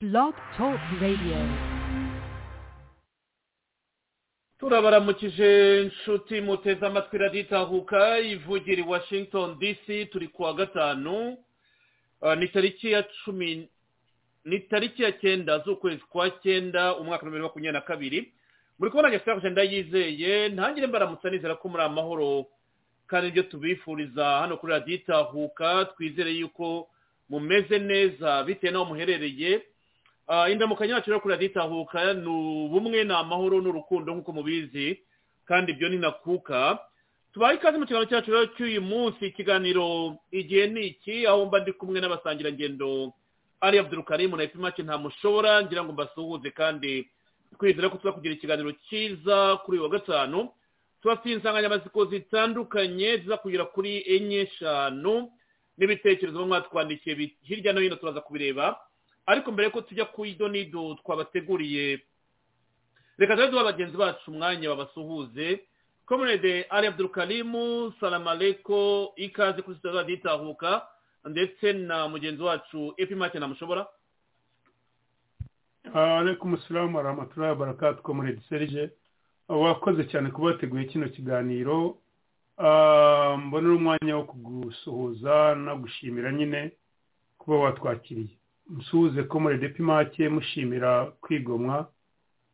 Blog Talk Radio. turabaramukije inshuti muteze amatwi raditahuka ivugira i washington dc turi kuwa gatanu Ah, ni tariki ya cumi ni tariki ya cyenda z'ukwezi kwa cyenda umwaka wa bibiri na makumyabiri na kabiri muri kubona ngeso agenda yizeye ntangire mbaramutsa nizera ko muri amahoro kandi ibyo tubifuriza hano kuri raditahuka twizere yuko mumeze neza bitewe n'aho muherereye Ah, indamukanyo yacu rero kuri raditahuka ni ubumwe ni amahoro n'urukundo nk'uko mubizi kandi ibyo ni nakuka tubaye ikaze mu kiganiro cyacu rero cy'uyu munsi ikiganiro igihe ni iki aho mba ndi kumwe n'abasangirangendo ari abdurukarimu na epimake ntamushobora ngira ngo mbasuhuze kandi twizere ko tuzakugira ikiganiro cyiza kuri uyu wa gatanu tubafite insanganyamatsiko zitandukanye zizakugera kuri enye eshanu n'ibitekerezo bamwe batwandikiye bi- hirya no hino turaza kubireba ariko mbere yuko tujya ku ido n'ido twabateguriye reka tujye duha bagenzi bacu umwanya babasuhuze komunede ari abdurukarimu salamu aleko ikaze kuri sitade raditahuka ndetse na mugenzi wacu epimake namushobora alaikum salamu warahmatullahi wabarakatuh comrade serge wakoze cyane kuba wateguye kino kiganiro Ah, mbonera umwanya wo kugusuhuza no gushimira nyine kuba watwakiriye musuhuze comrade epimake mushimira kwigomwa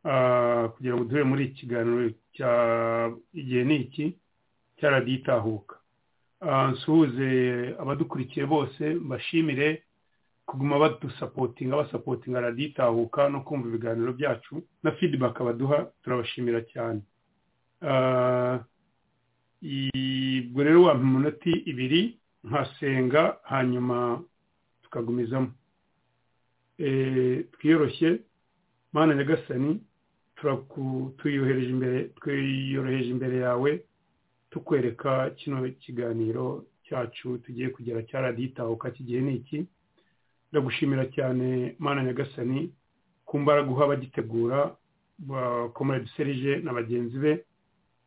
ah, kugira ngo duhure muri iki kiganiro cya igihe ni iki cyaraditahuka nsuhuze abadukurikiye bose mbashimire kuguma badusapotinga basapotinga raditahuka no kumva ibiganiro byacu na feedback baduha turabashimira cyane Ah, i- ubwo rero wampa iminota ibiri nkasenga hanyuma tukagumizamo Eh, twiyoroshye mana nyagasani turaku- tuyohereje imbere twiyoroheje imbere yawe tukwereka kino kiganiro cyacu tugiye kugera cya raditahuka kigiye ni iki ndagushimira cyane mana nyagasani ku mbaraga uha abagitegura bakomeye duserije na bagenzi be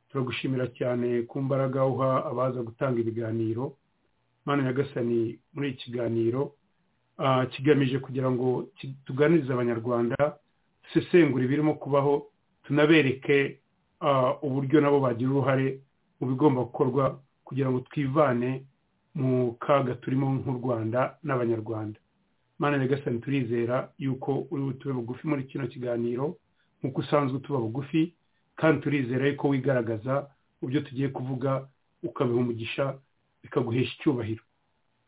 turagushimira cyane ku mbaraga uha abaza gutanga ibiganiro mana nyagasani muri iki kiganiro ah, kigamije kugira ngo ki- tuganirize abanyarwanda dusesengure ibirimo kubaho tunabereke ah, uburyo nabo bagira uruhare mu bigomba gukorwa kugira ngo twivane mu kaga turimo nk'u rwanda n'abanyarwanda mana nyagasani turizera yuko uri butube bugufi muri kino kiganiro nk'uko usanzwe tuba bugufi kandi turizera yuko wigaragaza mu byo tugiye kuvuga ukabiha umugisha bikaguhesha icyubahiro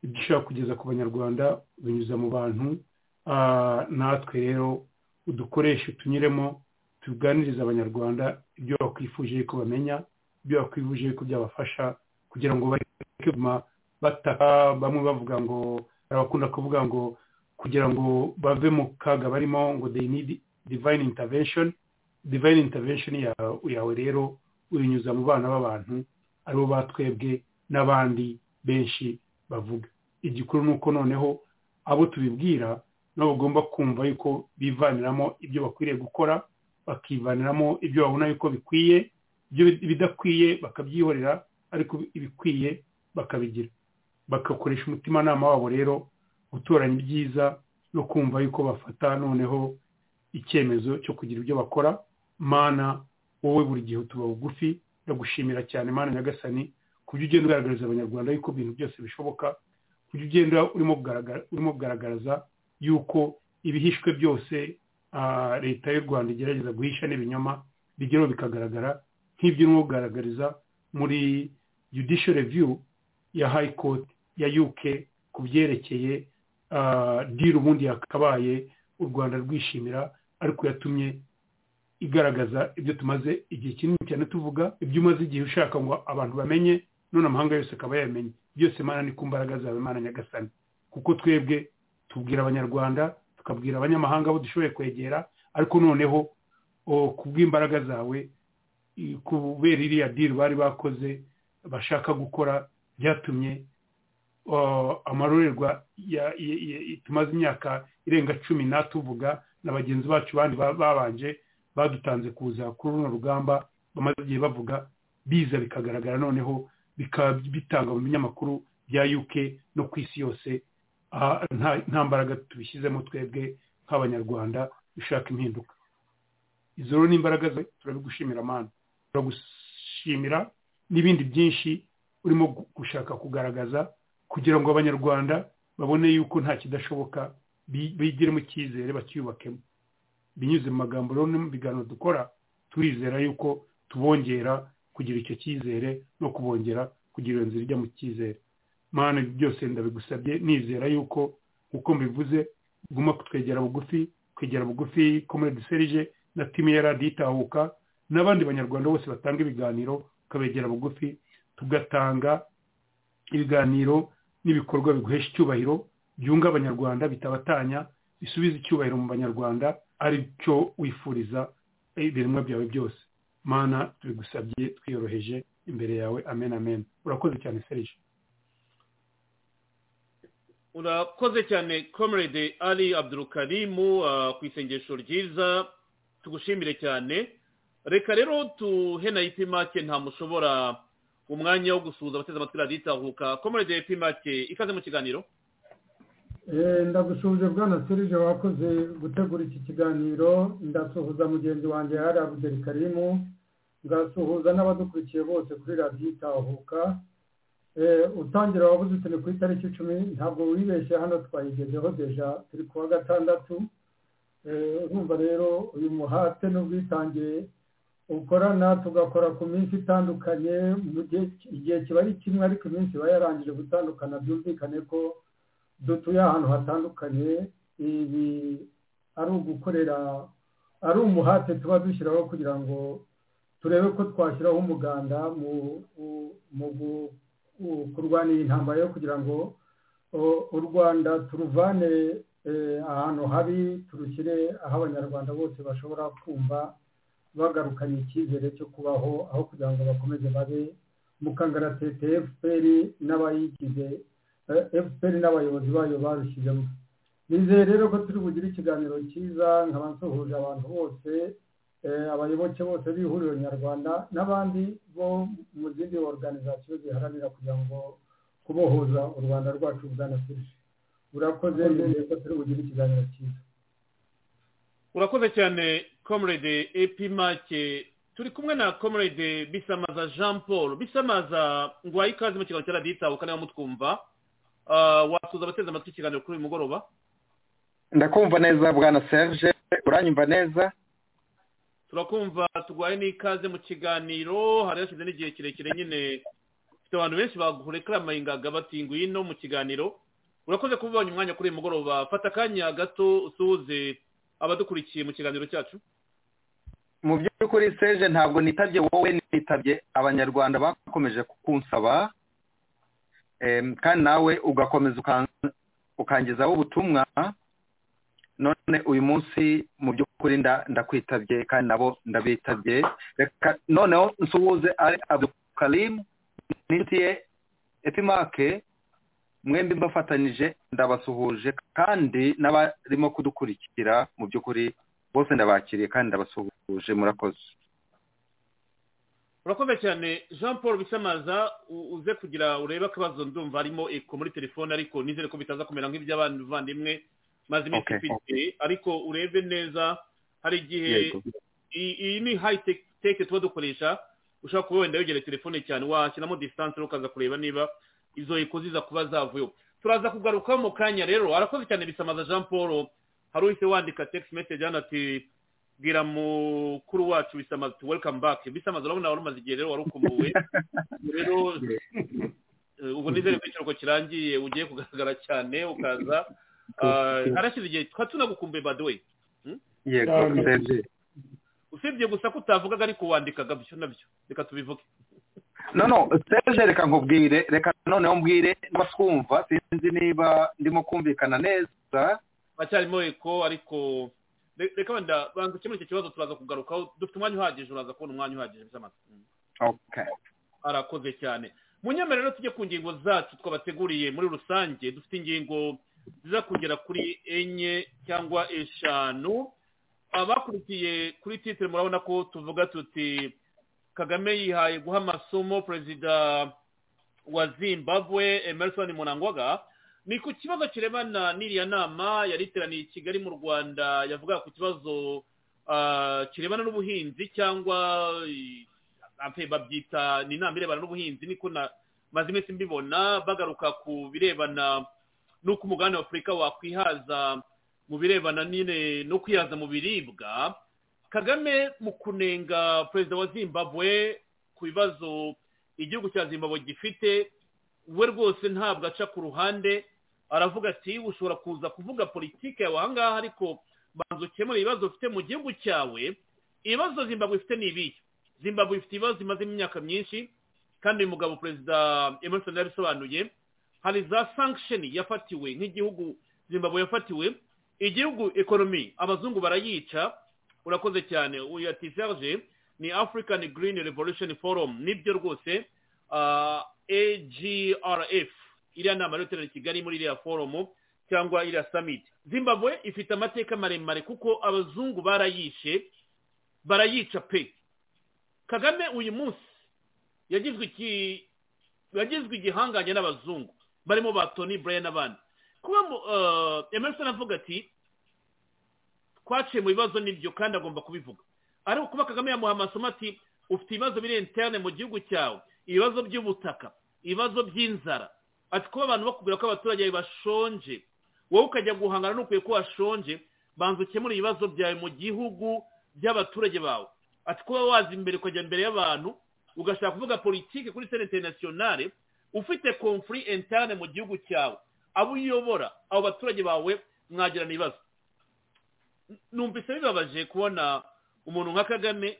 ibyo ushaka kugeza ku banyarwanda binyuza mu bantu ah, natwe rero udukoreshe tunyuremo tuganirize abanyarwanda ibyo bakwifuje yuko bamenya ibyo bakwifuje yuko byabafasha kugira ngo bareke kuguma bataka bamwe bavuga ngo abakunda kuvuga ngo kugira ngo bave mu kaga barimo ngo they need divine intervention divine intervention ya- yawe rero uyinyuza mu bana b'abantu aribo batwebwe n'abandi benshi bavuga igikuru ni uko noneho abo tubibwira nabo bagomba kumva yuko bivaniramo ibyo bakwiriye gukora bakivaniramo ibyo babona yuko bikwiye ibyo bidakwiye bakabyihorera ariko ibikwiye bakabigira bagakoresha umutimanama wabo rero gutoranya ibyiza no kumva yuko bafata noneho icyemezo cyo kugira ibyo bakora mana wowe buri gihe utuba bugufi ndagushimira cyane mana nyagasani ku byo ugenda ugaragariza abanyarwanda yuko ibintu byose bishoboka ku byo ugenda urimo kugaragara- urimo kugaragaza yuko ibihishwe byose ah, leta y'u rwanda igerageza guhisha n'ibinyoma bigeraho bikagaragara nk'ibyo urimo kugaragariza muri judicial review ya high court ya uk ku byerekeye ah, deal ubundi yakabaye u rwanda rwishimira ariko yatumye igaragaza ibyo tumaze igihe kinini cyane tuvuga ibyo umaze igihe ushaka ngo abantu bamenye none amahanga yose akaba yamenye byose mana ni ku mbaraga zawe mana nyagasani kuko twebwe tubwira abanyarwanda tukabwira abanyamahanga abo dushoboye kwegera ariko noneho o, ku bw'imbaraga zawe i- kubera iriya diri bari bakoze bashaka gukora byatumye uh, amarorerwa ya- ya- ya- tumaze imyaka irenga cumi natuvuga na bagenzi bacu bandi ba- babanje badutanze kuza kuri runo rugamba bamaze igihe bavuga biza bikagaragara noneho bikaba bitanga mu binyamakuru bya uk no ku isi yose Ah, nta nta mbaraga tubishyizemo twebwe nk'abanyarwanda dushaka impinduka izo rero ni imbaraga zawe turabigushimira mani turagushimira n'ibindi byinshi urimo gushaka kugaragaza kugira ngo abanyarwanda babone yuko nta kidashoboka bigiremo icyizere bacyubakemo binyuze mu magambo rero no mu biganiro dukora turizera yuko tubongera kugira icyo cyizere no kubongera kugira iyo nzira ijya mu cyizere mwana byose ndabigusabye nizera yuko uko mbivuze guma kutwegera bugufi kwegera bugufi komedi serije na timu ya radiyo itahuka n'abandi banyarwanda bose batanga ibiganiro ukabegera bugufi tugatanga ibiganiro n'ibikorwa biguhesha icyubahiro byunga abanyarwanda bitabatanya bisubiza icyubahiro mu banyarwanda ari cyo wifuriza ibiremwa byawe byose mana tubigusabye twiyoroheje imbere yawe amen amen urakoze cyane serije urakoze cyane comrade ali abdurukarimu ku isengesho ryiza tugushimire cyane reka rero tuhe na ipimake ntamushobora umwanya wo gusuhuza abateze amatwi radiyo itahuka comrade ipimake ikaze mu kiganiro ndagushuje bwana serije wakoze gutegura iki kiganiro ndasuhuza mugenzi wanjye hari abuderi karimu ngasuhuza n'abadukurikiye bose kuri radiyo itahuka utangira wabuze utene ku itariki icumi ntabwo wibeshye hano twayigezeho deja turi kuwa gatandatu urumva rero uyu muhate n'ubwitange ukorana tugakora ku minsi itandukanye mu gihe kiba ari kimwe ariko iminsi iba yarangije gutandukana byumvikane ko dutuye ahantu hatandukanye ibi ari ugukorera ari umuhate tuba dushyiraho kugira ngo turebe ko twashyiraho umuganda mu kurwanira intambara yo kugira ngo u rwanda turuvane ahantu habi turushyire aho abanyarwanda bose bashobora kumva bagarukanye icyizere cyo kubaho aho kugira ngo bakomeze babe mu kangaratete fpr n'abayigize fpr n'abayobozi bayo barushyizemo nizeye rero ko turi bugire ikiganiro cyiza nkaba nsuhuje abantu bose abayoboke bose b'ihuriro nyarwanda n'abandi bo mu zindi organizasiyo ziharanira kugira ngo kubohoza u rwanda rwacu bwanasirije urakoze nizeye ko turi bugire ikiganiro cyiza urakoze cyane comrade epimake turi kumwe na comrade bisamaza jean paul bisamaza ngo ikaze mu kiganiro cya radiyo itahuka niba mutwumva wasuza abateze amatwi ikiganiro kuri uyu mugoroba ndakumva neza bwana serge uranyumva neza turakumva turwaye n'ikaze mu kiganiro hari hashize n'igihe kirekire nyine dufite abantu benshi bagurekaramahingaga batingu ino mu kiganiro urakoze kuba ubonye umwanya kuri uyu mugoroba fata akanya gato usuhuze abadukurikiye mu kiganiro cyacu mu by'ukuri serge ntabwo nitabye wowe nitabye abanyarwanda bakomeje kukunsaba kandi nawe ugakomeza ukangezaho ubutumwa none uyu munsi mu by'ukuri ndakwitabye kandi nabo ndabitabye reka noneho nsuhuze ari abdukarimu n'intiye epimake mwembi mbafatanyije ndabasuhuje kandi n'abarimo kudukurikira mu by'ukuri bose ndabakiriye kandi ndabasuhuje murakoze urakoze cyane jean paul bisamaza uze kugira urebe akabazo ndumva harimo eko muri telefone ariko nizere ko bitaza kumera nk'iby'abavandimwe maze iminsi ifite ariko urebe neza hari igihe iyi ni hayi teke tuba dukoresha ushobora kuba wenda wegera telefone cyane washyiramo disitanse ukaza kureba niba izo eko ziza kuba zavuyeho turaza kugaruka mu kanya rero arakoze cyane bisamaza jean paul hari uhise wandika tegisi meseje hano ati bwira mukuru wacu bisamaza tu welcome back bisamaza urabona wari umaze igihe rero wari ukumbuwe rero ubu nizere ko ikiruhuko kirangiye ugiye kugaragara cyane ukaza harashize igihe tukaba tunagukumbuye by the way usibye gusa ko utavugaga ariko wandikaga byo nabyo reka tubivuge no no serge reka nkubwire reka noneho mbwire n'abaswumva sinzi niba ndimo kumvikana neza haracyarimo eko ariko reka wenda banza ukemure icyo kibazo turaza kugarukaho dufite umwanya uhagije uraza kubona umwanya uhagije bisamaze arakoze cyane mu nyama rero tujye ku ngingo zacu twabateguriye muri rusange dufite ingingo ziza kugera kuri enye cyangwa eshanu abakurikiye kuri titire murabona ko tuvuga tuti kagame yihaye guha amasomo perezida wa zimbabwe emerson munangwaga ni ku kibazo kiremana n'iriya nama yari iteraniye i kigali mu rwanda yavuga ku kibazo ah, kirebana n'ubuhinzi cyangwa eh, ampe babyita ni inama irebana n'ubuhinzi niko na maze iminsi mbibona bagaruka ku birebana n'uko umugabane w'afurika wakwihaza mu birebana nyine no kwihaza mu biribwa kagame mu kunenga perezida wa zimbabwe ku bibazo igihugu cya zimbabwe gifite we rwose ntabwo aca ku ruhande aravuga ati ushobora kuza kuvuga politiki yawe aha ngaha ariko banza ukemure ibibazo ufite mu gihugu cyawe ibibazo zimbabwe ifite ni ibihe zimbabwe ifite ibibazo imazemo imyaka myinshi kandi uyu mugabo perezida emerson yabisobanuye hari za sanction yafatiwe nk'igihugu zimbabwe yafatiwe igihugu ekonomi abazungu barayica urakoze cyane uyu ati serge ni african green revolution forum nibyo rwose ah, agrf iriya nama rero iteraniye i kigali muri iriya forumu cyangwa iriya summit zimbabwe ifite amateka maremare kuko abazungu barayishe barayica pe kagame uyu munsi yagizwe iki yagizwe igihangange n'abazungu barimo ba tony brian n'abandi kuba mu- eh, emerson avuga ati twaciye mu bibazo nibyo kandi agomba kubivuga ariko kuba kagame yamuha amasomo ati ufite ibibazo biri interne mu gihugu cyawe ibibazo by'ubutaka ibibazo by'inzara ati kuba abantu bakubwira ko abaturage bawe bashonje wowe ukajya guhangana n'ukwiye ko washonje banza ukemure ibibazo byawe mu gihugu by'abaturage bawe ati kuba waza imbere ukajya imbere y'abantu ugashaka kuvuga politiki kuri sene interinasiyonale ufite konfuri interne mu gihugu cyawe abo uyobora abo baturage bawe mwagirana ibibazo numvise bibabaje kubona umuntu nka kagame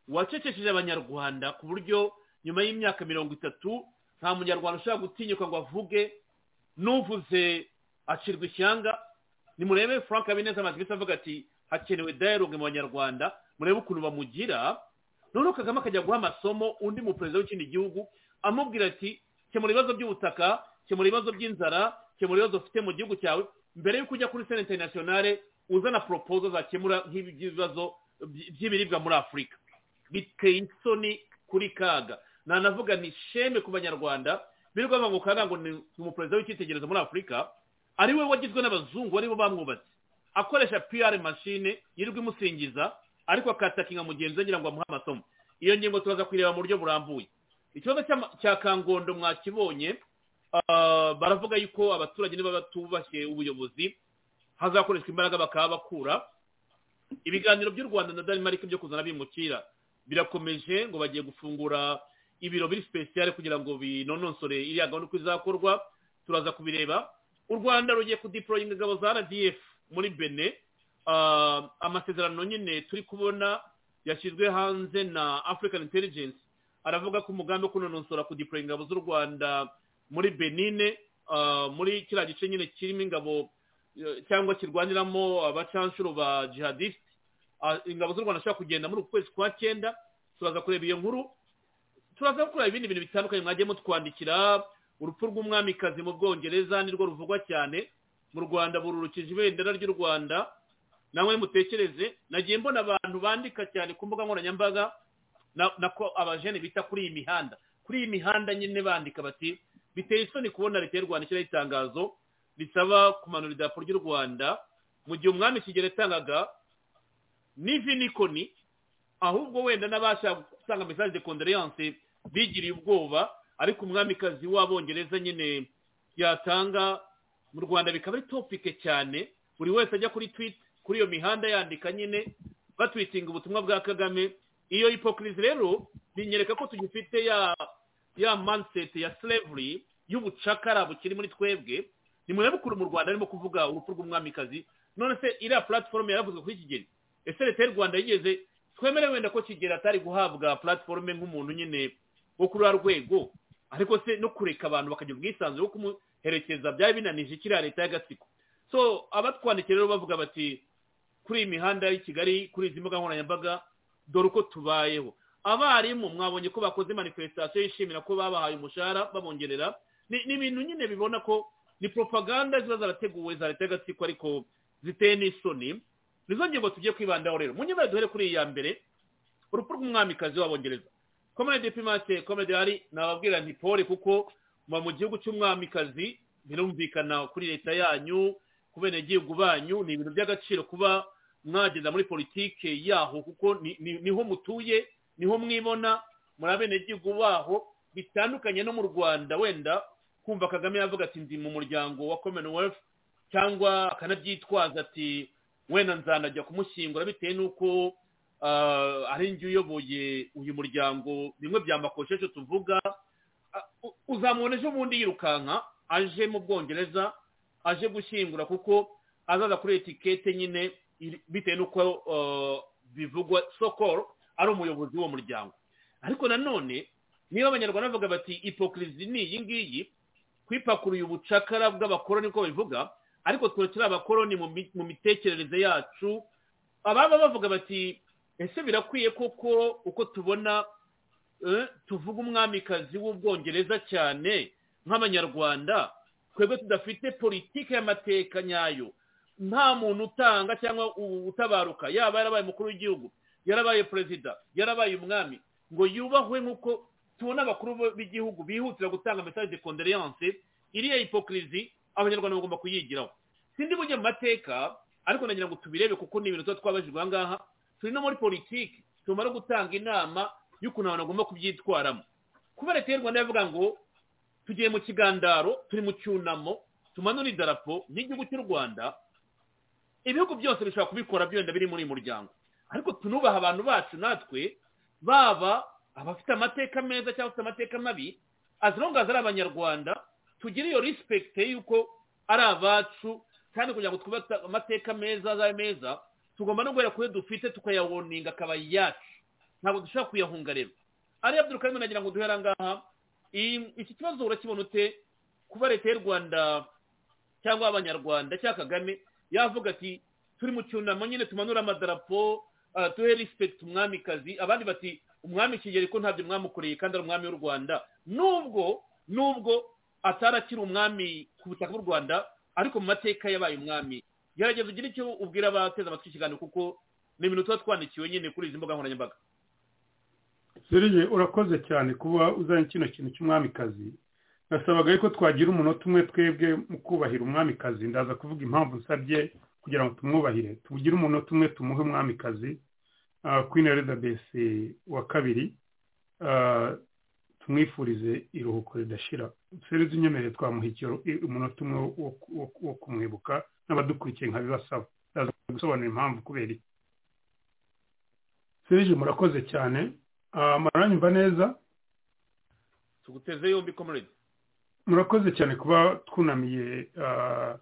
wacecesheje abanyarwanda ku buryo nyuma y'imyaka mirongo itatu nta munyarwanda ushobora gutinyuka ngo avuge n'uvuze acirwa ishyanga nimurebe frank habineza amazi avuga ati hakenewe dialogue mu banyarwanda murebe ukuntu bamugira noneho kagame akajya guha amasomo undi muperezida w'ikindi gihugu amubwira ati kemura ibibazo by'ubutaka kemura ibibazo by'inzara kemura ibibazo ufite mu gihugu cyawe mbere y'uko ujya kuri sena interinasiyonale uzana poropozo zakemura nk'ibi by'ibibazo by- by'ibiribwa muri afurika biteye isoni kuri kaga nanavuga ni sheme ku banyarwanda birirwa bavuga ngo kaga ngo ni umuperezida w'icyitegererezo muri afurika ari we wagizwe n'abazungu ari bo bamwubatse akoresha pr mashine yirirwa imusingiza ariko akatakinga mugenzi we ngira ngo amuhe amasomo iyo ngingo turaza kuyireba mu buryo burambuye ikibazo cy'ama- cya kangondo mwakibonye ah, baravuga yuko abaturage niba batubashye ubuyobozi hazakoreshwa imbaraga bakaba bakura ibiganiro by'u rwanda na denmark byo kuzana bimukira birakomeje ngo bagiye gufungura ibiro biri sipesiyare kugira ngo binonosore iriya gahunda uko izakorwa turaza kubireba u rwanda rugiye kudiporoyinga ingabo za rdf muri bene Ah, amasezerano nyine turi kubona yashyizwe hanze na african intelligence aravuga ko umugambi wo kunonosora kudiporoyinga ingabo z'u rwanda muri benine ah, muri kiriya gice nyine kirimo ingabo eh, cyangwa kirwaniramo abacanshuro ba jihadisite Ah, ingabo z'u rwanda zishobora kugenda muri uku kwezi kwa cyenda turaza kureba iyo nkuru turaza gukora ibindi bintu bitandukanye mwagiye mutwandikira urupfu rw'umwamikazi mu bwongereza nirwo ruvugwa cyane mu rwanda bururukije ibendera ry'u rwanda namwe mutekereze nagiye mbona abantu bandika cyane ku mbuga nkoranyambaga na- nako abajene bita kuri iyi mihanda kuri iyi mihanda nyine bandika bati biteye isoni kubona leta y'u rwanda ishyiraho itangazo risaba kumanura idarapo ry'u rwanda mu gihe umwami kigero yatangaga n'ivi nikoni ahubwo wenda n'abashaka gutanga message de condoléance bigiriye ubwoba ariko umwamikazi w'abongereza nyine yatanga mu rwanda bikaba ari topike cyane buri wese ajya kuri tweet kuri iyo mihanda yandika nyine batwitinga ubutumwa bwa kagame iyo hipokirizi rero binyereka ko tugifite ya ya mindset ya slavery y'ubucakara bukiri muri twebwe ni munyabukuru mu rwanda arimo kuvuga urupfu rw'umwamikazi none se iriya platform yaravuzwe kuri kigeli ese leta y'u rwanda yigeze twemere wenda ko kigeli atari guhabwa platform nk'umuntu nyine wo kuri ruriya rwego ariko se no kureka abantu bakagira ubwisanzure wo kumuherekeza byari binanije kiriya leta y'agatsiko so abatwandikiye rero bavuga bati kuri iyi mihanda y'i kigali kuri izi mbuga nkoranyambaga dore uko tubayeho abarimu mwabonye ko bakoze manifestation yishimira ko babahaye umushahara babongerera ni ni ibintu nyine bibona ko ni propaganda ziba zarateguwe za leta y'agatsiko ariko ziteye n'isoni nizo ngingo tugiye kwibandaho rero munyuma duhere kuri iyi ya mbere urupfu rw'umwamikazi w'abongereza komedi pimate komedi hari nababwira nti pole kuko muba mu gihugu cy'umwamikazi birumvikana kuri leta yanyu ku benegihugu banyu ni ibintu by'agaciro kuba mwagenda muri politike yaho kuko ni- ni- niho mutuye niho mwibona muri abenegihugu baho bitandukanye no mu rwanda wenda kumva kagame yavuga ati ndi mu muryango wa commonwealth cyangwa akanabyitwaza ati wenda nzanajya kumushyingura bitewe n'uko ah, ari njye uyoboye uyu muryango bimwe bya makoshesho tuvuga Ah, u- uzamubona ejo bundi yirukanka aje mu bwongereza aje gushyingura kuko azaza kuri etikete nyine iri- bitewe n'uko ah, bivugwa sokoro ari umuyobozi w'uwo muryango ariko nanone niba abanyarwanda bavuga bati ipokirizi ni iyi ngiyi kwipakuruye ubucakara bw'abakoroni uko babivuga ariko twe turi abakoroni mu mi- mu mitekerereze yacu ababa bavuga bati ese birakwiye koko uko tubona eh, tuvuga umwamikazi w'ubwongereza cyane nk'abanyarwanda twebwe tudafite politiki y'amateka nyayo nta muntu utanga cyangwa u- utabaruka yaba yarabaye umukuru w'igihugu yarabaye perezida yarabaye umwami ngo yubahwe nk'uko tubona abakuru bo- b'igihugu bihutira gutanga message de condoléance iriya hipokirizi abanyarwanda bagomba kuyigiraho sindi bujye mu mateka ariko nagira ngo tubirebe kuko ni ibintu tuba twabajijwe aha ngaha turi no muri politiki tumara gutanga inama y'ukuntu abantu bagomba kubyitwaramo kuba leta y'u rwanda yavuga ngo tugiye mu kigandaro turi mu cyunamo tumanura idarapo ry'igihugu cy'u rwanda ibihugu byose bishobora kubikora byenda biri muri uyu muryango ariko tunubaha abantu bacu natwe baba abafite amateka meza cyangwa afite amateka mabi as long as ari abanyarwanda tugire iyo respect y'uko ari abacu kandi kugira ngo twubate amateka meza azabe meza tugomba no guhera kuri ayo dufite tukayawoninga akaba yacu ntabwo dushobora kuyahunga rero ariya byurukarimo nagira ngo duhere aha ngaha Iyi- iki kibazo urakibona ute kuba leta y'u rwanda cyangwa abanyarwanda cyangwa kagame yavuga ati turi mu cyunamo nyine tumanura amadarapo ah, duhe respect umwamikazi abandi bati umwami kigeli ko ntabyo mwamukoreye kandi ari umwami w'u rwanda nubwo nubwo atari akiri umwami ku butaka bw'u rwanda ariko mu mateka yabaye umwami gerageza ugire icyo ubwira abateze amatwi ikiganiro kuko ni ibintu tuba twandikiwe nyine kuri izi mbuga nkoranyambaga serije urakoze cyane kuba uzanye kino kintu cy'umwamikazi nasabaga yuko twagira umunota umwe twebwe mu kubahira umwamikazi ndaza kuvuga impamvu nsabye kugira ngo tumwubahire tugire umunota umwe tumuhe umwamikazi ah, queen elizabeth wa kabiri ah, tumwifurize iruhuko ridashira serije unyemereye twamuha icyo- umunota umwe wo- wo- wo kumwibuka n'abadukurikiye nkabibasaba ndaza gusobanura impamvu kubera iki serije murakoze cyane Ah, muranyumva neza tuguteze yombi comrade murakoze cyane kuba twunamiye ah,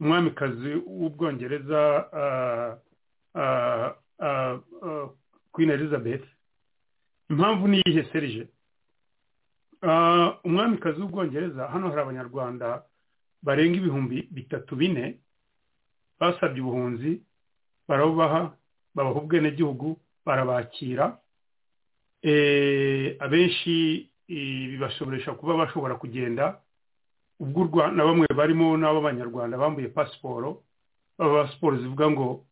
umwamikazi w'ubwongereza ah, ah, ah, ah, queen elizabeth impamvu ni iyihe serije Ah, umwamikazi w'ubwongereza hano hari abanyarwanda barenga ibihumbi bitatu bine basabye ubuhunzi barabubaha babaha ubwenegihugu barabakira Eh, abenshi eh, bibashoboresha kuba bashobora kugenda ubwo u Rwa- na bamwe barimo n'ab'abanyarwanda bambuye pasiporo baba pasiporo zivuga ngo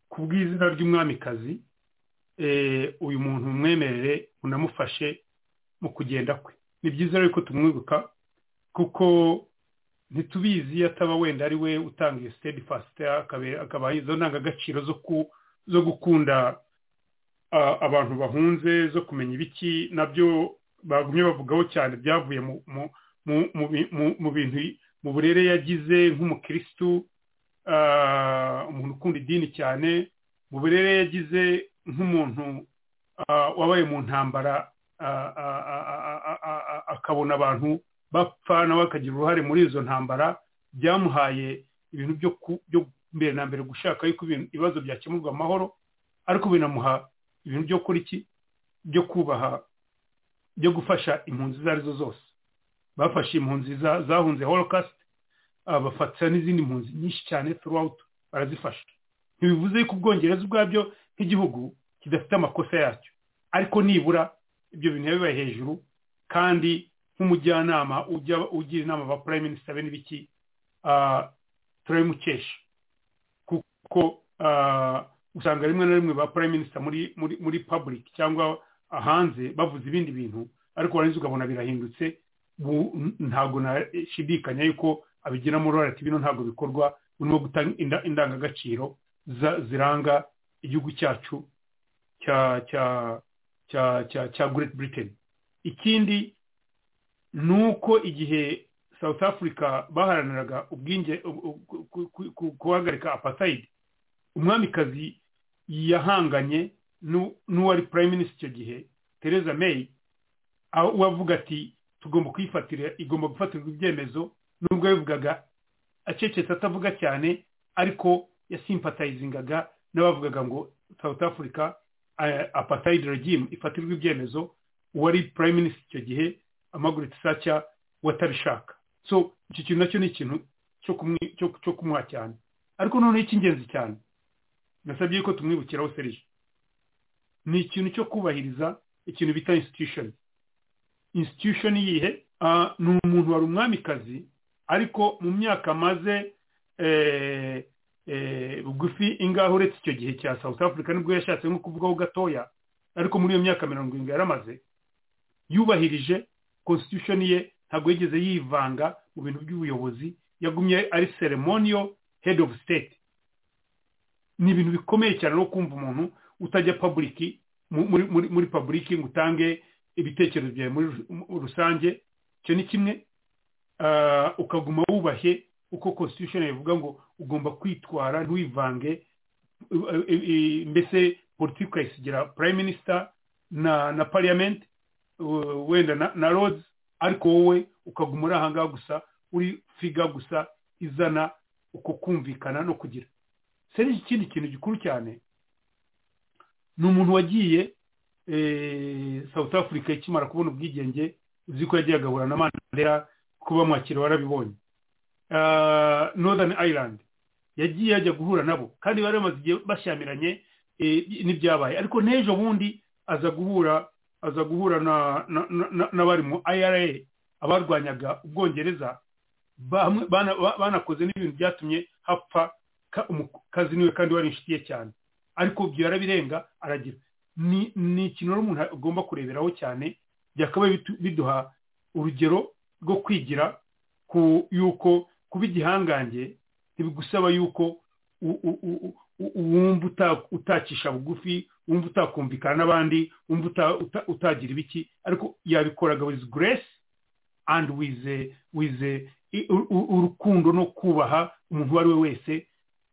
ku bw'izina ry'umwamikazi eh, uyu muntu mwemerere unamufashe mu kugenda kwe ni byiza rero ko tumwibuka kuko ntitubizi iyo ataba wenda ari we utanga iyo sitedi fasite akaba izo ndangagaciro zo ku- zo gukunda a- abantu bahunze zo kumenya ibiki nabyo bagumye bavugaho cyane byavuye mu mu- mu- mu bi- mu- mu bintu mu burere yagize nk'umukirisitu ah, umuntu ukunda idini cyane mu burere yagize nk'umuntu ah, wabaye mu ntambara ah, ah, ah, ah, ah, ah, ah, akabona abantu bapfa nawe akagira uruhare muri izo ntambara byamuhaye ibintu byo ku- byo mbere na mbere gushaka yuko ibintu- ibibazo byakemurwa amahoro ariko binamuha ibintu byo kuri iki byo kubaha byo gufasha impunzi izo arizo zose bafashe impunzi za- zahunze holocast ah, bafata n'izindi mpunzi nyinshi cyane throughout barazifasha ntibivuze yuko ubwongereza ubwabyo nk'igihugu kidafite amakosa yacyo ariko nibura ibyo bintu biba bibaye hejuru kandi nk'umujyanama ujya- ugira inama ba prime minister be n'ibiki ah, turabimukesha kuko ah, usanga rimwe na rimwe ba prime minister muri muri muri public cyangwa hanze bavuze ibindi bintu ariko warangiza ukabona birahindutse bu- ntago nashidikanya yuko abigiramo uruhare ati bino ntabwo bikorwa urimo gutanga inda- indangagaciro za- ziranga igihugu cyacu cya cya cya cya cya Great Britain ikindi ni uko igihe South Africa baharaniraga ubwinge u- u- ku- ku- ku- guhagarika apartheid umwamikazi yahanganye n'u- n'uwari prime minister icyo gihe Theresa May aho we avuga ati tugomba kuyifatira igomba gufatirwa ibyemezo nubwo yabivugaga acecetse atavuga cyane ariko yasimpatayizingaga n'abavugaga ngo South Africa eh, apartheid regime ifatirwa ibyemezo uwari prime minister icyo gihe Margaret Thatcher watabishaka so icyo kintu nacyo ni ikintu cyo kumwi- cyo- cyo kumuha cyane ariko noneho icy'ingenzi cyane nasabye ko tumwibukiraho serije ni ikintu cyo kubahiriza ikintu bita institution institution yihe Ah, ni umuntu wari umwamikazi ariko mu myaka amaze eh, eh, bugufi ingahe uretse icyo gihe cya south africa nibwo yashatse nko kuvugaho gatoya ariko muri iyo myaka mirongo irindwi yaramaze yubahirije constitution ye ntabwo yigeze yivanga mu bintu by'ubuyobozi yagumye ari ceremonial head of state ni ibintu bikomeye cyane no kumva umuntu utajya paburiki mu- muri muri muri paburiki ngo utange ibitekerezo byawe muri ru- mu- rusange icyo ni kimwe Ah, ukaguma wubashye uko constitution ivuga ngo ugomba kwitwara ntiwivange eh, eh, eh, mbese politiki ukayisigira prime minister na na parliament uh, wenda na, na roads ariko wowe ukaguma uri ahangaha gusa uri figa gusa izana uko kumvikana no kugira serije ikindi kintu gikuru cyane ni umuntu wagiye eh, south africa ikimara kubona ubwigenge uzi ko yagiye agahura na mandela kuba mwakira warabibonye Ah, northern ireland yagiye yajya guhura nabo kandi bari bamaze igihe bashyamiranye eh, n'ibyabaye ariko n'ejo bundi aza guhura aza guhura na- na- na- na- n'abari mu ira abarwanyaga ubwongereza bamwe- bana- ba- banakoze n'ibintu byatumye hapfa ka- umukazi niwe kandi wari inshuti ye cyane ariko ibyo yarabirenga aragira ni ni ikintu rero umuntu agomba kureberaho cyane byakabaye bitu- biduha urugero rwo kwigira ku yuko kuba igihangange ntibigusaba yuko u- u- u- u- u- wumva uta- utakisha bugufi wumva utakumvikana n'abandi wumva uta- uta- utagira ibiki ariko yabikoraga with grace and with eh, with eh, i- u- u- urukundo no kubaha umuntu uwo ari we wese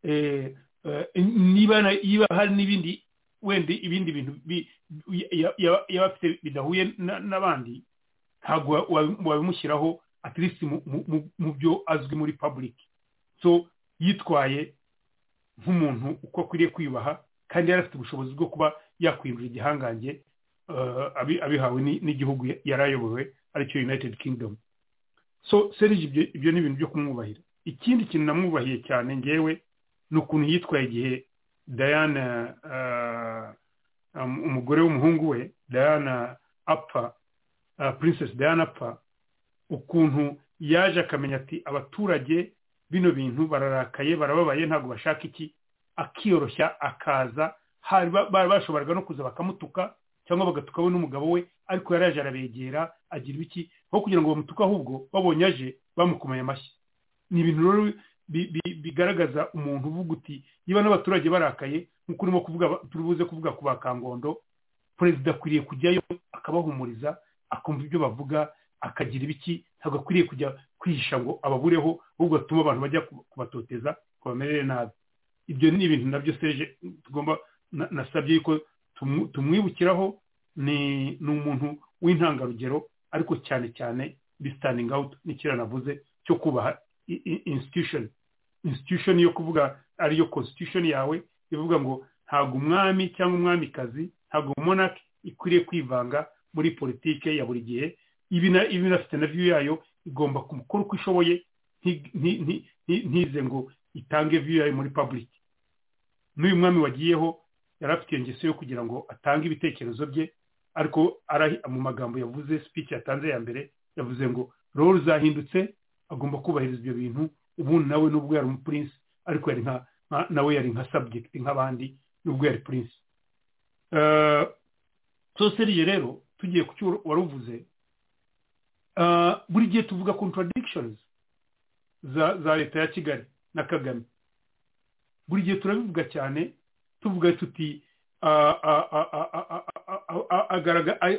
Eh, eh, niba na- niba hari n'ibindi wenda ibindi bintu bi- ya- ya- ya- yaba afite bidahuye na- n'abandi ntabwo wa- wa- wabimushyiraho at least mu- mu- mu- mu byo azwi muri public so yitwaye nk'umuntu uko akwiriye kwiyubaha kandi yari afite ubushobozi bwo kuba yakwinjira igihangange eh, abi- abihawe ni- n'igihugu ya- yari ayobowe aricyo united kingdom so serije ibyo ibyo ni ibintu byo kumwubahira ikindi kintu namwubahiye cyane ngewe ni ukuntu yitwaye igihe diana eh, um- umugore w'umuhungu we diana apfa eh, princess diana apfa ukuntu yaje akamenya ati abaturage bino bintu bararakaye barababaye ntabwo bashaka iki akiyoroshya akaza hari ba- bari bashoboraga no kuza bakamutuka cyangwa bagatukaho n'umugabo we ariko yaraje arabegera agira ibiki aho kugira ngo bamutuke ahubwo babonye aje bamukomeye amashyi ni ibintu rero bi- bi- bigaragaza umuntu uvuga uti niba n'abaturage barakaye nk'uko urimo kuvuga turubuze kuvuga ku bakangondo perezida akwiriye kujyayo akabahumuriza akumva ibyo bavuga akagira ibiki ntabwo akwiriye kujya kwihisha ngo ababureho ahubwo atuma abantu bajya kuba- kubatoteza ngo bamerere nabi ibyo ni ibintu nabyo seje tugomba na- nasabye yuko tumu- tumwibukiraho ni ni umuntu w'intangarugero ariko cyane cyane di standing out n'ikira navuze cyo kubaha i- i- institution institution yo kuvuga ariyo constitution yawe ivuga ngo ntabwo umwami cyangwa umwamikazi ntabwo monarch ikwiriye kwivanga muri politike ya buri gihe ibi na- ibi inafite na view yayo igomba gukora uko ishoboye nti- nti- nti- nti- ntize ngo itange view yayo muri public n'uyu mwami wagiyeho yari afite iyo ngeso yo kugira ngo atange ibitekerezo bye ariko arahi- mu magambo yavuze speech yatanze ya mbere yavuze ngo roho ruzahindutse agomba kubahiriza ibyo bintu ubundi nawe nubwo yari umupurinsi ariko yari nka nka- nawe yari nka subject nk'abandi nubwo yari purinsi so seriye rero tugiye ku cyo waruvuze Ah, buri gihe tuvuga contradictions za za leta ya kigali na kagame buri gihe turabivuga cyane tuvuga tuti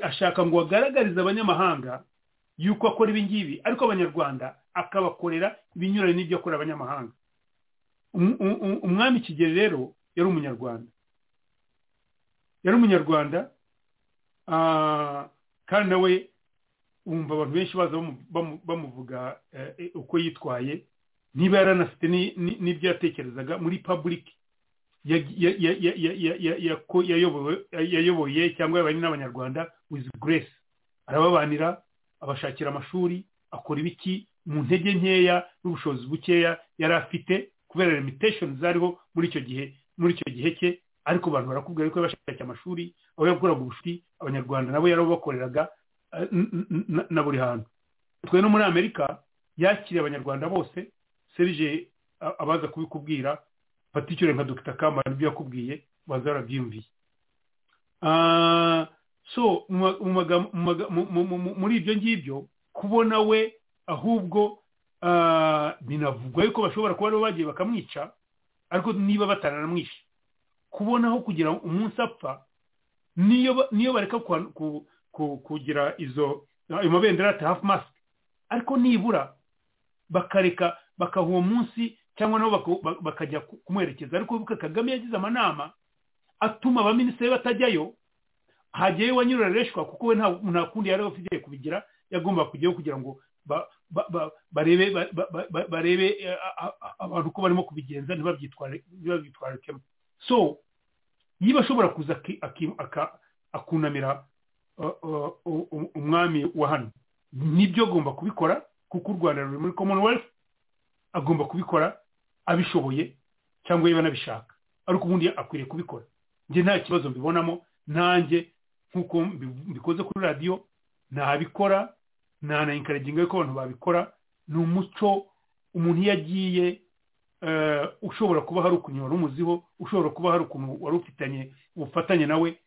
ashaka ngo agaragarize abanyamahanga yuko akora ibi ngibi ariko abanyarwanda akabakorera ibinyuranye n'ibyo akorera abanyamahanga umwami kigeli rero yari umunyarwanda yari umunyarwanda kandi nawe wumva abantu benshi baza bamuvuga uko yitwaye niba yaranafite n'ibyo yatekerezaga muri paburike yayoboye cyangwa yabanye n'abanyarwanda wizi grace arababanira abashakira amashuri akora ibiki mu ntege nkeya n'ubushobozi bukeya yari afite kubera limitesheni zariho muri icyo gihe muri icyo gihe cye ariko abantu barakubwira yuko yabashakiye amashuri aho yakoraga ubucuti abanyarwanda nabo yarabakoreraga na buri hantu twe no muri amerika yakiriye abanyarwanda bose serije abaza kubikubwira fata icyure nka dogita kamara ibyo yakubwiye baza barabyiyumviye so muri ibyo ngibyo kubona we ahubwo binavugwa yuko bashobora kuba aribo bagiye bakamwica ariko niba bataranamwishe kubonaho kugira umunsi apfa niyo bareka kugira izo ayo mabendera ati hafu masike ariko nibura bakareka bakaha uwo munsi cyangwa nabo bakajya kumwerekeza ariko wibuke kagame yagize amanama atuma abaminisitiri batajyayo hajyayo wanyura reshwa kuko we nta kundi yari afite kubigira yagomba kujyayo kugira ngo barebe barebe abantu ko barimo kubigenza ntibabyitwarikemo so niba ashobora kuza akunamira umwami wa hano nibyo agomba kubikora kuko u rwanda ruri muri commonwealth agomba kubikora abishoboye cyangwa niba anabishaka ariko ubundi akwiriye kubikora njye nta kibazo mbibonamo nanjye nk'uko mbikoze kuri radiyo nabikora ntanayikaraginga yuko abantu babikora ni umuco umuntu iyo agiye ushobora kuba hari ukuntu wari umuziho ushobora kuba hari ukuntu wari ufitanye ubufatanye nawe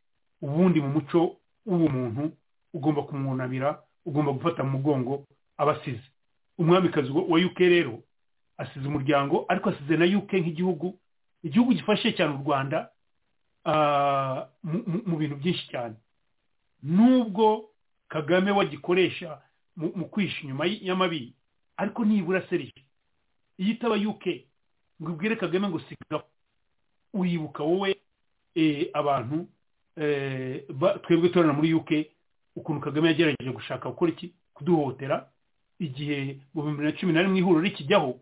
ubundi mu muco w'ubumuntu ugomba kumwunamira ugomba gufata mu mugongo abasize umwamikazi wa UK rero asize umuryango ariko asize na UK nk'igihugu igihugu gifashe cyane u Rwanda mu bintu byinshi cyane nubwo kagame wagikoresha mu kwisha inyuma y'amabi ariko nibura serije iyo itaba UK ngo ubwire kagame ngo sigaho uribuka wowe abantu twebwe turana muri UK ukuntu kagame yagerageje gushaka gukora iki kuduhotera igihe mu bihumbi na cumi na rimwe ihuriro rikijyaho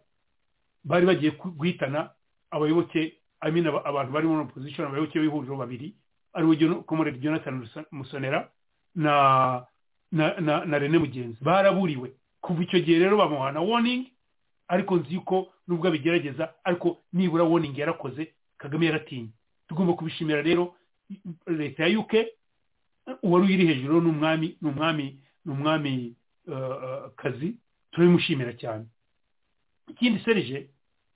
bari bagiye guhitana abayoboke amina abantu bari muri opposition abayoboke b'ihuriro babiri ari we komoredi jonathan musonera na na na, na rene mugenzi baraburiwe kuva icyo gihe rero bamuhana warning ariko nzi yuko nubwo abigerageza ariko nibura warning yarakoze kagame yaratinye tugomba kubishimira rero leta ya uk uwari uyiri hejuru ni umwami ni umwami ni umwami kazi turabimushimira cyane ikindi serije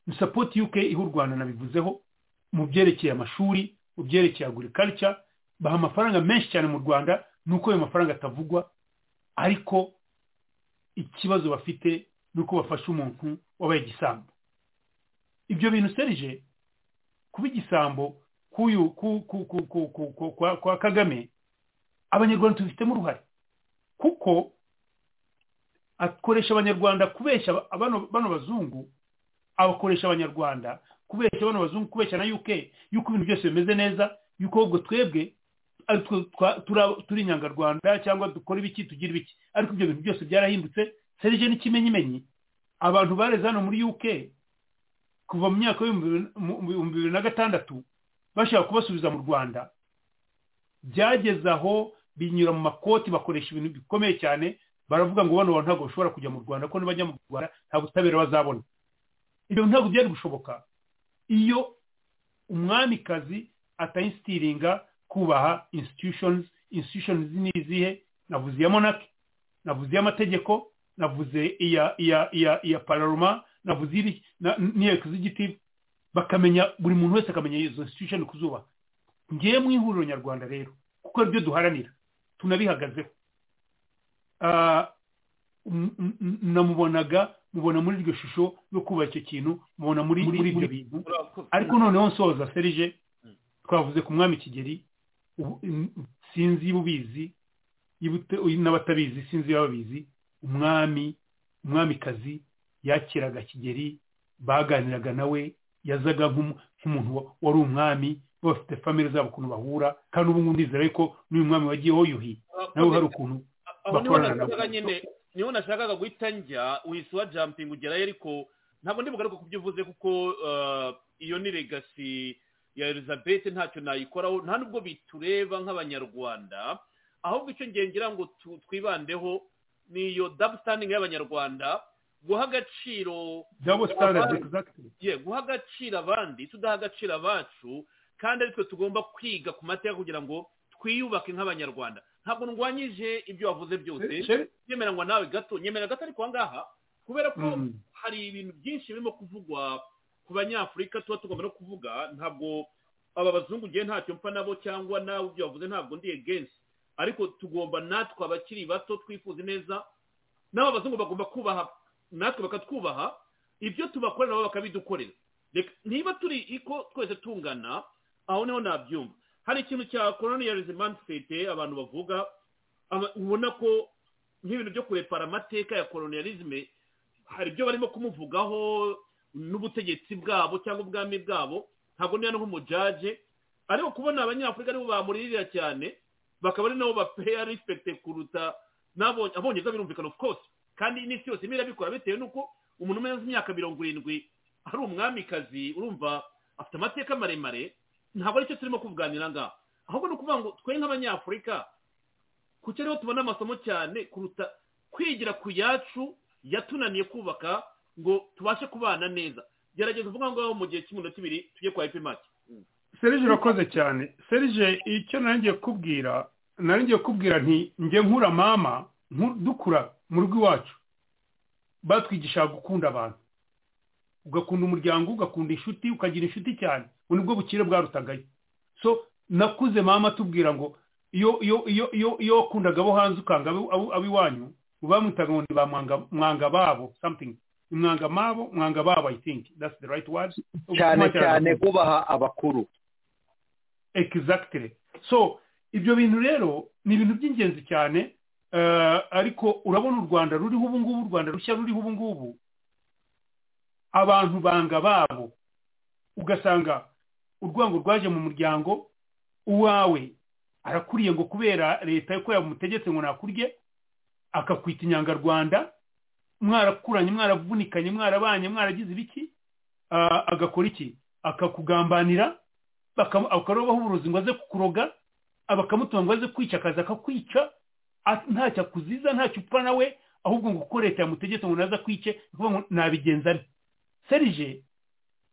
ni sapoti yuke iha u rwanda nabivuzeho mu byerekeye amashuri mu byerekeye agurikarica baha amafaranga menshi cyane mu rwanda ni uko ayo mafaranga atavugwa ariko ikibazo bafite ni uko bafasha umuntu wabaye igisambo ibyo bintu serije kuba igisambo kwa kagame abanyarwanda tubifitemo uruhare kuko akoresha abanyarwanda kubeshya bano bazungu abakoresha abanyarwanda kubeshya bano bazungu kubeshya na UK yuko ibintu byose bimeze neza yuko ahubwo twebwe turi inyangarwanda cyangwa dukora ibiki tugira ibiki ariko ibyo bintu byose byarahindutse serije n'ikimenyimenyi abantu bareze hano muri UK kuva mu myaka y'ibihumbi bibiri na gatandatu bashaka kubasubiza mu Rwanda byageze aho binyura mu makoti bakoresha ibintu bikomeye cyane baravuga ngo bano ntabwo bashobora kujya mu rwanda ko nibajya mu rwanda nta butabera bazabona ibyo ntabwo byari gushoboka iyo umwamikazi atayisitiringa kubaha institutions institutions ni izihe navuze iya monaki navuze iy'amategeko navuze iya iya iya iya pararoma navuze n'iya executive bakamenya buri muntu wese akamenya izo institution kuzuba ngiye mu ihuriro nyarwanda rero kuko aribyo duharanira tunabihagazeho namubonaga mubona muri iryo shusho yo kuba icyo kintu mubona muri muri ibyo bintu Urakoze. ariko noneho nsoza serije twavuze ku mwami kigeri ubu- in- sinzi iyo ubizi iyo ute- uyu n'abatabizi sinzi iyo babizi umwami umwamikazi yakiraga kigeri baganiraga nawe yazaga nk'umu- nk'umuntu wa- wari umwami bafite famire zabo ukuntu bahura kandi ubu ngubu ndizera yuko n'uyu mwami wagiyeho yuhi nawe hari ukuntu aho niho bakorana nabo. nashakaga nyine niho nashakaga guhita njya uhise wa jampingi ugerayo ariko ntabwo ndi bugaruke ku byo uvuze kuko eh, iyo ni legasi ya elizabeth ntacyo nayikoraho nta nubwo bitureba nk'abanyarwanda ahubwo icyo ngiye ngira ngo tu- twibandeho ni iyo dabu sitandingi y'abanyarwanda guha agaciro double standard exactly ye guha agaciro abandi tudaha agaciro abacu kandi aritwe tugomba kwiga ku mateka kugira ngo twiyubake nk'abanyarwanda ntabwo ndwanyije ibyo wavuze byose Che- nyemeranywa nawe gato nyemera gato ariko aha ngaha kubera ko Mm. hari ibintu byinshi birimo kuvugwa ku banyafurika tuba tugomba no kuvuga ntabwo aba bazungu ngewe ntacyo mpfa nabo cyangwa nawe ibyo wavuze ntabwo ndi egensi ariko tugomba natwe abakiri bato twifuza neza n'aba bazungu bagomba kubaha natwe bakatwubaha ibyo tubakorera nabo bakabidukorera Reka- niba turi iko twese tungana aho niho nabyumva hari ikintu cya colonialism mindset abantu bavuga ama- ubona ko nk'ibintu byo kurepara amateka ya colonialisme hari ibyo barimo kumuvugaho n'ubutegetsi bwabo cyangwa ubwami bwabo ntabwo niba no nk'umujaje ariko kubona abanyafurika aribo bamuririra cyane bakaba ari nabo bapeya respect kuruta n'abo- abongereza birumvikana of course kandi n'isi yose imwe irabikora bitewe n'uko umuntu umaze imyaka mirongo irindwi ari umwamikazi urumva afite amateka maremare ntabwo aricyo turimo kuvuganira ngaha ahubwo ni ukuvuga ngo twe nk'abanyafurika kuki ariho tubona amasomo cyane kuruta kwigira ku yacu yatunaniye kubaka ngo tubashe kubana neza gerageza uvuga ngaho mu gihe cy'iminota ibiri tujye kwa epimaki serije urakoze cyane serije icyo nari ngiye kubwira nari ngiye kubwira nti njye nkura mama nku- dukura mu rugo iwacu batwigishaga gukunda abantu ugakunda umuryango ugakunda inshuti ukagira inshuti cyane ubu nibwo bukire bwarutagayo so nakuze mama tubwira ngo iyo iyo iyo iyo iyo wakundaga abo hanze ukanga abo- abo- abo iwanyu bamwitaga ngo ni ba mwanga mwanga babo something Ni mwanga mabo mwanga babo i think that's the right word cyane cyane kubaha abakuru exactly so ibyo bintu rero ni ibintu by'ingenzi cyane eh, ariko urabona u rwanda ruriho ubu ngubu u rwanda rushya ruriho ubu ngubu abantu banga babo ugasanga urwango rwaje mu muryango uwawe arakuriye ngo kubera leta ko yamutegetse ngo nakurye akakwita inyangarwanda mwarakuranye mwaravunikanye mwarabanye mwaragize ibiki Ah, agakora iki akakugambanira bakam- akarobaho uburozi ngo aze kukuroga abakamutunga ngo aze kwica akaza akakwica a- ntacyo akuziza ntacyo upfa nawe ahubwo ngo uko leta yamutegetse ngo naza kwice ni ukuvuga ngo nabigenza nte serije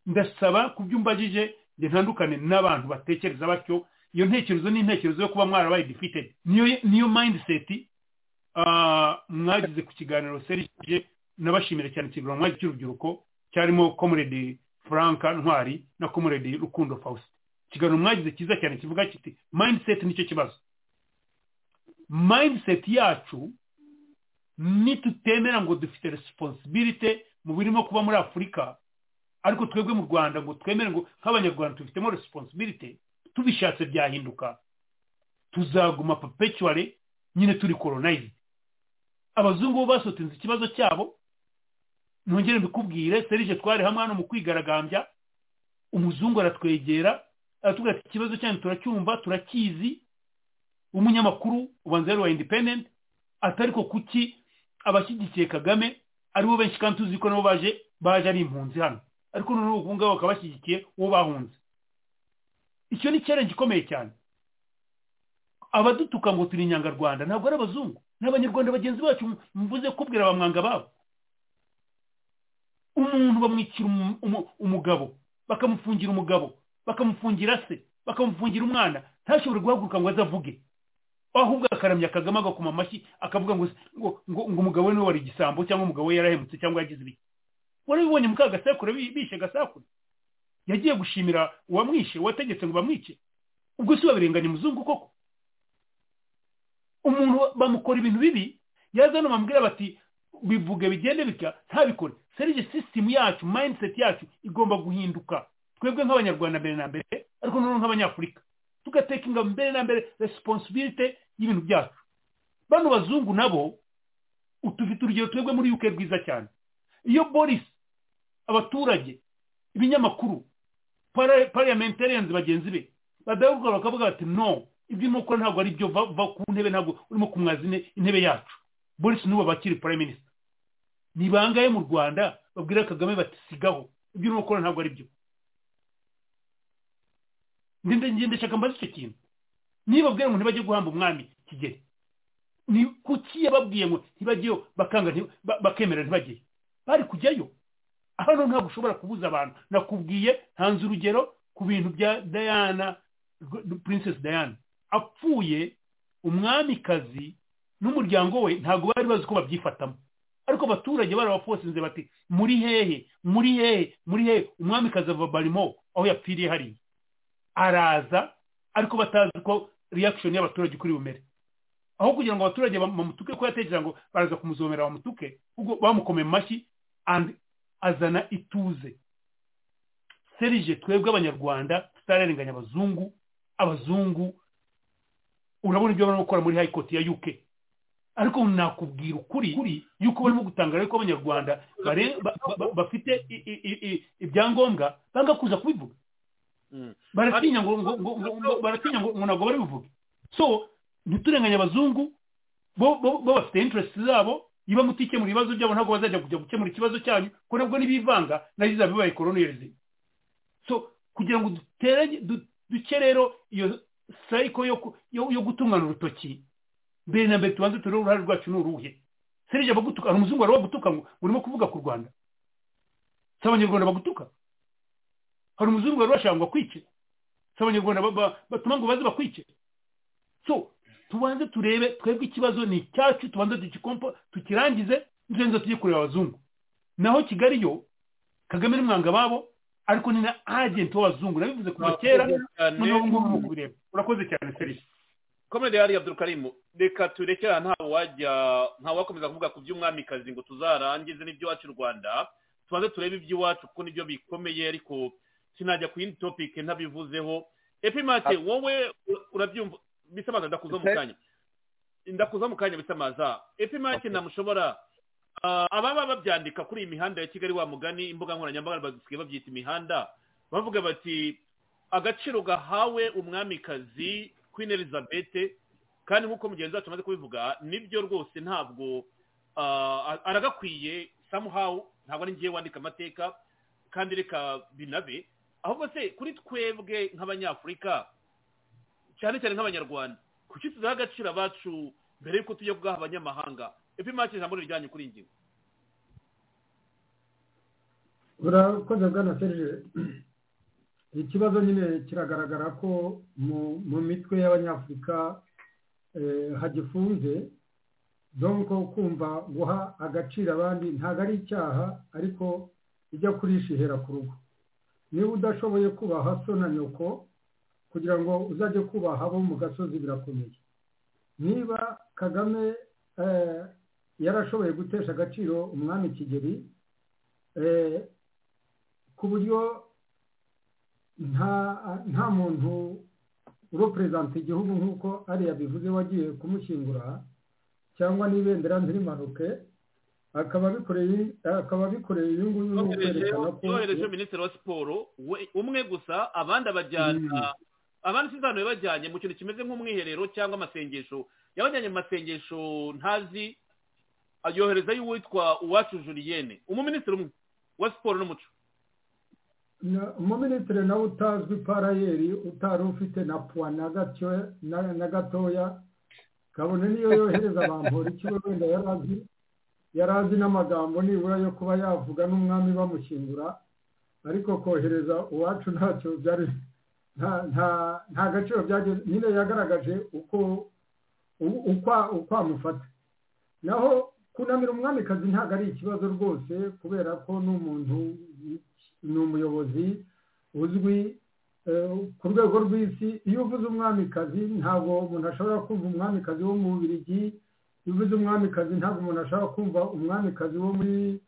ndasaba ku byo umbajije ngo ntandukane n'abantu batekereza batyo iyo ntekerezo ni intekerezo yo kuba mwarabaye defeated niyo niyo mindset ah, mwagize ku kiganiro serije nabashimira cyane ikiganiro mwagize cy'urubyiruko cyarimo comrade frank ntwari na comrade rukundo faustin ikiganiro mwagize cyiza cyane kivuga kiti mindset nicyo kibazo mindset yacu nitutemera ngo dufite responsibility mu birimo kuba muri afurika ariko twebwe mu rwanda ngo twemere ngo nk'abanyarwanda tubifitemo responsibility tubishatse byahinduka tuzaguma perpetually nyine turi colonized abazungu bo basotinze ikibazo cyabo nongere mbikubwire serije twari hamwe hano mu kwigaragambya umuzungu aratwegera aratubwira ati ikibazo cyanyu turacyumva turakizi umunyamakuru ubanza yari uwa independent ati ariko kuki abashyigikiye kagame aribo benshi kandi tuzi ko nabo baje baje ari impunzi hano ariko noneho ubu ngabo bakaba bashyigikiye uwo bahunze icyo ni challenge ikomeye cyane abadutuka ngo turi inyangarwanda ntabwo ari abazungu ni abanyarwanda bagenzi bacu mvuze kubwira abamwanga babo umuntu bamwicira umu- umu- umugabo bakamufungira umugabo bakamufungira se bakamufungira umwana ntashobore guhaguruka ngo azavuge ahubwo akaramya kagame agakoma amashyi akavuga ngo ngo ngo ngo umugabo we niwe wari igisambo cyangwa umugabo we yarahemutse cyangwa yagize ibiki warabibonye muka gasekuru bi- bishe gasekuru yagiye gushimira uwamwishe uwategetse ngo bamwice ubwo si wabirenganya umuzungu koko umuntu bamukora ibintu bibi yazana bamubwira bati bivuge bigende bitya ntabikore serije sisitemu yacu mayindiseti yacu igomba guhinduka twebwe nk'abanyarwanda mbere na mbere ariko noneho nk'abanyafurika tugateka ingabo mbere na mbere resiponsibilite y'ibintu byacu bano bazungu nabo tufite urugero twebwe muri yuke rwiza cyane iyo boris abaturage ibinyamakuru parliamentarians bagenzi be badahugura bakavuga bati no ibyo urimo gukora ntabwo ari byo va ku ntebe ntabwo urimo kumwaza intebe yacu boris n'ubu abakiri prime minister ni bangahe mu rwanda babwira kagame bati sigaho ibyo urimo gukora ntabwo ari byo ndashaka mbaze icyo kintu niba babwira ngo ntibajye guhamba umwami kigeli ni kuki yababwiye ngo ntibajyeyo bakanga bakemera ntibajyeyo bari kujyayo hano ntabwo ushobora kubuza abantu nakubwiye hanze urugero ku bintu bya diana princess diana apfuye umwamikazi n'umuryango we ntabwo bari bazi uko babyifatamo ariko abaturage barabafosinze bati muri hehe muri hehe muri hehe umwamikazi ava barimo aho yapfiriye hariya araza ariko batazi uko reaction y'abaturage kuri bumere aho kugira ngo abaturage bamutuke ko yatekereza ngo baraza kumuzomera bamutuke bamukomeye amashyi and azana ituze serije twebwe abanyarwanda tutararenganya abazungu abazungu urabona ibyo barimo gukora muri hayikoti ya yuke ariko nakubwira ukuri yuko barimo gutangaza ko abanyarwanda bafite ibyangombwa banga kuza kubivuga baratinya ngo ntabwo babivuge so ntiturenganye abazungu bo bafite interesi zabo niba mutikemura ibibazo byabo ntabwo bazajya kujya gukemura ikibazo cyanyu kuko nabwo n'ibivanga nagize abibaye koroniyerizi so kugira ngo duke rero iyo sayiko yo gutungana urutoki mbere na mbere tubanze turebe uruhare rwacu ni uruhe serije abagutuka hari umuzungu wari wagutuka ngo urimo kuvuga ku rwanda si abanyarwanda bagutuka hari umuzungu wari washaka ngo akwice si abanyarwanda batuma ngo baze bakwice so tubanze turebe twebwe ikibazo ni icyacu tubanze tugikompo tukirangize nzenze tujye kureba abazungu naho kigali yo kagame n'umwanga babo ariko ni na agenti w'abazungu nabivuze kuva kera noneho ngubu ni ukureba urakoze cyane serivisi komedi yari abdurukarimu reka tureke ahantu ntawe wajya ntawe wakomeza kuvuga ku by'umwamikazi ngo tuzarangize n'iby'iwacu rwanda tubanze turebe iby'iwacu kuko nibyo bikomeye ariko sinajya ku yindi topike ntabivuzeho epimate wowe urabyumva bisamaza ndakuza mu kanya ndakuza mu kanya bisamaza epimake ntamushobora ababa babyandika kuri iyi mihanda ya kigali wa mugani imbuga nkoranyambaga bagisigaye babyita imihanda bavuga bati agaciro gahawe umwamikazi queen elizabeth kandi nk'uko mugenzi wacu amaze kubivuga nibyo rwose ntabwo aragakwiye somehow ntabwo ari ngewe wandika amateka kandi reka binabe ahubwo se kuri twebwe nk'abanyafurika cyane cyane nk'abanyarwanda kuki tudaha agaciro abacu mbere y'uko tujya kugaha abanyamahanga epi make ijambo rijyanye kuri ingingo urakoze bwana serije ikibazo nyine kiragaragara ko mu mitwe y'abanyafurika hagifunze donko kumva guha agaciro abandi ntabwo ari icyaha ariko ijya kurishihera ku rugo niba udashoboye kubaha so na nyoko kugira ngo uzajye kubaha abo mu gasozi birakomeye niba kagame yarashoboye gutesha agaciro umwami kigeri ku buryo nta muntu ureperezanta igihugu nk'uko ariya bivuze wagiye kumushyingura cyangwa n'ibendera ntirimanuke akaba abikoreye akaba abikoreye uyu nguyu ni ukwerekana ko yohereje minisitiri wa siporo umwe gusa abandi abajyana abandi si hano bajyanye mu kintu kimeze nk'umwiherero cyangwa amasengesho yabajyanye mu masengesho ntazi yoherezayo uwitwa uwacu juliyene umuminisitiri umwe wa siporo n'umuco umuminisitiri nawe utazwi parayeri utari ufite na puwa na gatoya kabone niyo yohereza abantu ikigo wenda yari azi yari azi n'amagambo nibura yo kuba yavuga n'umwami bamushyingura ariko kohereza uwacu ntacyo byari nta gaciro byageze nyine yagaragaje uko uko amufata naho kunamira umwamikazi ntabwo ari ikibazo rwose kubera ko n'umuntu ni umuyobozi uzwi ku rwego rw'isi iyo uvuze umwamikazi ntabwo umuntu ashobora kumva umwamikazi wo mu bubirigi bivuze umwamikazi ntabwo umuntu ashaka kumva umwamikazi wo muri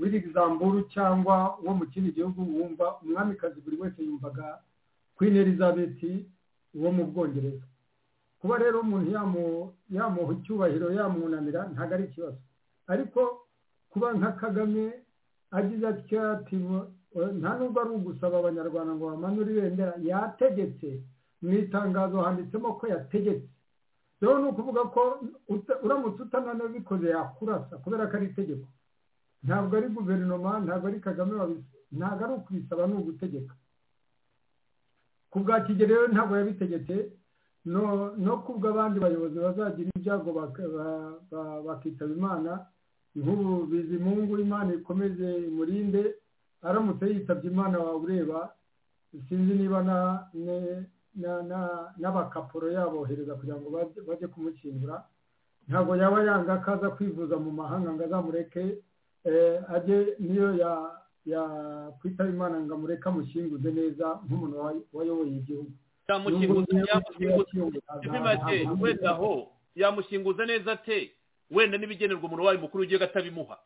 muri Luxembourg cyangwa wo mu kindi gihugu wumva umwamikazi buri wese yumvaga Queen Elizabeth wo mu bwongereza kuba rero umuntu yamuha icyubahiro yamwunamira ntabwo ari ikibazo ariko kuba nka kagame agize atya ati nta nubwo ari ugusaba abanyarwanda ngo bamanure ibendera yategetse mu itangazo handitsemo ko yategetse rero ni ukuvuga ko uramutse utananiwe ubikoze yakurasa kubera ko ari itegeko ntabwo ari guverinoma ntabwo ari kagame ntabwo ari ukubisaba ni ugutegeka ku bwa kigero rero ntabwo yabitegetse no kubwo abandi bayobozi bazagira ibyago bakitaba imana nk'ubu bizimungu imana ikomeze imurinde aramutse yitabye imana wawe ureba sinzi niba n'abakapuro yabohereza kugira ngo bajye kumukingura ntabwo yaba yanga ko aza kwivuza mu mahanga ngo azamureke ajye niyo yakwitaba imana ngo amureke amushinguze neza nk'umuntu wayoboye igihugu wenda aho yamushinguza neza te wenda n'ibigenerwa umuntu wayo mukuru ugiye atabimuha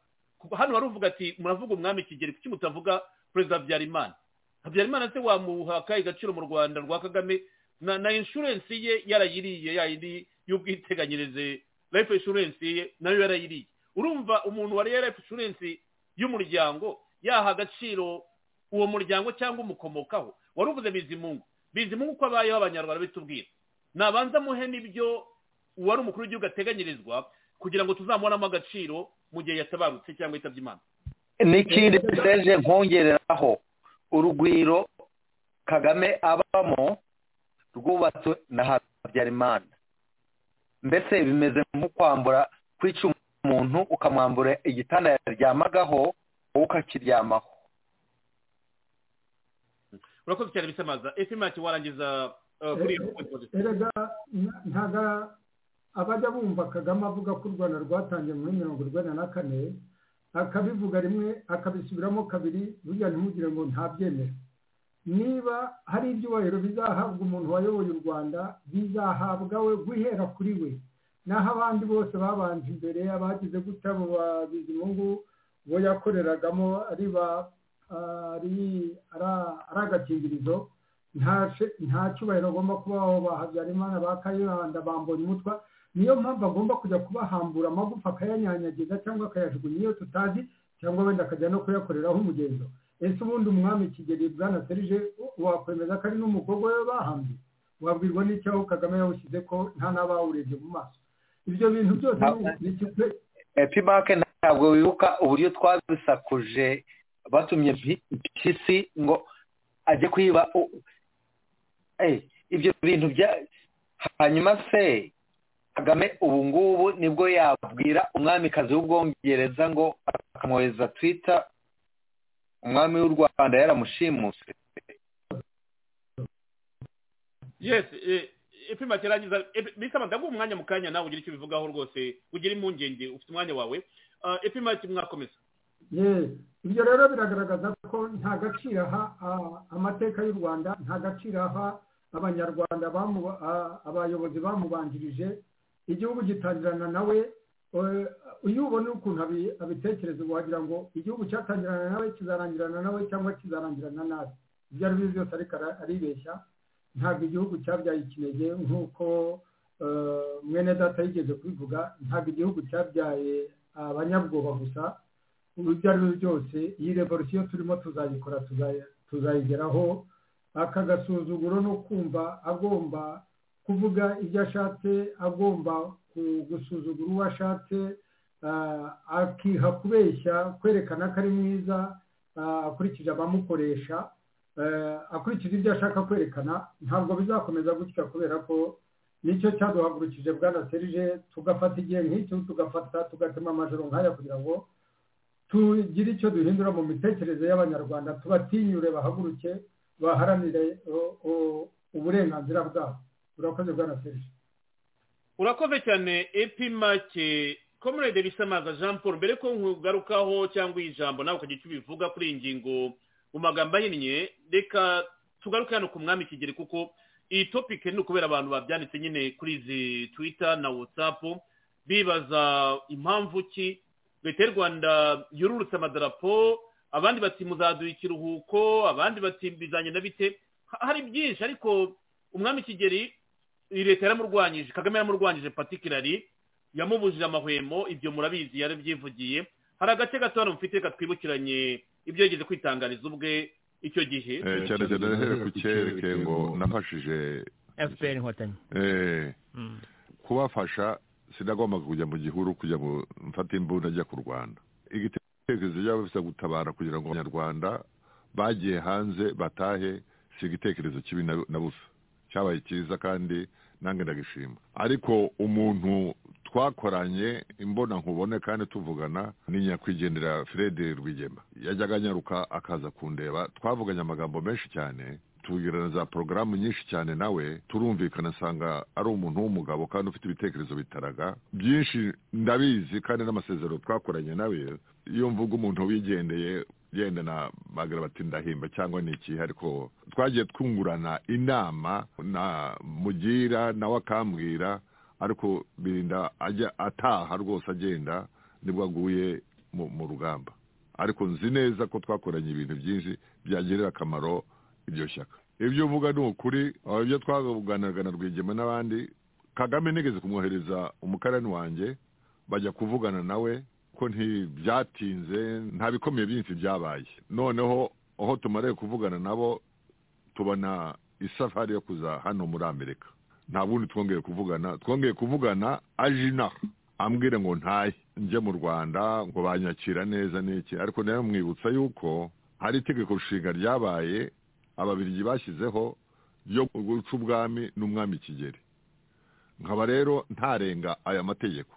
hano baravuga ati muravuga umwami kigeri kuki mutavuga perezida habyarimana habyarimana se wamuhaka igaciro mu rwanda rwa kagame na inshurensi ye yarayiriye yayindi y'ubwiteganyirize life inshurensi ye nayo yarayiriye urumva umuntu wariye life inshurensi y'umuryango yaha agaciro uwo muryango cyangwa umukomokaho wari uvuze bizimungu bizimungu uko abayeho abanyarwanda bitubwira nabanza muhe n'ibyo uwari umukuru w'igihugu ateganyirizwa kugira ngo tuzamubonamo agaciro mu gihe yatabarutse cyangwa yitabye imana n'ikindi seje nkongereraho urugwiro kagame abamo rwubatswe na habyarimana mbese bimeze nko kwambura kwica umuntu ukamwambura igitanda yaryamagaho wowe ukakiryamaho urakoze cyane bisamaza efe make warangiza kuri iyo erega ntaga abajya bumva kagame avuga ko u rwanda rwatangiye muri mirongo irwanya na kane akabivuga rimwe akabisubiramo kabiri burya ntimugire ngo ntabyemere niba hari ibyubahiro bizahabwa umuntu wayoboye u rwanda bizahabwa we guhera kuri we naho abandi bose babanje imbere abagize gutya abo babizimungu bo yakoreragamo ari agakingirizo nta cyubahiro agomba kubaho ba habyarimana ba kayibanda bambonye umutwa niyo mpamvu agomba kujya kubahambura amagufa akayanyanyagiza cyangwa akayajugunya iyo tutazi cyangwa wenda akajya no kuyakoreraho umugenzo ese ubundi umwami kigeli bwana serije wakwemeza ko ari n'umukobwa we bahambye wabwirwa n'icyaho kagame yawushyize ko nta n'abawurebye mu maso ibyo bintu byose ni kimwe epibake ntabwo wibuka uburyo twabisakuje batumye mpyisi ngo ajye kwiba ibyo bintu bya hanyuma se kagame ubu ngubu nibwo yabwira umwamikazi w'ubwongereza ngo akamwohereza twita umwami w'u rwanda yaramushimuse yesi ipima kirangiza bisaba ndaguha umwanya mu kanya nawe ugira icyo ubivugaho rwose ugira impungenge ufite umwanya wawe ipima mwakomeza ibyo rero biragaragaza ko nta gaciro aha amateka y'u rwanda nta gaciro aha abanyarwanda abayobozi bamubanjirije igihugu gitangirana nawe iyo ubona ukuntu abitekereza wagira ngo igihugu cyatangirana nawe kizarangirana nawe cyangwa kizarangirana nabi ibyo ari byo byose ariko aribeshya ntabwo igihugu cyabyaye ikinege nk'uko mwene data yigeze kubivuga ntabwo igihugu cyabyaye abanyabwoba gusa ibyo ari byo byose iyi revolisiyo turimo tuzayikora tuzayigeraho aka gasuzuguro no kumva agomba kuvuga ibyo ashatse agomba gusuzugura uwo ashatse akiha kubeshya kwerekana ko ari mwiza akurikije abamukoresha akurikije ibyo ashaka kwerekana ntabwo bizakomeza gutya kubera ko nicyo cyaduhagurukije bwana serije tugafata igihe nk'icyo tugafata tugatema amajoro nk'aya kugira ngo tugire icyo duhindura mu mitekerereze y'abanyarwanda tubatinyure bahaguruke baharanire uburenganzira bwabo urakoze bwana serije urakoze cyane epi make komerede bisamaza jean paul mbere ko nkugarukaho cyangwa iyi jambo nawe ukagira icyo ubivuga kuri iyi ngingo mu magambo ahinnye reka tugaruke hano ku mwami kigeri kuko iyi topike ni ukubera abantu babyanditse nyine kuri izi twita na watsapu bibaza impamvu ki leta y'u rwanda yururutse amadarapo abandi bati muzaduha ikiruhuko abandi bati bizanye na bite Ha- hari byinshi ariko umwami kigeri iyi leta yaramurwanyije kagame yaramurwanyije patikirari yamubujije amahwemo ibyo murabizi yarabyivugiye hari agace gato hano mufite katwibukiranye ibyo yigeze kwitangariza ubwe icyo gihe Eh, cyane cyane here ku cyereke ngo nafashije fpr inkotanyi eh, Mm. kubafasha sinagombaga kujya mu gihuru kujya mu mfata imbunda ajya ku rwanda igitekerezo cyabo bisa gutabara kugira ngo abanyarwanda bagiye hanze batahe si igitekerezo kibi na- na busa cyabaye cyiza kandi nange ndagishima ariko umuntu twakoranye imbona nkubone kandi tuvugana ni nyakwigendera fred rwigema yajyaga anyaruka akaza kundeba twavuganye amagambo menshi cyane tubwirana za porogaramu nyinshi cyane nawe turumvikana asanga ari umuntu w'umugabo kandi ufite ibitekerezo bitaraga byinshi ndabizi kandi n'amasezerano twakoranye nawe iyo mvuga umuntu wigendeye yenda na bagira bati ndahimba cyangwa ni iki ariko twagiye twungurana inama na mugira nawe akambwira ariko birinda ajya ataha rwose agenda nibwo aguye mu mu rugamba ariko nzi neza ko twakoranye ibintu byinshi byagirira akamaro iryo shyaka ibyo uvuga ni ukuri aho ibyo twaganiraga na rwigema n'abandi kagame nigeze kumwohereza umukarani wanjye bajya kuvugana nawe ko ntibyatinze nta bikomeye byinshi byabaye noneho aho tumariye kuvugana nabo tubona isafari yo kuza hano muri amerika nta bundi twongeye kuvugana twongeye kuvugana aje inaha ambwira ngo ntahe njye mu rwanda ngo banyakira neza n'iki ariko nawe mwibutsa yuko hari itegeko nshinga ryabaye ababirigi bashyizeho ryo guca ubwami n'umwami kigeli nkaba rero ntarenga aya mategeko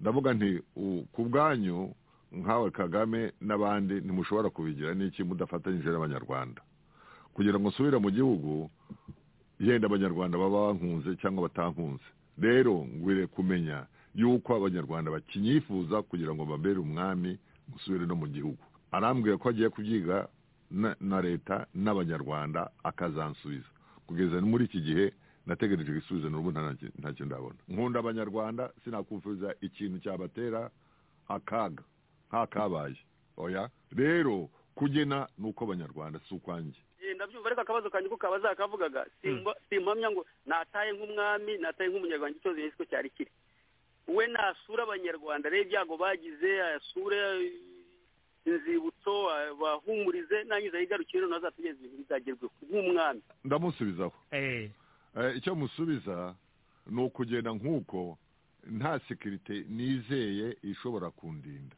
ndavuga nti u- ku bwanyu nkawe kagame n'abandi ntimushobora kubigira n'iki mudafatanyije n'abanyarwanda kugira ngo nsubire mu gihugu yenda abanyarwanda baba bankunze cyangwa batankunze rero ngwire kumenya yuko abanyarwanda bakinyifuza kugira ngo mbabere umwami musubire no mu gihugu arambwira ko agiye kubyiga na- na leta n'abanyarwanda akazansubiza kugeza muri iki gihe nategereje igisubizo n'ubu nta- ntacyo ndabona nkunda abanyarwanda sinakumviza ikintu cyabatera akaga nk'akabaye oya rero kugena ni uko abanyarwanda si ukwanjye Eh, ndabyumva ariko akabazo kanjye ko kabaza akavugaga simba- simpamya ngo nataye nk'umwami nataye nk'umunyarwanda icyo zinyuze ko cyari kiri we nasura abanyarwanda rero ibyago bagize asure eh, inzibutso abahumurize nangiza yigarukire none azatugeze ibintu bizagerweho nk'umwami ndamusubizaho Eh, Eh, icyo musubiza ni ukugenda nk'uko nta sekirite nizeye ishobora kundinda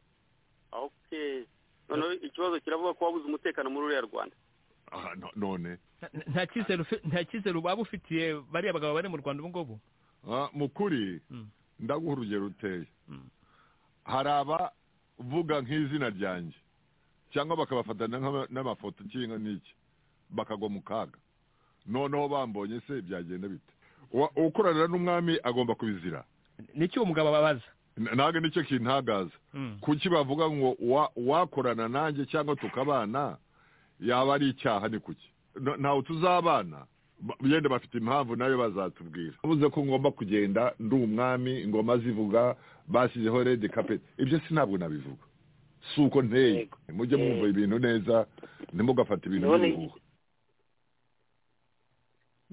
okay noneho ikibazo kiravuga ko wabuze umutekano muri uriya rwanda Ah, no- none nta- nta cyizere ufi- nta cyizere waba ufitiye bariya bagabo bari mu rwanda ubu ngubu Ah, mu kuri Mm. ndaguha urugero ruteye Mm. hari abavuga nk'izina ryanjye cyangwa bakabafatana nk'ama- n'amafoto cyangwa n'iki bakagwa mu kaga noneho bambonye se byagenda bite Uwa- ukorana n'umwami agomba kubizira niki uwo mugabo ababaza N- nange nicyo kintagaza Mm. kuki bavuga ngo wa- wakorana nanjye cyangwa tukabana yaba ari icyaha ni kuki Na- ntawe tuzabana Ba- yenda bafite impamvu nayo bazatubwira ubuze ko ngomba kugenda ndi umwami ingoma zivuga bashyizeho redi kapeti ibyo si ntabwo nabivuga si uko nteye mujye mwumva ibintu neza ntimugafate ibintu None- n'ibihuha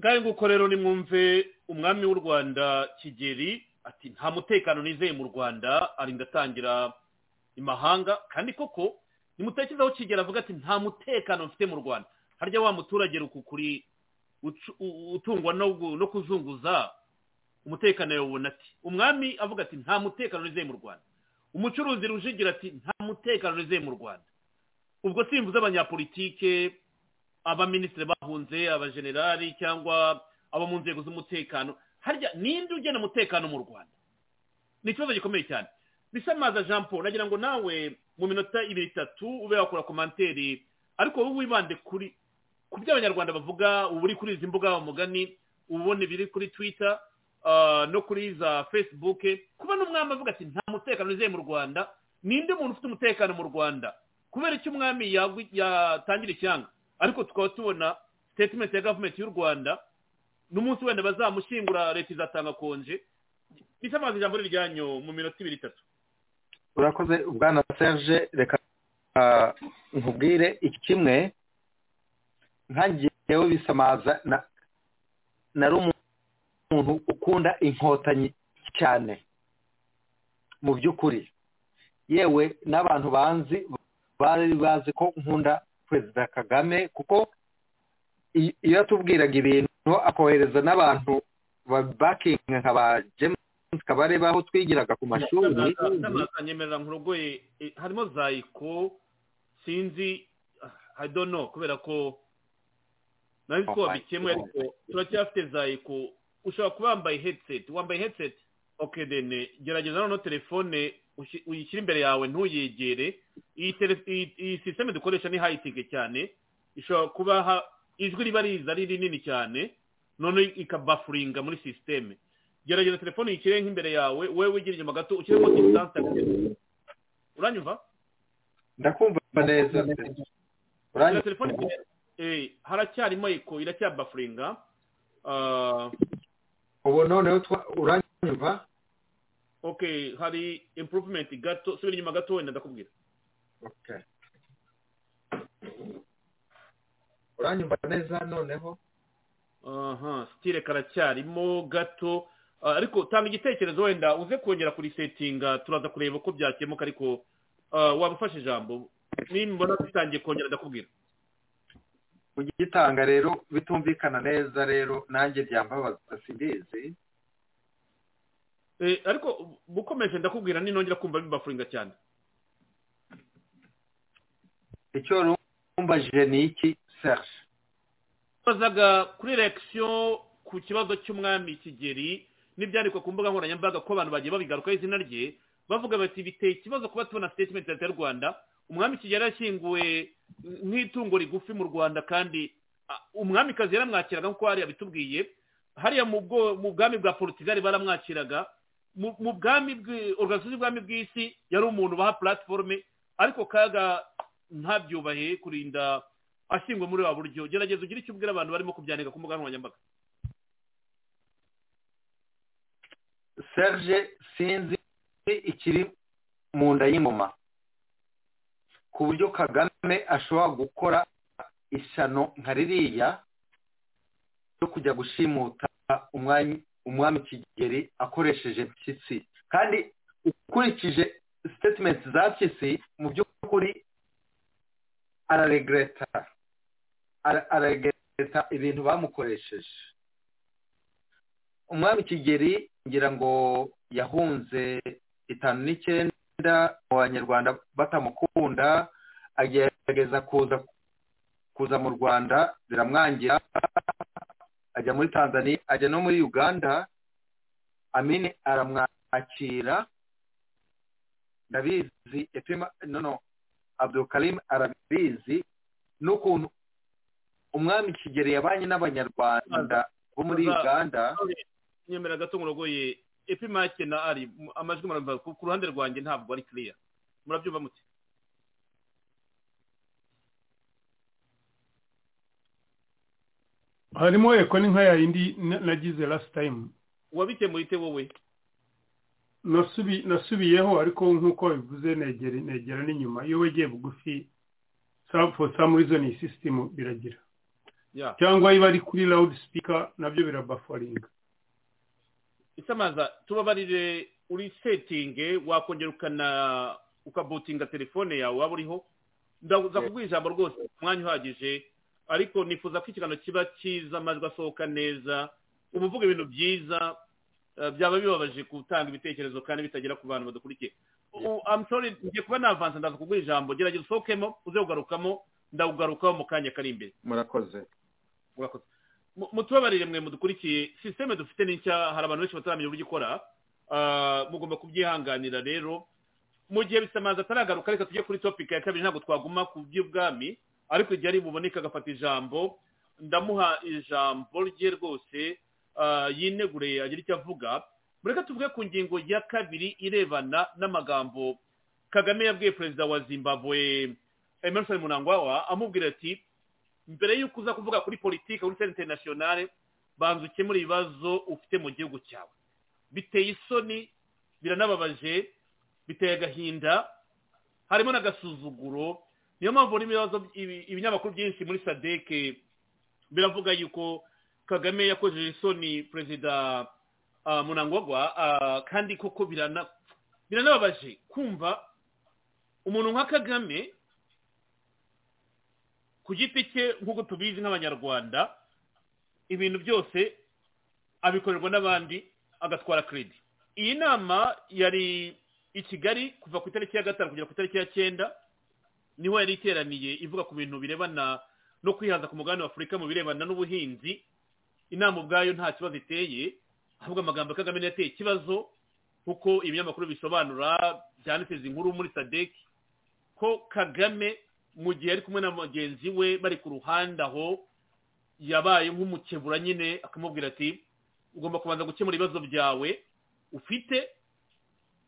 ngaho nguko rero nimwumve umwami w'u rwanda kigeri ati nta mutekano nizeye mu rwanda arinda atangira imahanga kandi koko nimutekereze aho kigeri avuga ati nta mutekano mfite mu rwanda harya wa muturage rukukuri ucu- u- utungwa no gu- no kuzunguza umutekano yawubona ati umwami avuga ati nta mutekano nizeye mu rwanda umucuruzi rujigira ati nta mutekano nizeye mu rwanda ubwo simvuze abanyapolitike abaminisitiri bahunze abajenerali cyangwa abo mu nzego z'umutekano harya ninde ugena umutekano mu rwanda ni ikibazo gikomeye cyane bisamaza jean paul nagira ngo nawe mu minota ibiri itatu ube wakora komanteri ariko wowe wibande kuri ku byo abanyarwanda bavuga uba uri kuri izi mbuga umugani uba ubona ibiri kuri twitter ah, no kuri za facebook kuba n'umwami avuga ati nta mutekano uzeye mu rwanda ninde muntu ufite umutekano mu rwanda kubera icyo umwami yagwi- yatangira icyanga ariko tukaba tubona statement ya gavumenti y'u rwanda n'umunsi wenda bazamushyingura leta izatanga konje bisa amazi ijambo rijyanyu mu minota ibiri itatu urakoze ubwana serge reka ah, nkubwire iki kimwe nkangewe bisamaza na- nari umuntu ukunda inkotanyi cyane mu by'ukuri yewe n'abantu banzi bari bazi ko nkunda perezida kagame kuko i- iyo yatubwiraga ibintu akohereza n'abantu bakinga nka ba james kabareba aho twigiraga ku mashuri nyemerera nkurogoye eh, harimo zayiko sinzi ah, i don't know kubera ko nari ko Oh, wabikemwe I- ariko turacyafite zayiko ushobora kuba wambaye headset wambaye headset ok dene gerageza noneho telefone ushi- uyishyire imbere yawe ntuyegere iyi tele- iyi- iyi sisiteme dukoresha ni hayitike cyane ishobora kuba ha- ijwi riba riza ari rinini cyane none ikabafuringa muri sisiteme gerageza telefone yishyire nk'imbere yawe wowe wigire inyuma gato ushyiremo disitanse uranyumva ndakumva neza gerageza uranyumva? telefone imbere- eh, haracyarimo eko iracyabafuringa Ah, ubu noneho twa- uranyumva ok hari improvement gato subira inyuma gato wenda ndakubwira Okay. uranyumva neza noneho aha sitire karacyarimo gato Ah, ariko tanga igitekerezo wenda uze kongera kurisetinga turaza kureba uko byakemuka ariko ah, waba ufashe ijambo nimbona bitangiye kongera ndakubwira kugitanga rero bitumvikana neza rero nanjye byambabaza simbizi Eh, ariko bukomeje ndakubwira ninongera kumva bibafuringa cyane icyo rumbajije ni iki serge bazaga kuri rekisiyo ku kibazo cy'umwami kigeri n'ibyandikwa ku mbuga nkoranyambaga ko abantu bagiye babigarukaho izina rye bavuga bati biteye ikibazo kuba tubona sitetimenti ya leta y'u rwanda umwami kigeri yashyinguwe nk'itungo rigufi mu rwanda kandi ah, umwamikazi yaramwakiraga nk'uko hariya bitubwiye hariya mu bwo- mu bwami bwa porutigali baramwakiraga mu mu bwami bw'i- organizasiyo y'ubwami bw'isi yari umuntu baha puratiforume ariko kaga ntabyubahe kurinda ashingwa muri wa buryo gerageza ugire icyo ubwira abantu barimo kubyandika ku mbuga nkoranyambaga serge sinzi ikiri mu nda y'ingoma ku buryo kagame ashobora gukora ishyano nka ririya yo kujya gushimuta umwami umwami kigeri akoresheje mpyisi kandi ukurikije statement za mpyisi mu by'ukuri araregreta Ara- araregreta ibintu bamukoresheje umwami kigeri ngira ngo yahunze itanu n'icyenda mu banyarwanda batamukunda agerageza kuza kuza mu rwanda biramwangira ajya muri tanzania ajya no muri uganda amini aramwakira ndabizi etima no no abdulkarim arabizi n'ukuntu umwami kigeri yabanye n'abanyarwanda bo muri uganda nyemera gato murogoye epimake na ari mu- amajwi muramva ku ku ruhande rwanjye ntabwo ari kiriya murabyumva mute harimo eko ni nka yayindi na- nagize last time wabikemuye ite wowe nasubi nasubiyeho ariko nk'uko bivuze negera negera n'inyuma iyo wegeye bugufi some- for some reason iyi sisitemu biragira ya cyangwa iyo ari kuri loud speaker nabyo birabafaringa isamaza tubabarire uri setinge wakongera ukana ukabutinga telefone yawe waba uriho ndaza kubwira ijambo rwose umwanya uhagije ariko nifuza ko ikiganiro kiba cyiza amajwi asohoka neza uba uvuga ibintu byiza eh, byaba bibabaje gutanga ibitekerezo kandi bitagera ku bantu badukurikiye U- I'm sorry ngiye kuba navanze ndaza kubwira ijambo gerageza usohokemo uze kugarukamo ndakugarukaho mu kanya kari imbere murakoze murakoze Mu- mutubabarire mwe mudukurikiye sisiteme dufite ni nshya hari abantu benshi bataramenya uburyo ikora Ah, mugomba kubyihanganira rero mu gihe bisamaza ataragaruka reka tujye kuri topic ya kabiri ntabwo twaguma ku by'ubwami ariko igihe ari buboneke agafata ijambo ndamuha ijambo rye rwose ah, yinegure agira icyo avuga mureke tuvuge ku ngingo ya kabiri irebana n'amagambo kagame yabwiye perezida wa zimbabwe emerson munangwawa amubwira ati mbere y'uko uza kuvuga kuri politiki kuri senta interinasiyonale banza ukemure ibibazo ufite mu gihugu cyawe biteye isoni biranababaje biteye agahinda harimo n'agasuzuguro niyo mpamvu urimo ibibazo ibi- ibinyamakuru byinshi muri sadeke biravuga yuko kagame yakojeje isoni perezida ah, munangwagwa ah, kandi koko birana- biranababaje kumva umuntu nka kagame ku giti cye nk'uko tubizi nk'abanyarwanda ibintu byose abikorerwa n'abandi agatwara keredi iyi nama yari i kigali kuva ku itariki ya gatanu kugera ku itariki ya cyenda niho yari iteraniye ivuga ku bintu birebana no kwihaza ku mugabane wa afurika mu birebana n'ubuhinzi inama ubwayo nta kibazo iteye ahubwo amagambo ya kagame niyo ateye ikibazo kuko ibinyamakuru bisobanura byanditse izi nkuru muri sadeki ko kagame mu gihe ari kumwe na mugenzi we bari ku ruhande aho yabaye nk'umukebura nyine akamubwira ati ugomba kubanza gukemura ibibazo byawe ufite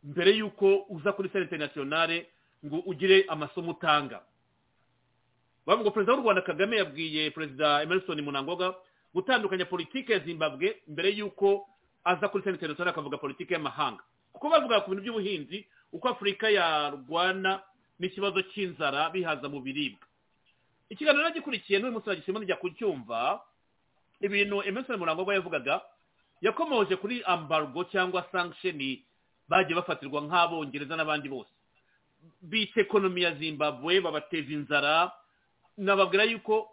mbere y'uko uza kuri sale interinasiyonale ngo ugire amasomo utanga bavuga perezida w'u rwanda kagame yabwiye perezida emerson munangoga gutandukanya politiki ya zimbabwe mbere y'uko aza kuri sale interinasiyonale akavuga politiki y'amahanga kuko bavuga ku bintu by'ubuhinzi uko afurika yarwana n'ikibazo cy'inzara bihaza mu biribwa ikiganiro gikurikiye n'uyu munsi nagisima njya kucyumva ibintu emerson murangwa yavugaga yakomoje kuri ambargo cyangwa sankisheni bagiye bafatirwa nk'abongereza n'abandi bose bica ekonomi ya zimbabwe babateza inzara nababwira yuko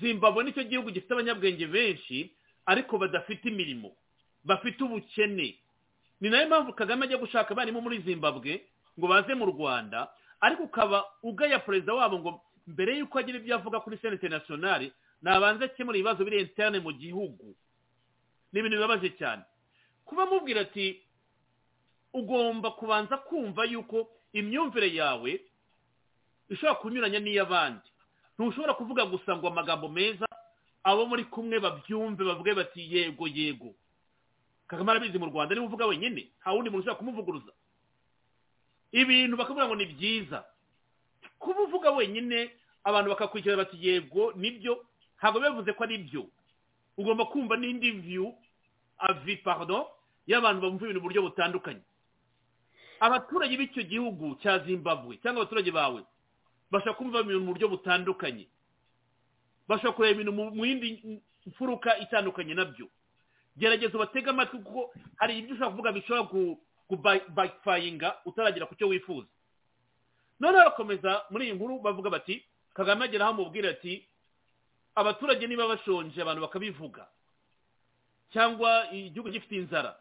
zimbabwe nicyo gihugu gifite abanyabwenge benshi ariko badafite imirimo bafite ubukene ni nayo mpamvu kagame ajya gushaka abarimu muri zimbabwe ngo baze mu rwanda ariko ukaba ugaya perezida wabo ngo mbere y'uko agira ibyo avuga kuri sena interinasiyonari nabanze akemura ibibazo biri interne mu gihugu ni ibintu bibabaje cyane kuba amubwira ati ugomba kubanza kumva yuko imyumvire yawe ishobora kunyuranya n'iy'abandi ntushobora kuvuga gusa ngo amagambo meza abo muri kumwe babyumve bavuge bati yego yego kagame arabizi mu rwanda niba uvuga wenyine nta wundi muntu ushobora kumuvuguruza ibintu bakavuga ngo ni byiza kuba uvuga wenyine abantu bakakurikira bati yego nibyo ntabwo bivuze ko ari byo ugomba kumva n'indi view avi pardon y'abantu bumva ibintu mu buryo butandukanye abaturage b'icyo gihugu cya zimbabwe cyangwa abaturage bawe bashobora kumva ibintu mu buryo butandukanye bashobora kureba ibintu mu mu yindi mfuruka itandukanye nabyo gerageza ubatege amatwi kuko hari ibyo ushobora kuvuga bishobora ku- kubayifayinga utaragera ku cyo wifuza noneho barakomeza muri iyi nkuru bavuga bati kagame agera aho amubwira ati abaturage niba bashonje abantu bakabivuga cyangwa igihugu gifite inzara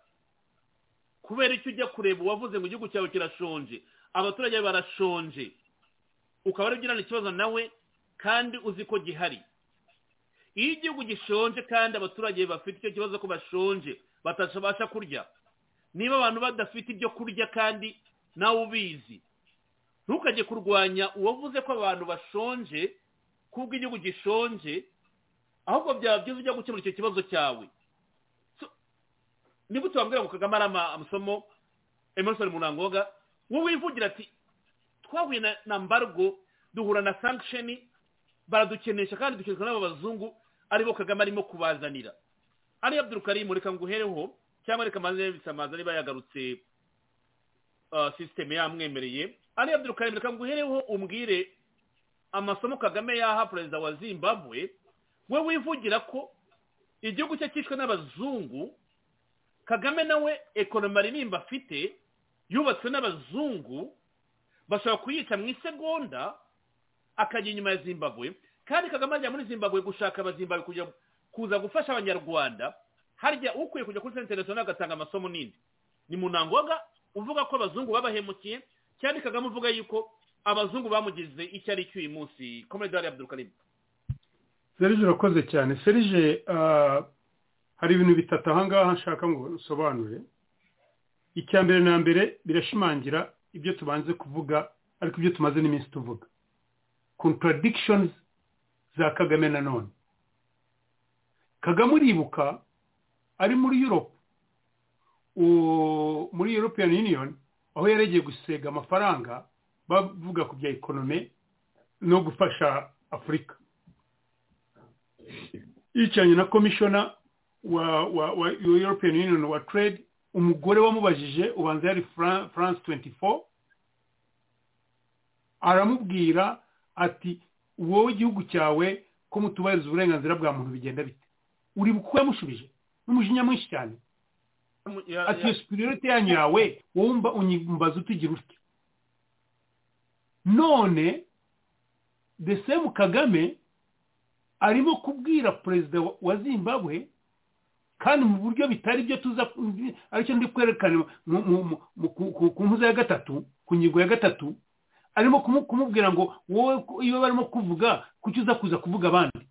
kubera icyo ujya kureba uwavuze ngo igihugu cyawe kirashonje abaturage barashonje ukaba ari ugirana ikibazo nawe kandi uzi ko gihari iyo igihugu gishonje kandi abaturage bafite icyo kibazo ko bashonje batabasha kurya niba abantu badafite ibyo kurya kandi nawe ubizi ntukajye kurwanya uwavuze ko abantu bashonje kubwo igihugu gishonje ahubwo byaba byiza ujya gukemura icyo kibazo cyawe So, ni gute wabwira ngo kagame ari ama- amasomo emerson munangoga wowe wivugira ati twahuye na- na mbargo duhura na sankisheni baradukenesha kandi dukenerwa n'abo bazungu aribo kagame arimo kubazanira ari abdul karimu reka nguhereho cyangwa reka maze bisamaza niba yagarutse ah, sisiteme yamwemereye ari abdul karimu reka nguhereho umbwire amasomo kagame yaha perezida wa zimbabwe we wivugira ko igihugu cye cyishwe n'abazungu kagame nawe ekonomi aririmba afite yubatswe n'abazungu bashobora kuyica mu isegonda akajya inyuma ya zimbabwe kandi kagame ajya muri zimbabwe gushaka abazimbabwe kujya kuza gufasha abanyarwanda harya ukwiye kujya kuri senta interinasiyonali agatanga amasomo nindi ni munangoga uvuga ko abazungu babahemukiye cyane kagame uvuga yuko abazungu bamugize icyo ari cyo uyu munsi komedari abdurukarimu serije urakoze cyane serije ah, hari ibintu bitatu ahangaha nshaka ngo usobanure icya mbere na mbere birashimangira ibyo tubanze kuvuga ariko ibyo tumaze n'iminsi tuvuga contradictions za kagame na none kagame uribuka ari muri europe u- muri european union aho yaregeye gusega amafaranga bavuga ku bya ekonome no gufasha afurika yicaranye na komishona wa wa wa european union wa trade umugore wamubajije ubanza yari Fran- france 24 aramubwira ati wowe igihugu cyawe ko mutubahiriza uburenganzira bwa muntu bigenda bite uri kuko yamushubije n'umujinya mwinshi cyane Ya- ati iyo ya- superiority yanyu yawe wowe mba- unyimbaza utigira utya none the same kagame arimo kubwira perezida wa- wa zimbabwe kandi mu buryo bitari byo tuza aricyo ndi kwerekana mu- mu- mu- mu- ku- ku- ku nkuza ya gatatu ku ngingo ya gatatu arimo kumu- kumubwira ngo wowe ku- iyo barimo kuvuga kuki uza kuza kuvuga abandi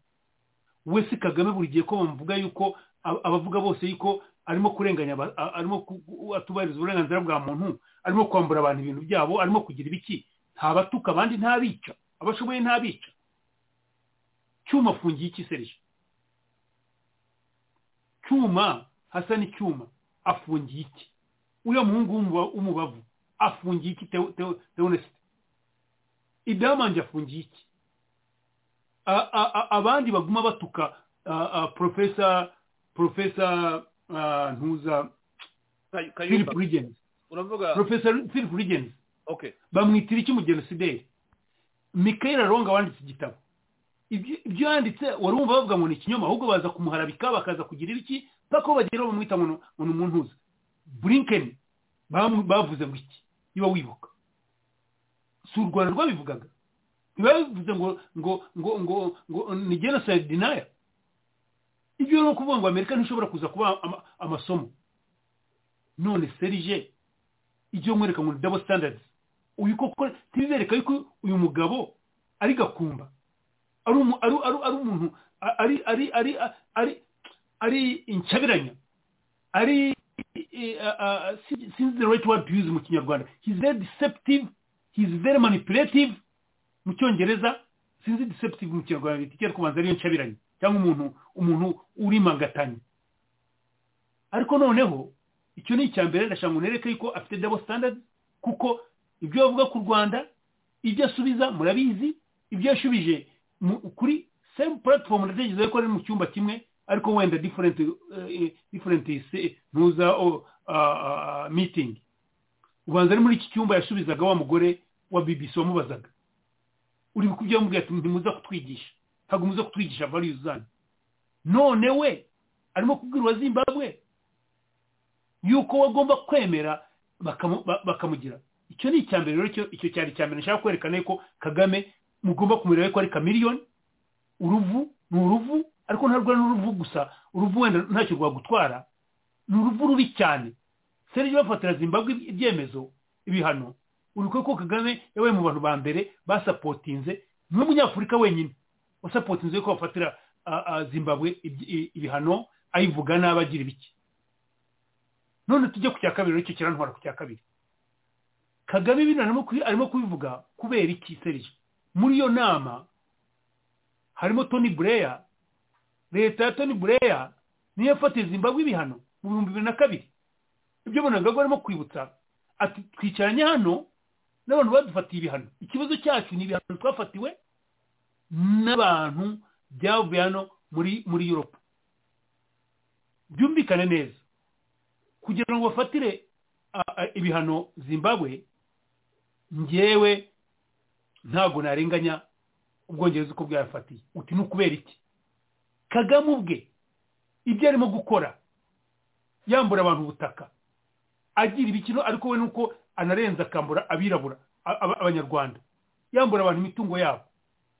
we si kagame buri gihe ko bamuvuga yuko ab- abavuga bose yuko arimo kurenganya aba- a- arimo ku- ku- atubahiriza uburenganzira bwa muntu arimo kwambura abantu ibintu byabo arimo kugira ibiki ntabatuka abandi ntabica abashoboye ntabica cyuma afungiye iki serije cyuma hasa n'icyuma afungiye iki uriya muhungu w'umuba- w'umubavu afungiye iki Teo- Teo- teonesite idamanje afungiye iki A- a- a- abandi baguma batuka a- a, profesa profesa a, ntuza Kay- philip kayumba rigens uravuga profesa philip rigens okay bamwitira iki mu genosideri mikael aronga wanditse igitabo Ibyo- ibyo yanditse wari wumva bavuga ngo ni ikinyoma ahubwo baza kumuharabika bakaza kugira iki paka aho bagera bamwita ngo ni- ngo ni umuntuza burinkeni bamu- bavuze ngo iki niba wibuka si u rwanda rwabivugaga ntibavuze ngo ngo ngo ngo ngo ni genocide denier ibyo ni ukuvuga ngo amerika ntishobora kuza kuba ama- amasomo none serije ibyo mwereka ngo ni double standards uyu koko ntibibereka yuko uyu mugabo ari gakumba ari umu- ari ari ari umuntu a- ari ari ari ari ari incabiranya ari eh, ah, ah, si- sinzi the right word to use mu kinyarwanda he's very deceptive he's very manipulative mu cyongereza sinzi deceptive mu kinyarwanda bita iki ariko ubanza ariyo ncabiranya cyangwa umuntu umuntu urimagatanya ariko noneho icyo ni icya mbere ndashaka ngo nereke yuko afite double standard kuko ibyo bavuga ku rwanda ibyo asubiza murabizi ibyo yashubije mu- kuri same platform ndatekereza ko ari mu cyumba kimwe ariko wenda different eh, different se- ntuza oh, ah, ah, meeting ubanza ari muri iki cyumba yasubizaga wa mugore wa bbc wamubazaga uri kubyo yamubwiye ati ntimuza kutwigisha ntabwo muza kutwigisha values zanyu none we arimo kubwira uwa zimbabwe yuko bagomba kwemera bakamu- ba- bakamugira icyo ni icya mbere rero cyo- icyo cyari icya mbere nshaka kwerekana yuko kagame mugomba kumureba yuko ari kamiriyoni uruvu ni uruvu ariko ntarwo ari uruvu gusa uruvu wenda ntacyo rwagutwara ni uruvu rubi cyane serije bafatira zimbabwe ibyemezo ibihano uriko ko kagame yabaye mu bantu ba mbere basapotinze niwe munyafurika wenyine wasapotinze yuko bafatira ah, ah, zimbabwe iby- i- ibihano ayivuga nabi agira ibiki none tujye ku cya kabiri aricyo kirantwara ku cya kabiri kagame bino arimo kubi- arimo kubivuga kubera iki serije muri iyo nama harimo tony blair leta ya tony blair niyo yafatiye zimbabwe ibihano mu bihumbi bibiri na kabiri ibyo bonagago arimo kwibutsa ati twicaranye hano n'abantu badufatiye ibihano ikibazo cyacu ni ibihano twafatiwe n'abantu byavuye hano muri muri europe byumvikane neza kugira ngo bafatire a- a- ibihano zimbabwe ngewe ntabwo narenganya ubwongereza uko bwayafatiye uti ni ukubera iki kagame ubwe ibyo arimo gukora yambura abantu ubutaka agira ibikino ariko we nuko anarenza akambura abirabura a- aba- abanyarwanda yambura abantu imitungo yabo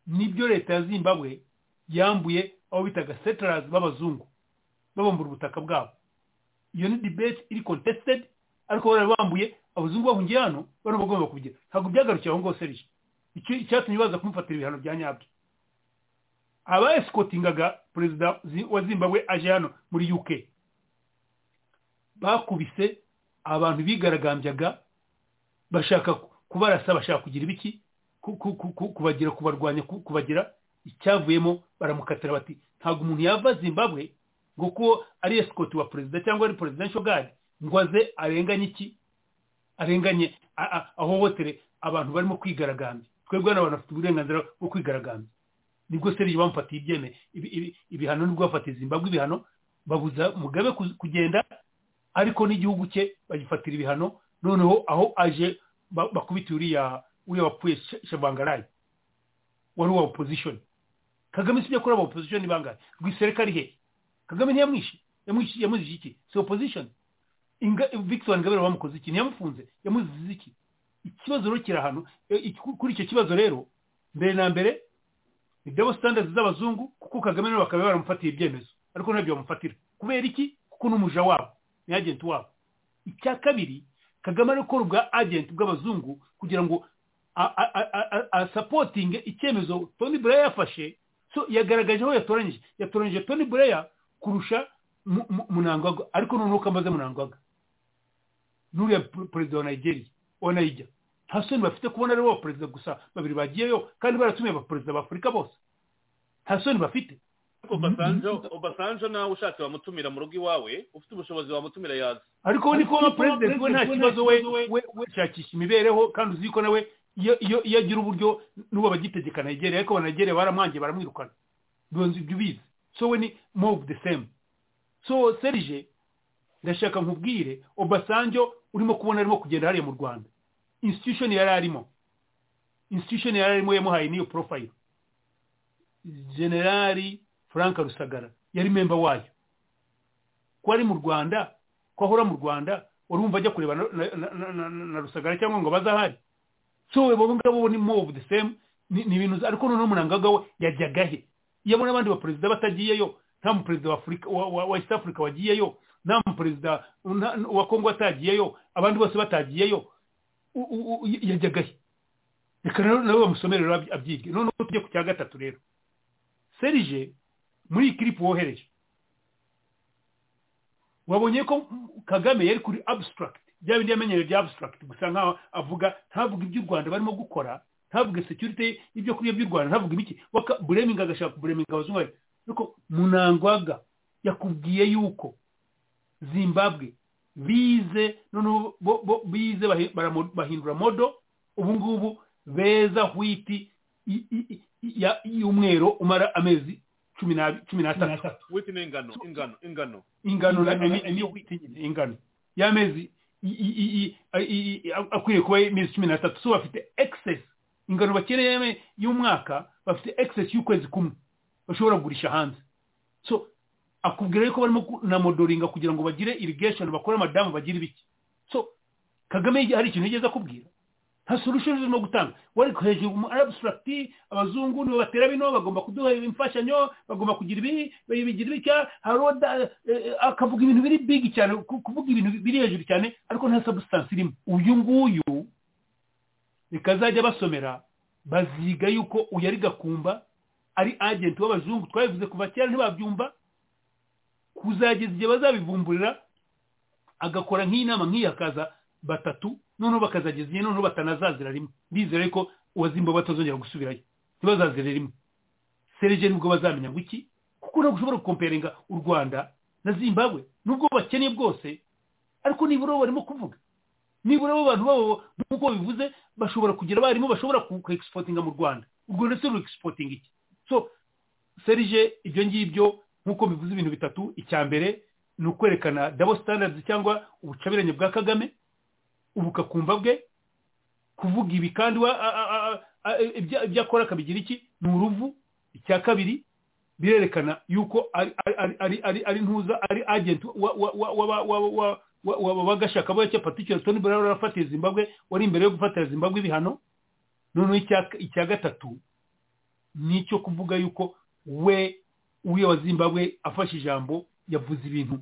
nibyo leta ya zimbabwe yambuye abo bitaga setarazi b'abazungu babambura ubutaka bwabo iyo ni debate iri contested ariko bari bambuye abazungu bahungiye hano bari bagomba kubigira ntabwo byagarukiye aho ngaho serije icyo icyatumye baza kumufatira ibihano bya nyabyo abaesikotingaga perezida zi- wa zimbabwe aje hano muri uk bakubise abantu bigaragambyaga bashaka ku- kubarasa bashaka kugira ibiki ku- ku- ku- ku- kubagira kubarwanya ku- kubagira icyavuyemo baramukatira bati ntabwo umuntu yava zimbabwe ngo kuko ari esikoti wa perezida cyangwa ari presidential guard ngo aze arenganye iki arenganye a- a- ahohotere abantu barimo kwigaragambya twebwe hano abantu bafite uburenganzira bwo kwigaragambya nibwo serije bamufatiye ibyeme ibi- ibi- ibihano nibwo bafatiye zimbabwe ibihano babuza mugabe ku- kugenda ariko n'igihugu cye bagifatira ibihano noneho aho aje ba- bakubitiye uriya uriya wapfuye Sha- shavangarayi wari uwa opozishoni kagame sibyo kuri aba opozishoni bangahe rwisere ari he kagame ntiyamwishe Yamwishe- yamuzije iki si opozishoni Inga- victoire ingabire bamukoze iki ntiyamufunze yamuzize iki ikibazo rero kiri ahantu E, iki- kuri icyo kibazo rero mbere na mbere ni double standards z'abazungu kuko kagame nabo bakaba baramufatiye ibyemezo ariko ntabyo bamufatira kubera iki kuko n'umuja wabo ni agent wabo icya kabiri kagame ari gukora ubwa agent bw'abazungu kugira ngo a- a- a- a- a- asapotinge icyemezo tony blair yafashe so yagaragaje aho yatoranyije yatoranyije tony blair kurusha Mu- Mu- munangagwa ariko noneho ko amaze munangagwa n'uriya per- perezida wa nigeria wa naija nta soni bafite kubona aribo baperezida gusa babiri bagiyeyo kandi baratumiye abaperezida b'afurika bose nta soni bafite obasanjo obasanjo nawe ushatse wamutumira mu rugo iwawe ufite ubushobozi wamutumira yaza ariko we ni kuba perezida we nta kibazo we we we shakisha imibereho kandi uzi ko nawe iyo iyo iyo agira uburyo n'uwo bagitegeka nigeria ariko abanigeria baramwangiye baramwirukana bibonze ibyo ubizi so we ni more of the same so serije ndashaka nkubwire obasanjo urimo kubona arimo kugenda hariya mu rwanda institution yari arimo institution yari arimo yamuhaye n'iyo profile generali frank rusagara yari memba wayo ko ari mu rwanda ko ahora mu rwanda urumva ajya kureba na- na- na- na- na- na rusagara cyangwa ngo bazahari so we abo ngabo ni more of the same ni ni ibintu ariko noneho munangaga we yajyaga he iyo abona abandi baperezida batagiyeyo nta muperezida wa afurika wa- wa wa east africa wagiyeyo nta muperezida nta- wa kongo atagiyeyo abandi bose batagiyeyo u- u- u- yajyaga he reka rero nabo bamusomere rero abyi- abyige noneho tujye ku cya gatatu rero serije muri iyi kiripu wohereje wabonye ko kagame yari kuri abstract bya bindi yamenyereye bya abstract gusa nkaho avuga ntavuga iby'u rwanda barimo gukora ntavuge security ibyo kurya by'u rwanda ntavuga ibiki Waka- bureminga agashaka bureminga abazungu bari- ariko munangwaga yakubwiye yuko zimbabwe bize noneho bo- bo- bize bahi- baramo- bahindura modo ubu ngubu beza hwiti i- i- i- ya- y'umwero umara amezi cumi n'abi- cumi n'atatu wita ingano ingano ingano ingano na niyo wita nyine ingano y'amezi i- i- i- i- i- akwiriye kuba imezi cumi n'atatu so bafite excess ingano bakeneye me- y'umwaka bafite excess y'ukwezi kumwe bashobora kugurisha hanze so akubwira yuko barimo ku- na modoringa kugira ngo bagire irrigation bakore amadamu bagire ibiki so kagame hari ikintu yigeze akubwira nta solution zirimo gutanga wari hejuru mu abstract abazungu nibo batera bino bagomba kuduha imfashanyo bagomba kugira ibi bigira ibika haroda eh, akavuga ibintu biri big cyane ku- kuvuga ibintu biri hejuru cyane ariko nta substance irimo uyu nguyu bikazajya basomera baziga yuko uyu ari gakumba ari agent w'abazungu twabivuze kuva kera ntibabyumva kuzageza igihe bazabivumburira agakora nk'inama nk'iyi hakaza batatu noneho bakazageza igihe noneho batanazazira rimwe ndizera yuko uwazimba batazongera gusubirayo ntibazazire rimwe serije nibwo bazamenya ngo iki kuko ntabwo ushobora gukomperinga u rwanda na zimbabwe nubwo bakeneye bwose ariko nibura bo barimo kuvuga nibura bo abantu babo nk'uko bivuze bashobora kugira abarimu bashobora kuexpotinga mu rwanda u rwanda se ruexpotinga iki so serije ibyo ngibyo nk'uko bivuze ibintu bitatu icya mbere ni ukwerekana double standards cyangwa ubucabiranye bwa kagame ubukakumva bwe kuvuga ibi kandi wa- a- a- a- a- ibya- ibyo akora akabigira iki ni uruvu icya kabiri birerekana yuko ari ari- ari- ari- ari ntuza ari agent wa- wa- wa- wa- wa- wa- wa- wa- wa- wagashakaboya cya patricia tony blair wari warafatiye zimbabwe wari imbere yo gufatira zimbabwe ibihano noneho icya icya gatatu ni icyo kuvuga yuko we uriya wa zimbabwe afashe ijambo yavuze ibintu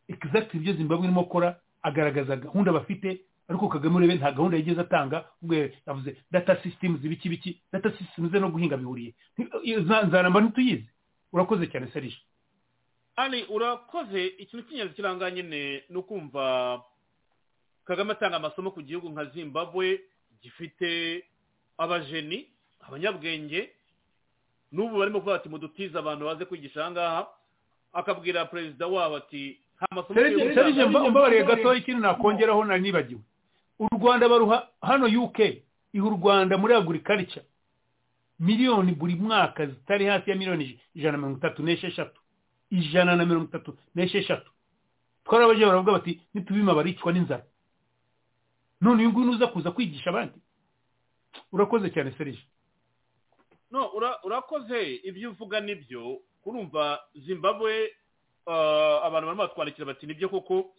exactly ibyo zimbabwe irimo gukora agaragaza gahunda bafite ariko kagame urebe nta gahunda yigeze atanga ubwo yavuze data systems ibiki biki data systems no guhinga bihuriye Nti- za- nzaramba ntituyizi urakoze cyane serije ari urakoze ikintu cy'ingenzi kiranga nyine ni ukumva kagame atanga amasomo ku gihugu nka zimbabwe gifite abajeni abanyabwenge n'ubu barimo kuvuga ati mudutize abantu baze kwigisha aha ngaha akabwira perezida wabo ati nta masomo serije serije mba- mbabariye gatoya ikintu nakongeraho nari nibagiwe u rwanda baruha hano uk iha u rwanda muri agurikarica miliyoni buri mwaka zitari hasi ya miliyoni ijana na mirongo itatu n'esheshatu ijana na mirongo itatu n'esheshatu twarabaje baravuga bati nitubima baricwa n'inzara none uyu nguyu nuza kuza kwigisha abandi urakoze cyane serije no ura- urakoze ibyo uvuga nibyo urumva zimbabwe ah, abantu barimo batwandikira bati nibyo koko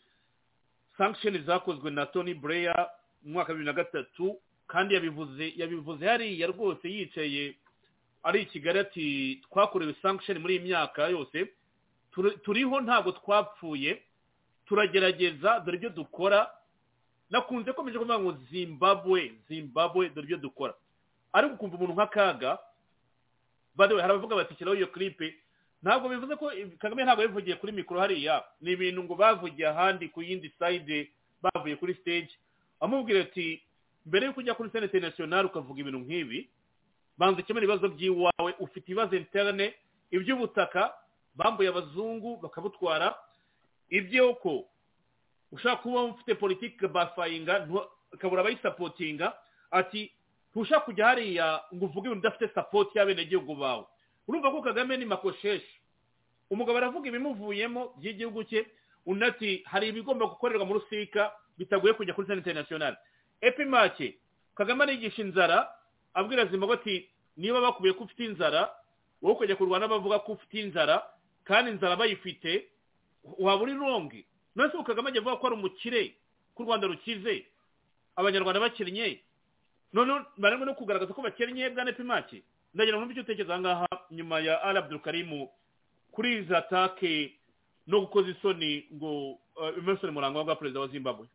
sankisheni zakozwe na tony Blair mu mwaka wa bibiri na gatatu kandi yabivuze yabivuze hariya rwose yicaye ari i kigali ati twakorewe sankisheni muri iyi myaka yose turi- turiho ntabwo twapfuye turagerageza dore ibyo dukora nakunze komeje kuvuga ngo zimbabwe zimbabwe dore ibyo dukora ariko ukumva umuntu nk'akaga bade hari abavuga bati shyiraho iyo klipe ntabwo bivuze ko kagame ntabwo yabivugiye kuri mikoro hariya ni ibintu ngo bavugiye ahandi ku yindi sayide bavuye kuri stage amubwira ati mbere yuko ujya kuri sene interinasiyonari ukavuga ibintu nk'ibi banza ukemura ibibazo by'iwawe ufite ibibazo interane iby'ubutaka bambuye abazungu bakabutwara iby'uko ushaka kuba ufite politiki bafayinga ntu- ukabura abayisapotinga ati ntushaka kujya hariya ngo uvuge ibintu udafite sapoti y'abenegihugu bawe urumva ko kagame ni makosheshi umugabo aravuga ibimuvuyemo by'igihugu cye undi ati hari ibigomba gukorerwa mu rusika bitagoye kujya kuri sena interinasiyonari epimake kagame arigisha inzara abwira zimbabwe ati niba bakubiye ko ufite inzara wowe ukajya ku rwanda bavuga ko ufite inzara kandi inzara bayifite waba uri rongi nonese kagame ajya avuga ko ari umukire ko u rwanda rukize abanyarwanda bakennye none barimo no kugaragaza ko bakennye bwa nepimaki ndagira ngo icyo utekereza aha ngaha nyuma ya ari abdurukarimu kuri izi atake no gukoza isoni ngo eh, emerson murangwa bwa perezida wa zimbabwe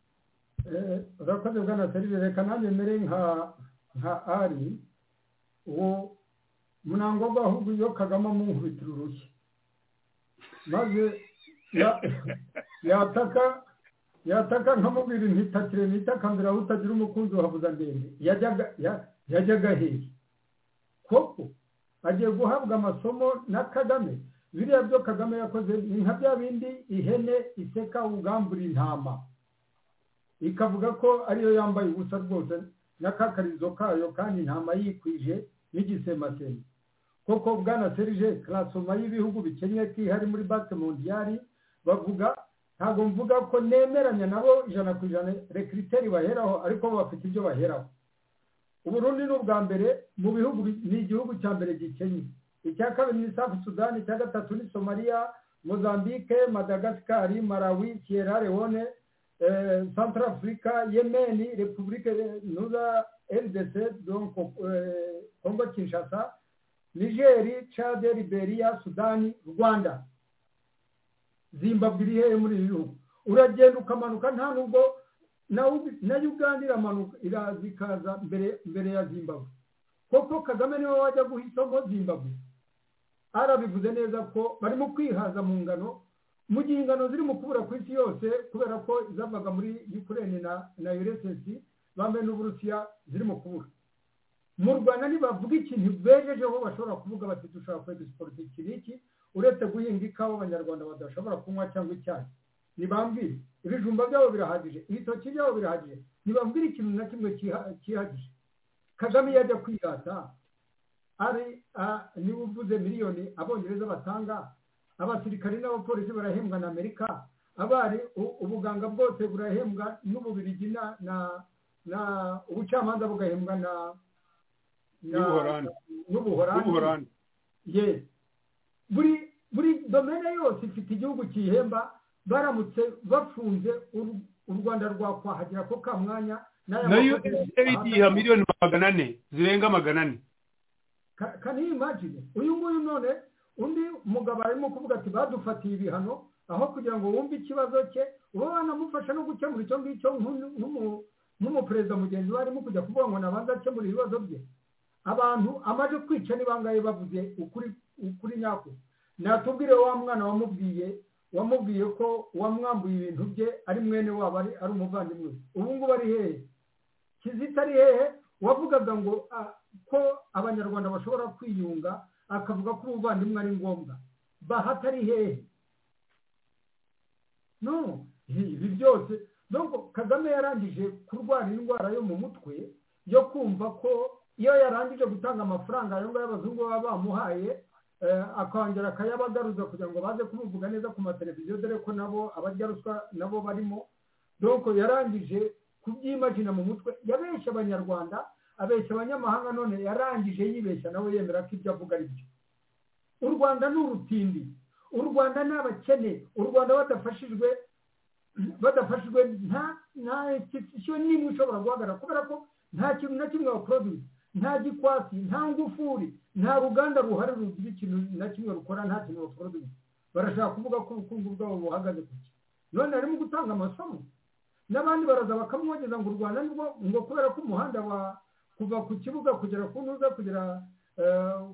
Eh, urakoze bwana serivisi reka nanjye mbere nka nka ari uwo munango w'ahubwo iyo kagame amunkubitira urushyi maze ya- yataka yataka nkamubwira ntitakire ntitakambira aho utagira umukunzi wahabuza ndende yajyaga ya- yajyaga hehe koko agiye guhabwa amasomo na kagame biriya byo kagame yakoze ni nka bya bindi ihene iseka ugambura intama ikavuga ko ariyo yambaye ubusa rwose n'akakarizo kayo kandi intama yikwije n'igisemasema koko bwana serije karasoma y'ibihugu bikennye kihari muri bate mondiyari bavuga ntabwo mvuga ko nemeranya nabo ijana ku ijana rekiriteri baheraho ariko bo bafite ibyo baheraho uburundi ni ubwa mbere mu bihugu bi- ni igihugu cya mbere gikennye icya kabiri ni safu sudani icya gatatu ni somaliya mozambique madagasikari malawi sierra leone eh, Centrafrica, Yemen, République Nuda, RDC, donc euh, Congo Kinshasa, Nigeria, Tchad, Liberia, Sudani, Rwanda. Zimbabwe iri hehe muri ibi bihugu? Uragenda ukamanuka nta nubwo na Ubi- na Uganda iramanuka iraza ikaza mbere mbere ya Zimbabwe. Koko Kagame niwe wajya guha isomo Zimbabwe. Arabivuze neza ko barimo kwihaza mu ngano mu gihe ingano ziri mu kubura ku isi yose kubera ko zavaga muri ukraine na na uss bambaye n'uburusiya ziri mu kubura mu rwanda ntibavuga ikintu bejejeho bashobora kuvuga bati dushobora kwega siporo iki n'iki uretse guhinga ikawa abanyarwanda badashobora kunywa cyangwa icyayi nibambwire ibijumba byabo birahagije ibitoki byabo birahagije nibambwire ikintu na kimwe kiha- kihagije kagame iyo ajya kwirata ari ah, niba uvuze miliyoni abongereza batanga abasirikare n'abapolisi barahembwa na amerika abari u- ubuganga bwose burahembwa n'ububirigi na na na ubucamanza bugahembwa na na- N'ubuholandi. n'ubuholandi n'ubuhorani ye buri buri domene yose ifite igihugu kiyihemba baramutse bafunze u- u rwanda rwakwahagera ko ka mwanya n'aya na makosa- usaid ha miliyoni magana ane zirenga magana ane Ka- can you imagine uyu nguyu none undi mugabo arimo kuvuga ati badufatiye ibihano aho kugira ngo wumve ikibazo cye uba wanamufasha no gukemura icyo ngicyo nk'umu- nk'umu- nk'umuperezida mugenzi we arimo kujya kuvuga ngo nabanza akemura ibibazo bye abantu amaze kwica ni bangahe bavuze ukuri ukuri nyako natubwire wa mwana wamubwiye wamubwiye ko wamwambuye ibintu bye ari mwene wabo ari ari umuvandimwe we. ubu ngubu ari hehe kizita ari hehe wavugaga ngo ah, ko abanyarwanda bashobora kwiyunga akavuga ko ubuvandimwe ari ngombwa bahata ari hehe no ibi byose nubwo kagame yarangije kurwara indwara yo mu mutwe yo kumva ko iyo yarangije gutanga amafaranga ayo ngayo abazungu baba bamuhaye akongera akayabagaruza kugira ngo baze kumuvuga neza ku mateleviziyo dore ko nabo abarya ruswa nabo barimo doko yarangije kubyimagina mu mutwe yabeshya abanyarwanda abeshya abanyamahanga none yarangije yibeshya nawe yemera ko ibyo avuga ari byo u rwanda ni urutindi u rwanda ni abakene u rwanda badafashijwe badafashijwe nta nta institusiyo n'imwe ishobora guhagarara kubera ko nta kintu na kimwe baproduce nta gikwasi nta ngufuri nta ruganda ruhari rugira ikintu na kimwe rukora nta kintu baproduce barashaka kuvuga ko ubukungu bwabo buhagaze ku ki none harimo gutanga amasomo n'abandi baraza bakamwogeza ngo u rwanda nibwo ngo kubera ko umuhanda wa kuva ku kibuga kugera ku ntuza kugera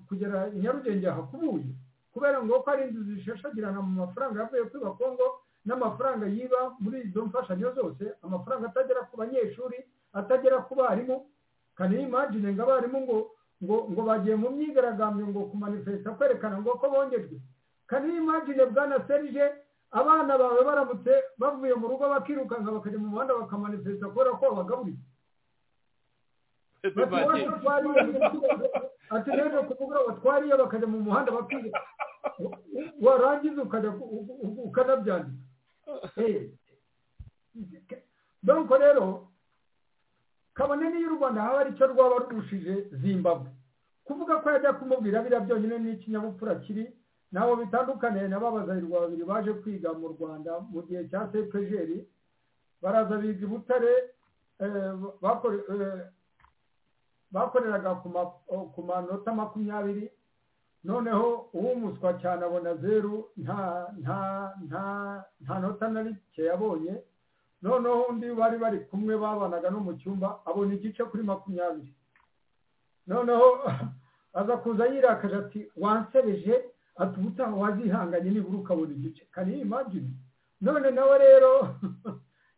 kugera nyarugenge hakubuye kubera ngo ko ari inzu zishashagirana mu mafaranga yavuye kuri bakongo n'amafaranga yiba muri izo mfashanyo zose amafaranga atagera ku banyeshuri atagera ku barimu kandi imagine ngo abarimu ngo ngo ngo bagiye mu myigaragambyo ngo kumanifesta kwerekana ngo ko bongejwe kandi imagine bwana serije abana bawe baramutse bavuye mu rugo bakirukanka bakajya mu muhanda bakamanifesta kubera ko babagaburiye ati rero kuvuga batwariye bakajya mu muhanda bakiga warangiza ukajya ukanabyandika donko rero kabone n'iyo u rwanda haba aricyo rwaba rurushije zimbabwe kuvuga ko yajya kumubwira biriya byonyine n'ikinyabupfura kiri ntabwo bitandukaniye na babazayirwa babiri baje kwiga mu rwanda mu gihe cya sepejeri baraza biga i butare bakoreraga ku manota makumyabiri noneho uw'umuswa cyane abona zeru nta nta nta nta nota na rike yabonye noneho undi bari bari kumwe babanaga no mu cyumba abona igice kuri makumyabiri noneho aza kuza yirakaje ati wansereje ati ubutaha wazihanganye nibura ukabona igice kandi imagine none nawe rero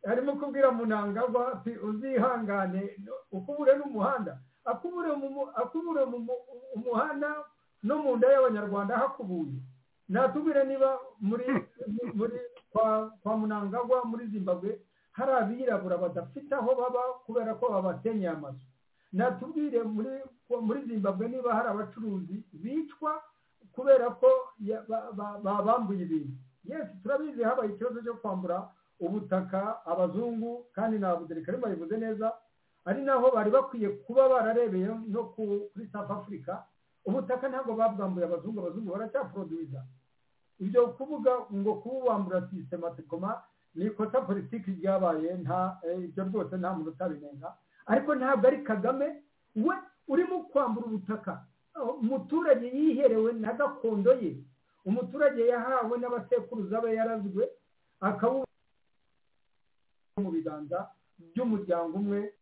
arimo kubwira munangagwa ati uzihangane ukubure n'umuhanda akubure umuhanda no mu nda y'abanyarwanda hakubuye natubwire niba muri muri kwa munangagwa muri zimbabwe hari abirabura badafite aho baba kubera ko babasenyeye amazu natubwire muri zimbabwe niba hari abacuruzi bicwa kubera ko babambuye ibintu yesi turabizi habaye ikibazo cyo kwambura ubutaka abazungu kandi ntabwo dereka bayivuze neza ari naho bari bakwiye kuba bararebeye no kuri south africa ubutaka ntabwo babwambuye abazungu abazungu baracyaproduza ibyo kuvuga ngo kububambura sistematikoma ni ikosa politiki ryabaye nta ibyo rwose nta muntu utabirenga ariko ntabwo ari kagame we urimo kwambura ubutaka umuturage yiherewe na gakondo ye umuturage yahawe n'abasekuruza be yarazwe akabu mu biganza by'umuryango umwe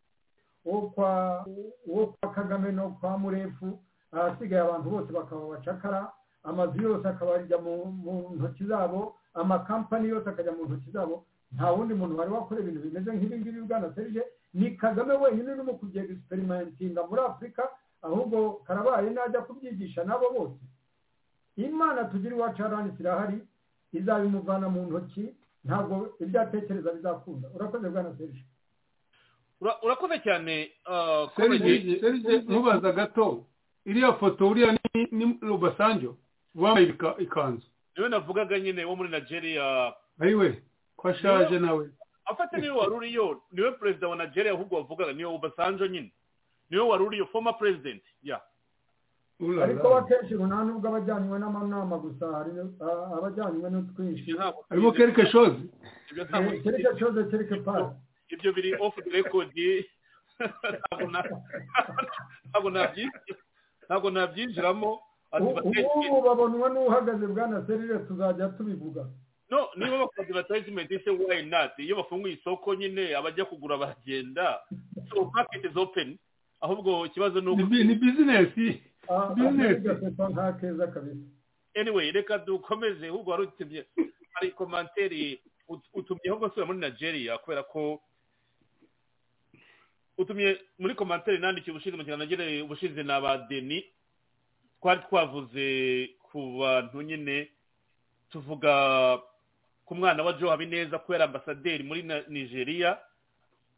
wo kwa kagame no kwa murefu ahasigaye abantu bose bakaba abacakara amazu yose akabajya mu ntoki zabo amakampani yose akajya mu ntoki zabo nta wundi muntu wari wakora ibintu bimeze nk'ibingibi bwana serije ni kagame wenyine urimo kujya egisiperimentinga muri afurika ahubwo karabaye najya kubyigisha n'abo bose imana tugira iwacu haranitse irahari izabimuvana mu ntoki ntabwo ibyo atekereza bizakunda urakoze bwana serije urakoze cyane serije ntubaza gato iriya foto uriya ni rubasanjo wambaye ikanzu niwe navugaga nyine wo muri nigeria ayiwe ko ashaje nawe afate niwe wari uriyo niwe perezida wa nigeria ahubwo wavugaga niwe ubasanjo nyine niwe wari uriyo foma perezidenti ya ariko akenshi ngo nta nubwo abajyanywe n'amanama gusa hari abajyanywe n'utwinshi harimo kereke shozi kereke shoze kereke pari ibyo biri ofu rekodi ntabwo nabyisi ntabwo nabyinjiramo ubu babonwa n'uhagaze bwana serire tuzajya tubivuga no niba bakoze batayizimente se wayi nati iyo bafunguye isoko nyine abajya kugura baragenda so market is open ahubwo ikibazo ni uko ni bizinesi bizinesi nta keza kabisa anyway reka dukomeze ahubwo wari utumye hari komanteri utumyeho rwose muri nigeria kubera ko utumye muri komantere nandikiye ubushize mu kiganiro nagere ubushize na ba deni twari twavuze ku bantu nyine tuvuga ku mwana wa joe habineza ko yari ambasaderi muri nigeria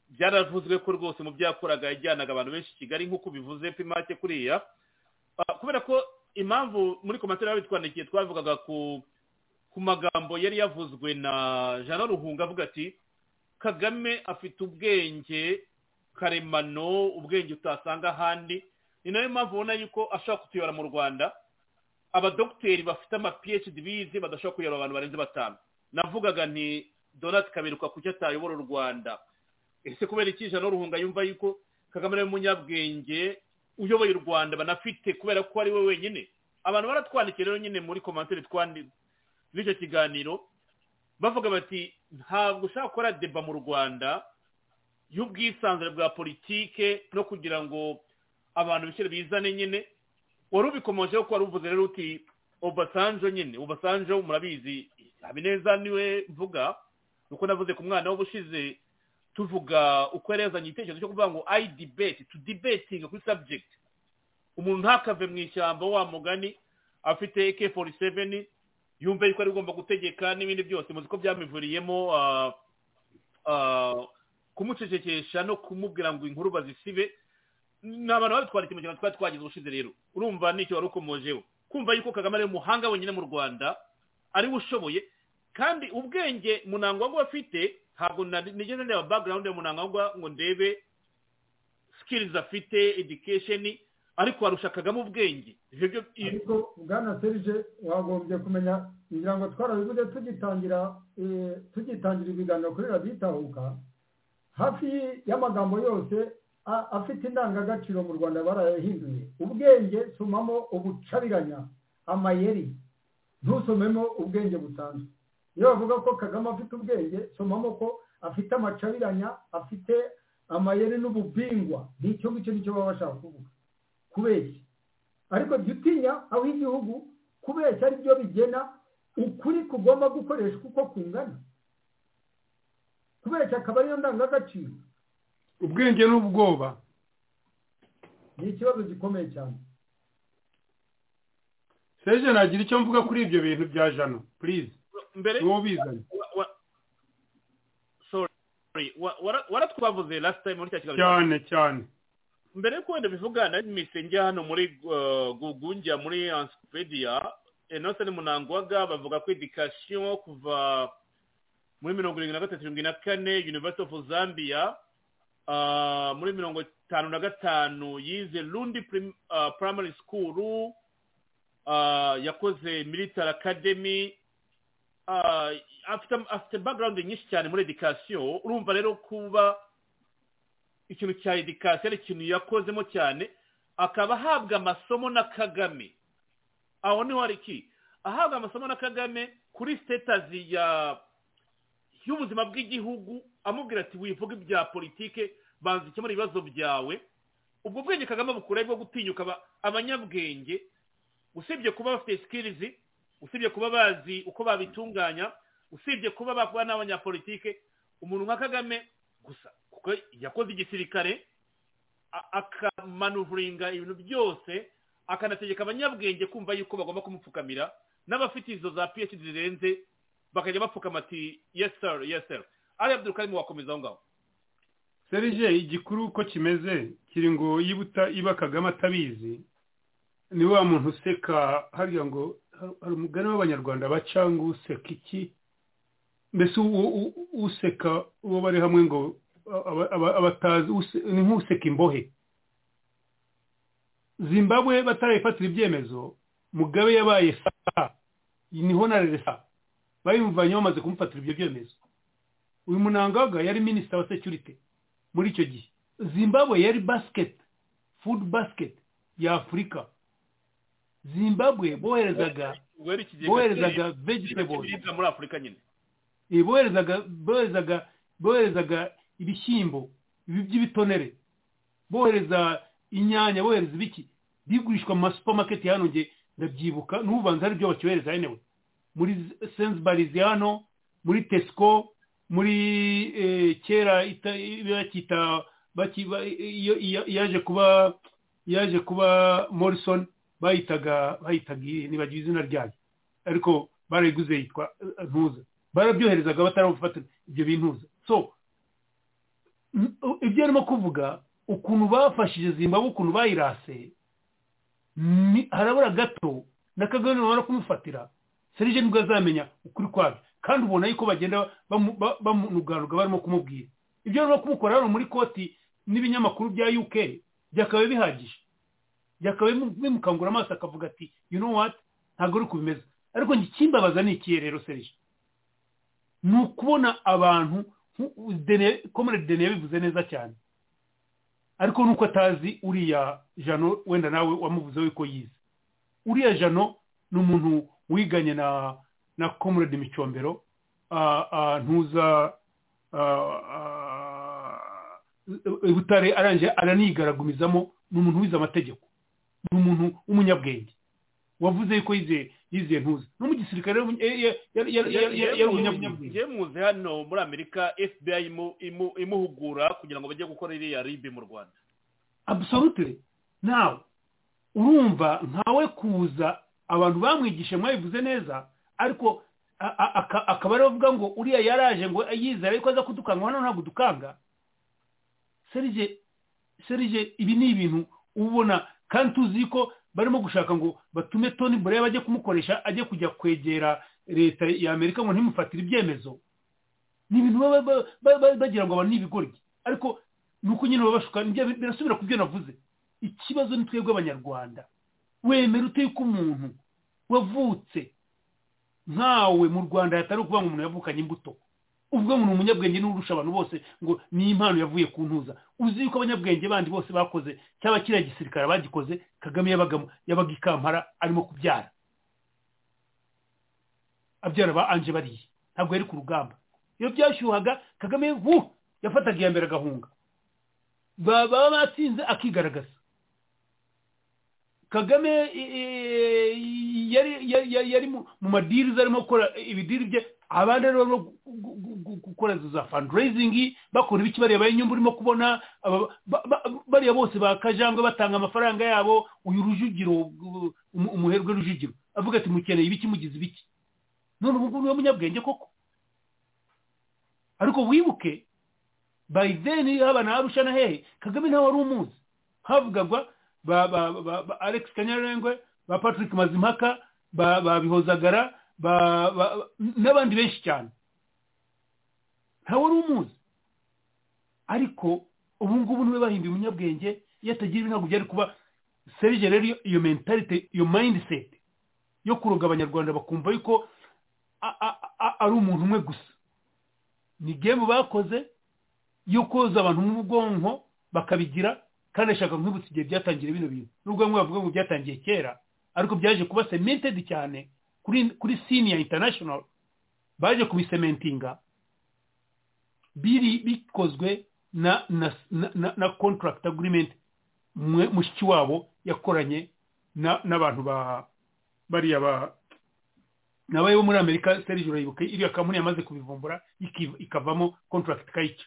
byaravuzwe ko rwose mu byakoraga yajyanaga abantu benshi i kigali nk'uko bivuze pimake kuriya kubera ko impamvu muri komatera bitwandikiye twavugaga ku ku magambo yari yavuzwe na jean ruhunga avuga ati kagame afite ubwenge karemano ubwenge utasanga ahandi ni nayo mpamvu ubona yuko ashobora kutuyobora mu rwanda abadogiteri bafite ama phd bize badashobora kuyobora abantu barenze batanu navugaga nti donati kaberuka kuki atayobora u rwanda ese kubera iki ijana ruhunga yumva yuko kagame ari umunyabwenge uyoboye u rwanda banafite kubera ko ari we wenyine abantu baratwandikiye rero nyine muri komantere twanditse b'icyo kiganiro bavuga bati ntabwo ushaka gukora deba mu rwanda y'ubwisanzure bwa politike no kugira ngo abantu bishyire bizane nyine wari ubikomojeho ko wari uvuze rero uti obasanjo nyine obasanjo murabizi habineza niwe mvuga uko navuze ku mwana w'ubushize tuvuga uko yarezanye igitekerezo cyo kuvuga ngo ayi dibeti tu debetinga kuri sabjegiti umuntu ntakave mu ishyamba wa mugani afite eke foru seveni yumve yuko ari ugomba gutegeka n'ibindi byose muzi ko byamivuriyemo kumucecekesha no kumubwira ngo inkuru bazisibe ni abantu babitwara mu kintu twari twagize ubushize rero urumva nicyo wari ukomojeho kumva yuko kagame ari umuhanga wenyine mu rwanda ariwe ushoboye kandi ubwenge munangwagwa afite ntabwo nigeze ndeba background ya munangwagwa ngo ndebe skills afite education ariko warusha kagame ubwenge ariko bwana serije wagombye kumenya kugira ngo twarabivuze tugitangira tugitangira ibiganiro kuri radiyo itahuka hafi y'amagambo yose afite indangagaciro mu rwanda barayahinduye ubwenge somamo ubucabiranya amayeri ntusomemo ubwenge busanzwe iyo bavuga ko kagame afite ubwenge somamo ko afite amacabiranya afite amayeri n'ububingwa nicyo ngicyo nicyo baba bashaka kuvuga kubeshya ariko jya utinya aho igihugu kubeshya ari byo bigena ukuri kugomba gukoreshwa uko kungana kubeshya akaba ariyo ndangagaciro ubwenge n'ubwoba ni ikibazo gikomeye cyane seje nagira icyo mvuga kuri ibyo bintu bya jano purize niwo ubizanye waratwavuze lasita muri cya kiganiro cyane cyane mbere yo wenda bivuga na njya hano muri gugungira muri ansipediya enose ni munangwaga bavuga ko edikasiyo kuva muri mirongo irindwi na gatatu mirongo ine na kane univerisite ofu zambia muri mirongo itanu na gatanu yize rundi primary school yakoze military academy afite background nyinshi cyane muri edikasiyo urumva rero kuba ikintu cya edikasiyo ari ikintu yakozemo cyane akaba ahabwa amasomo na kagame aho niho hari iki ahabwa amasomo na kagame kuri sitetazi ya y'ubuzima bw'igihugu amubwira ati wivuge ibya politike banza ikemura ibibazo byawe ubwo bwenge kagame bukuraho bwo gutinyuka abanyabwenge usibye kuba bafite sikirizi usibye kuba bazi uko babitunganya usibye kuba bakora n'abanyapolitike umuntu nka kagame gusa kuko yakoze igisirikare akamanuvuringa ibintu byose akanategeka abanyabwenge kumva yuko bagomba kumupfukamira n'abafite izo za phd zirenze bakajya bapfukama ati yeseri yeseri ari abdul karimo wakomeza aho ngaho serije igikuru uko kimeze kiri ngo yibuta iba kagame atabizi ni wa muntu useka hariya ngo hari umugani w'abanyarwanda bacanga useka iki mbese useka uwo bari hamwe ngo abatazi ni nk'useka imbohe zimbabwe batarayifatira ibyemezo mugabe yabaye saa niho na resa bayumvanye bamaze kumufatira ibyo byemezo uyu munangaga yari minisita wa security muri icyo gihe zimbabwe yari basket food basket ya afurika zimbabwe boherezaga boherezaga vegetables muri afurika nyine boherezaga boherezaga boherezaga ibishyimbo by'ibitonere bohereza inyanya bohereza ibiki bigurishwa mu masupamaketi hano nge ndabyibuka n'ububanza ari byo bakibaheza henewe muri senzibarizi hano muri tesco muri kera bakita yaje kuba yaje kuba morrison bayitaga bayitaga ntibagira izina ryayo ariko barayiguze yitwa ntuza barabyoherezaga batarabufata ibyo bintuza so ibyo arimo kuvuga ukuntu bafashije zimbabwe ukuntu bayirase ni- harabura gato na kagame bamara kumufatira serije nibwo azamenya ukuri kwabyo kandi ubona yuko bagenda bamu- ba- bamunuganuga barimo kumubwira ibyo barimo kumukora hano muri koti n'ibinyamakuru bya uk byakabaye bihagije byakabaye bimu- bimukangura amaso akavuga ati you know what ntabwo ari uko bimeze ariko njye ikimbabaza ni ikihe rero serije ni ukubona abantu komere dene yabivuze neza cyane ariko nuko atazi uriya jano wenda nawe wamuvuzeho yuko yize uriya jano ni umuntu wiganye na na komurade micombero ah, ah, ntuza ah, ah, i butare arangije aranigaragumizamo ni umuntu wize amategeko ni umuntu w'umunyabwenge wavuze yuko yize yize ntuza no mu gisirikare yari yari- yari- yari- yari- yari- yari umunyabwenge ye muzi hano muri amerika fbi imu- imu- imuhugura kugira ngo bajye gukora iriya ribi mu rwanda absolutely nawe urumva nkawe kuza abantu bamwigishe mwabivuze neza ariko a- a- aka- akaba ari bavuga ngo uriya yaraje ngo yizera yuko aza kudukanga hano ntabwo dukanga serije serije ibi ni ibintu ubona kandi tuzi ko barimo gushaka ngo batume toni bureba bajye kumukoresha ajye kujya kwegera leta ya amerika ngo ntimufatire ibyemezo ni ibintu baba ba- ba- ba- bagira ngo abantu ni ibigoryi ariko ni uko nyine baba bashuka nibyo- birasubira ku byo navuze ikibazo ni twebwe abanyarwanda wemera ute yuko umuntu wavutse nkawe mu rwanda hatari ukuvuga ngo umuntu yavukanye imbuto ubwo ngo ni umunyabwenge n'urusha abantu bose ngo ni impano yavuye ku ntuza uzi yuko abanyabwenge bandi bose bakoze cyaba kiriya gisirikare bagikoze kagame yabagamo yabaga i kampala arimo kubyara abyara ba anje bariye ntabwo yari ku rugamba iyo byashyuhaga kagame vu yafataga iya mbere agahunga Ba- baba batsinze akigaragaza kagame i- i- yari yari- yari yari mu mu madirizi arimo gukora ibidiri bye abandi rero barimo gu- gu- gu- gu- gukora izo za fundraising bakora ibiki bareba inyungu urimo kubona aba- ba- ba- bariya bose bakajangwe batanga amafaranga yabo uyu rujugiro uh, umu- umuherwe rujugiro avuga ati mukeneye ibiki mugize ibiki none ubu ngubu niwe munyabwenge koko ariko wibuke by then haba na arusha na hehe kagame nawe wari umuzi havugagwa ba ba ba ba alex kanyarengwe ba patrick mazimpaka ba ba bihozagara ba ba- n'abandi benshi cyane ntawe wari umuzi ariko ubu ngubu niwe bahimbiye umunyabwenge iyo atagira ibi ntabwo byari kuba serije rero iyo- iyo mentalite iyo mindset yo kuroga abanyarwanda bakumva yuko a- a- a- ari umuntu umwe gusa ni gemu bakoze yo koza abantu mu bwonko bakabigira kandi ashaka kwibutsa igihe byatangira bino bintu nubwo bamwe bavuga ngo byatangiye kera ariko byaje kuba cemented cyane kuri kuri sini ya international baje kubisementinga biri bikozwe na na na, na, na contract agreement mwe mushiki wabo yakoranye na n'abantu ba bariya ba nabaye bo muri amerika serije urayibuka iriya kampani yamaze kubivumbura iki- ikavamo contract kayica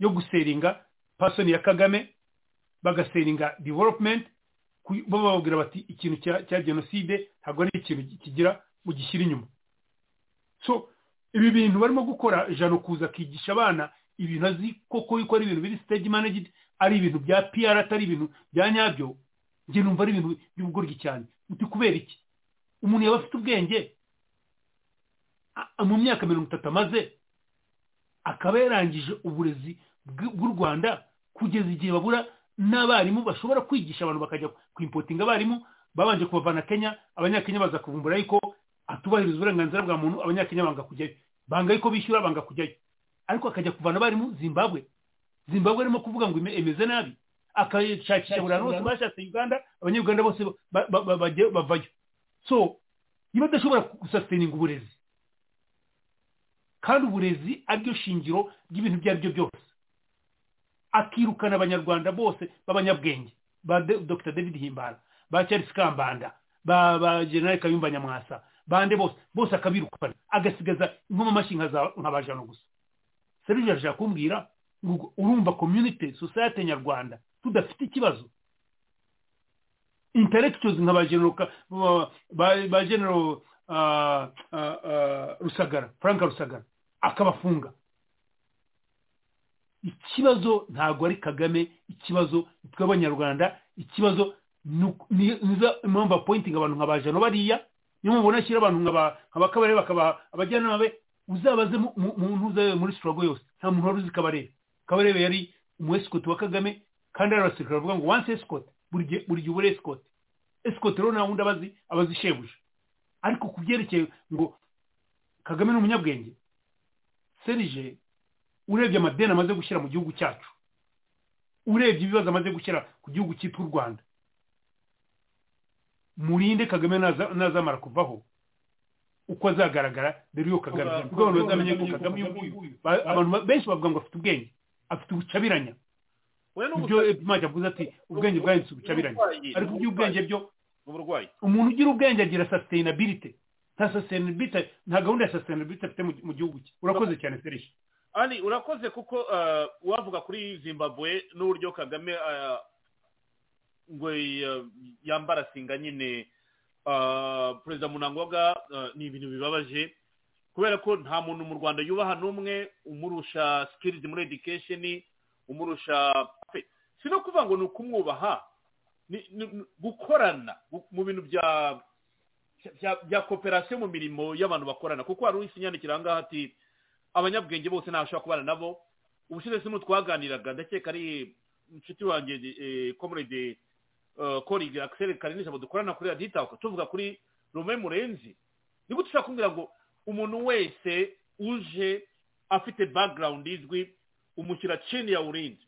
yo guseringa pasoni ya kagame bagaseringa development ku- bo bababwira bati ikintu cya cya jenoside ntabwo ari ikintu kigira mugishyira inyuma so ibi bintu barimo gukora jano kuza akigisha abana ibintu azi koko yuko ari ibintu biri stage managed ari ibintu bya pr atari ibintu bya nyabyo njye numva ari ibintu by'ubugoryi cyane uti kubera iki umuntu yaba afite ubwenge a- mu myaka mirongo itatu amaze akaba yarangije uburezi bw- bw'u rwanda kugeza igihe babura n'abarimu bashobora kwigisha abantu bakajya kwimpotinga abarimu babanje kubavana kenya abanyakenya baza kuvumbura yuko atubahiriza uburenganzira bwa muntu abanyakenya banga kujyayo banga yuko bishyura banga kujyayo ariko akajya kuvana abarimu zimbabwe zimbabwe arimo kuvuga ngo ime- imeze nabi akashakisha buri hantu hose bashatse uganda abanyarwanda bose ba- ba- ba- bajya- bavayo so niba adashobora gusasininga uburezi kandi uburezi ariryo shingiro ry'ibintu ibyo ari byo byose akirukana abanyarwanda bose b'abanyabwenge ba De- dr david himbara ba charles kambanda ba ba general kayumba nyamwasa bande bose bose akabirukana agasigaza inkomamashyi nka za- nka ba jano gusa serivisi arashaka kumbwira ngo urumva community society nyarwanda tudafite ikibazo intellectuals nka ba general Ka- ba- ba- ba general ah, ah, ah, rusagara frank rusagara akabafunga ikibazo ntabwo ari kagame ikibazo tw'abanyarwanda ikibazo nizo impamvu apointinga abantu nka ba jano bariya niyo mpamvu nashyira abantu nka ba- nka ba kabarebe bakabaha abajyanama be uzabaze mu- mu- muntu uzabe muri sitorogo yose nta muntu wari uzi kabarebe kabarebe yari umu esikoti wa kagame kandi ari abasirikare bavuga ngo wansi esikoti buri gihe buri gihe uba uri esikoti esikoti rero nta wundi abazi abazi shebuja ariko ku byerekeye ngo kagame ni umunyabwenge serije urebye amadeni amaze gushyira mu gihugu cyacu urebye ibibazo amaze gushyira ku gihugu cyitwa u rwanda murinde kagame naza- nazamara kuvaho uko azagaragara mbere y'uwo kagame Kuva- ubwo abantu bazamenye ko kagame uyu nguyu ba- abantu ba- benshi bavuga ngo afite ubwenge afite ubucabiranya we ibyo imana avuze ati ubwenge bwahindutse ubucabiranya ariko iby'ubwenge byo uburwayi umuntu ugira ubwenge agira sustainability nta sustainability nta gahunda ya sustainability afite mu- mu gihugu cye urakoze cyane serije ari urakoze kuko ah, wavuga kuri zimbabwe n'uburyo kagame ah, ngo ya- yambara singa nyine ah, perezida munangwaga ah, ni ibintu bibabaje kubera ko nta muntu mu rwanda yubaha n'umwe umurusha sikirizi muri edikesheni umurusha pe si no kuvuga ngo ni ukumwubaha ni- ni- gukorana gu- mu bintu bya bya- bya kooperasiyo mu mirimo y'abantu bakorana kuko hari uw'ikinyandikira aha ngaha ati abanyabwenge bose ntashobora kubana nabo ubushize sino twaganiraga ndakeka ari inshuti wanjye eh, comrade eh, colleague Axel Karinisha dukorana kuri Radio Itako tuvuga kuri Rome Murenzi ni gute ushaka kumbwira ngo umuntu wese uje afite background izwi umushyira chini ya urinzi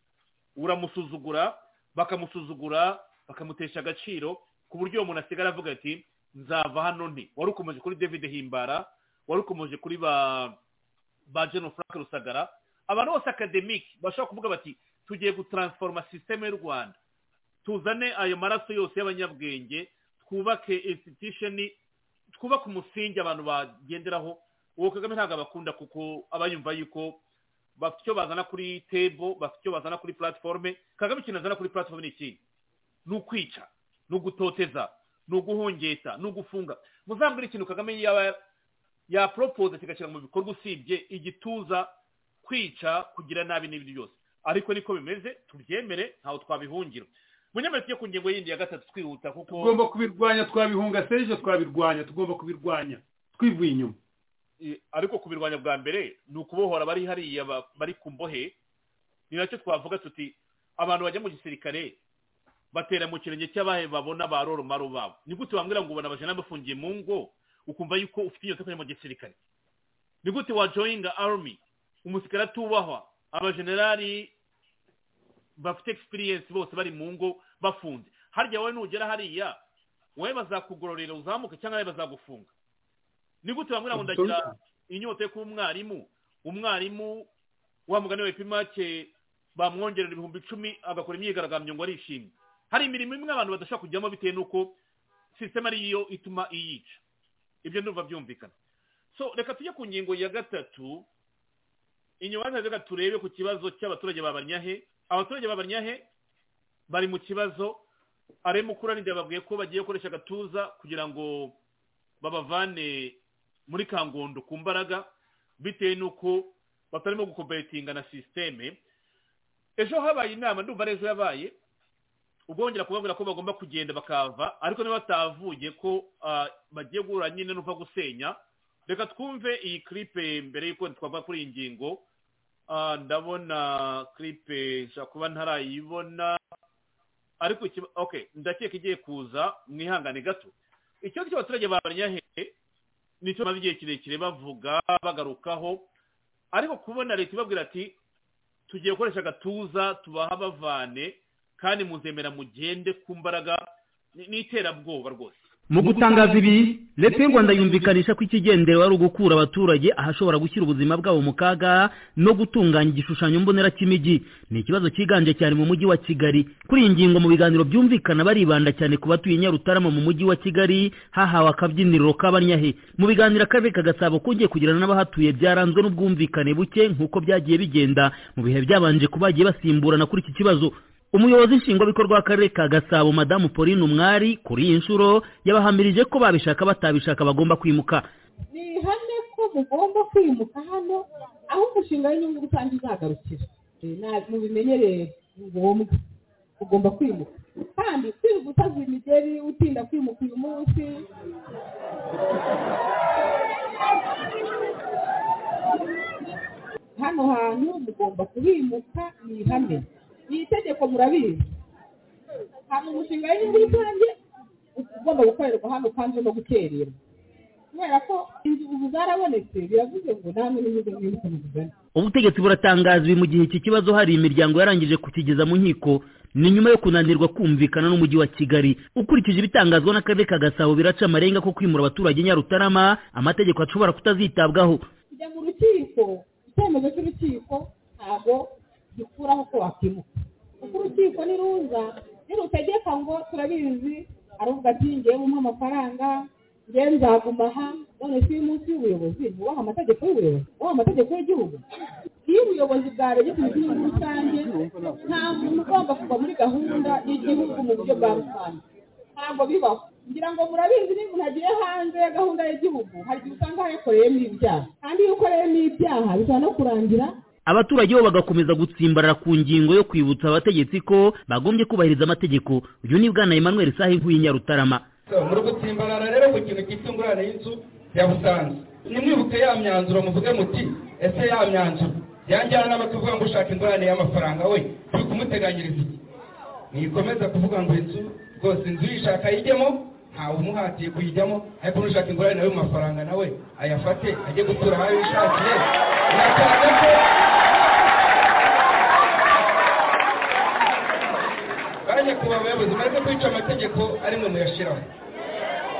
uramusuzugura bakamusuzugura bakamutesha agaciro ku buryo uwo muntu asigara avuga ati nzava hano nti wari ukomeje kuri david himbara wari ukomeje kuri ba ba jeno frank rusagara abantu bose akademike bashobora kuvuga bati tugiye gutaransforoma sisiteme y'u rwanda tuzane ayo maraso yose y'abanyabwenge twubake institution twubake umusingi abantu bagenderaho uwo kagame ntabwo abakunda kuko aba yumva yuko bafite icyo bazana kuri tebo bafite icyo bazana kuri platiforume kagame ikintu azana kuri platiforume ni iki ni ukwica ni ugutoteza ni uguhongeta ni ugufunga muzambwira ikintu kagame yaba yaporopoza kigashyira mu bikorwa usibye igituza kwica kugira nabi n'ibindi byose ariko niko bimeze tubyemere ntaho twabihungira munyemerere tujye ku ngingo yindi ya gatatu twihuta kuko tugomba kubirwanya twabihunga serije twabirwanya tugomba kubirwanya twivuye inyuma eh, ariko kubirwanya bwa mbere ni ukubohora abari hariya ba- bari ku mbohe ni nacyo twavuga tuti abantu bajya mu gisirikare batera mu kirenge cy'abahe babona ba roromaro babo ni gute wambwira ngo ubona abajana bafungiye mu ngo ukumva yuko ufite inyota yo kujya mu gisirikare ni gute wajoyinga army umusirikare atubahwa abajenerali bafite experience bose bari mu ngo bafunze harya wowe nugera hariya wowe bazakugororera uzamuke cyangwa wowe bazagufunga ni gute bamwe ngo ndagira inyota yo kuba umwarimu umwarimu wa mugani wa epimake bamwongerera ibihumbi icumi agakora imyigaragambyo ngo arishimye hari imirimo imwe abantu badashobora kujyamo bitewe n'uko sisiteme ariyo ituma iyica ibyo ndumva byumvikana so reka tujye ku ngingo ya gatatu inyuma reka turebe ku kibazo cy'abaturage ba banyahe abaturage ba banyahe bari mu kibazo arimo ukuranira babwiye ko bagiye gukoresha agatuza kugira ngo babavane muri kangondo ku mbaraga bitewe n'uko batarimo gukoperetinga na sisiteme ejo habaye inama ndumva ari ejo yabaye ubwo bongera kubabwira ko bagomba kugenda bakava ariko niba batavuye ko ah, bagiye guhura nyine n'uva gusenya reka twumve iyi klipe mbere y'uko twava kuri iyi ngingo Ah, ndabona klipe nshobora kuba ntarayibona ariko ikiba- okay ndakeka igiye kuza mwihangane gato ikibazo cy'abaturage ba banyahehe nicyo maze igihe kirekire bavuga bagarukaho ariko kubona leta ibabwira ati tugiye gukoresha agatuza tubaha bavane kandi muzemera mugende ku mbaraga ni- n'iterabwoba rwose mu gutangaza ibi leta y'u rwanda yumvikanisha ko ikigenderewe ari ugukura abaturage ahashobora gushyira ubuzima bwabo mu kaga no gutunganya igishushanyo mbonera cy'imijyi ni ikibazo cyiganje cyane mu mujyi wa kigali kuri iyi ngingo mu biganiro byumvikana baribanda cyane ku batuye nyarutarama mu mujyi wa kigali hahawe akabyiniriro k'abanyahe mu biganiro akarere ka gasabo kongeye kugirana n'abahatuye byaranzwe n'ubwumvikane buke nk'uko byagiye bigenda mu bihe byabanje ko bagiye basimburana kuri iki kibazo umuyobozi nshingwabikorwa w'akarere ka gasabo madamu pauline umwari kuri iyi nshuro yabahamirije ko babishaka batabishaka bagomba kwimuka ni ihame ko mugomba kwimuka hano aho umushinga w'inyungu rusange uzagarukira Eh, na- mubimenyereye ni ngombwa ugomba kwimuka kandi kwirirwa utazura imigeri utinda kwimuka uyu munsi hano hantu mugomba kubimuka ni ihame iri tegeko murabizi hari umushinga w'inyungu rusange ugomba gukorerwa hano kandi no gukererwa kubera ko inzu zarabonetse biravuze ngo nta n'umwe n'imwe mwibuka mugana ubutegetsi buratangazwa mu gihe iki kibazo hari imiryango yarangije kukigeza mu nkiko ni nyuma yo kunanirwa kumvikana n'umujyi wa kigali ukurikije ibitangazwa n'akarere ka gasabo biraca amarenga ko kwimura abaturage nyarutarama amategeko ashobora kutazitabwaho kujya mu rukiko icyemezo cy'urukiko ntabwo gikuraho ko wakwimuka kuko urukiko niruza nirutegeka ngo turabizi aravuga ati ngewe umpe amafaranga ngewe nzaguma aha none si umunsi w'ubuyobozi wubaha amategeko y'ubuyobozi wubaha amategeko y'igihugu iyo ubuyobozi bwarebye ku gihugu rusange nta muntu ugomba kuva muri gahunda y'igihugu mu buryo bwa rusange ntabwo bibaho ngira ngo murabizi niba umuntu agiye hanze ya gahunda y'igihugu hari igihe usanga yakoreyemo ibyaha kandi iyo ukoreyemo ibyaha bishobora no kurangira abaturage bo bagakomeza gutsimbarara ku ngingo yo kwibutsa abategetsi ko bagombye kubahiriza amategeko uyu ni bwana emmanuel sahe nk'uy'inyarutarama muri gutsimbarara rero ku kintu cyitwa ingurane y'inzu ya busanzwe nimwibuke ya myanzuro muvuge muti ese ya myanzuro yanjyana n'abatuvuga ngo ushaka ingurane y'amafaranga we turi kumuteganyiriza iki ntikomeza kuvuga ngo inzu rwose inzu uyishaka ayijyemo ntawe umuhatiye kuyijyamo ariko n'ushaka ingurane nawe mu mafaranga nawe ayafate ajye gutura aho yishakiye biragaragara ko bajya kuba abayobozi maze kwica amategeko ari mwe muyashyiraho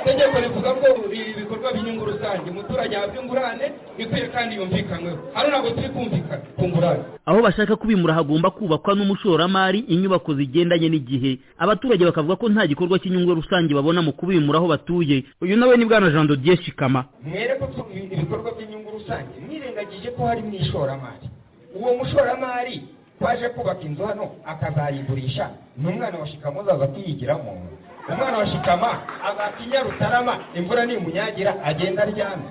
itegeko rivuga ko ibi bikorwa by'inyungu rusange umuturage yahabwa ingurane ikwiye kandi yumvikanweho hano ntabwo turi kumvikana ku ngurane aho bashaka kubimura hagomba kubakwa n'umushoramari inyubako zigendanye n'igihe abaturage bakavuga ko nta gikorwa cy'inyungu rusange babona mu kubimura aho batuye uyu nawe ni bwana jean dodier shikama mwereke ko ibikorwa by'inyungu rusange mwirengagije ko harimo ishoramari uwo mushoramari twaje kubaka inzu hano akazayigurisha ni umwana wa shikama uzaza kuyigiramo umwana wa shikama azaka inyarutarama imvura nimunyagira agenda aryame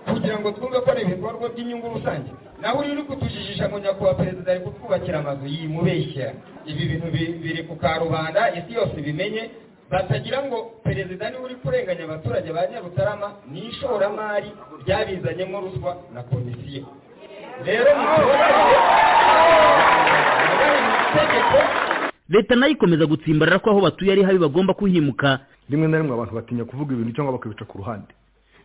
kugira ngo twumve ko ari ibikorwa by'inyungu rusange naho uri kutujijisha ngo nyakubahwa perezida ari kutwubakira amazu yimubeshyera ibi bintu bi- biri ku karubanda isi yose ibimenye batagira ngo perezida niwe uri kurenganya abaturage ba nyarutarama ni ishoramari ryabizanyemo ruswa na komisiyo rero mu mategeko leta nayo ikomeza gutsimbarara ko aho batuye ari habi bagomba kuhimuka rimwe na rimwe abantu batinya kuvuga ibintu cyangwa bakabica ku ruhande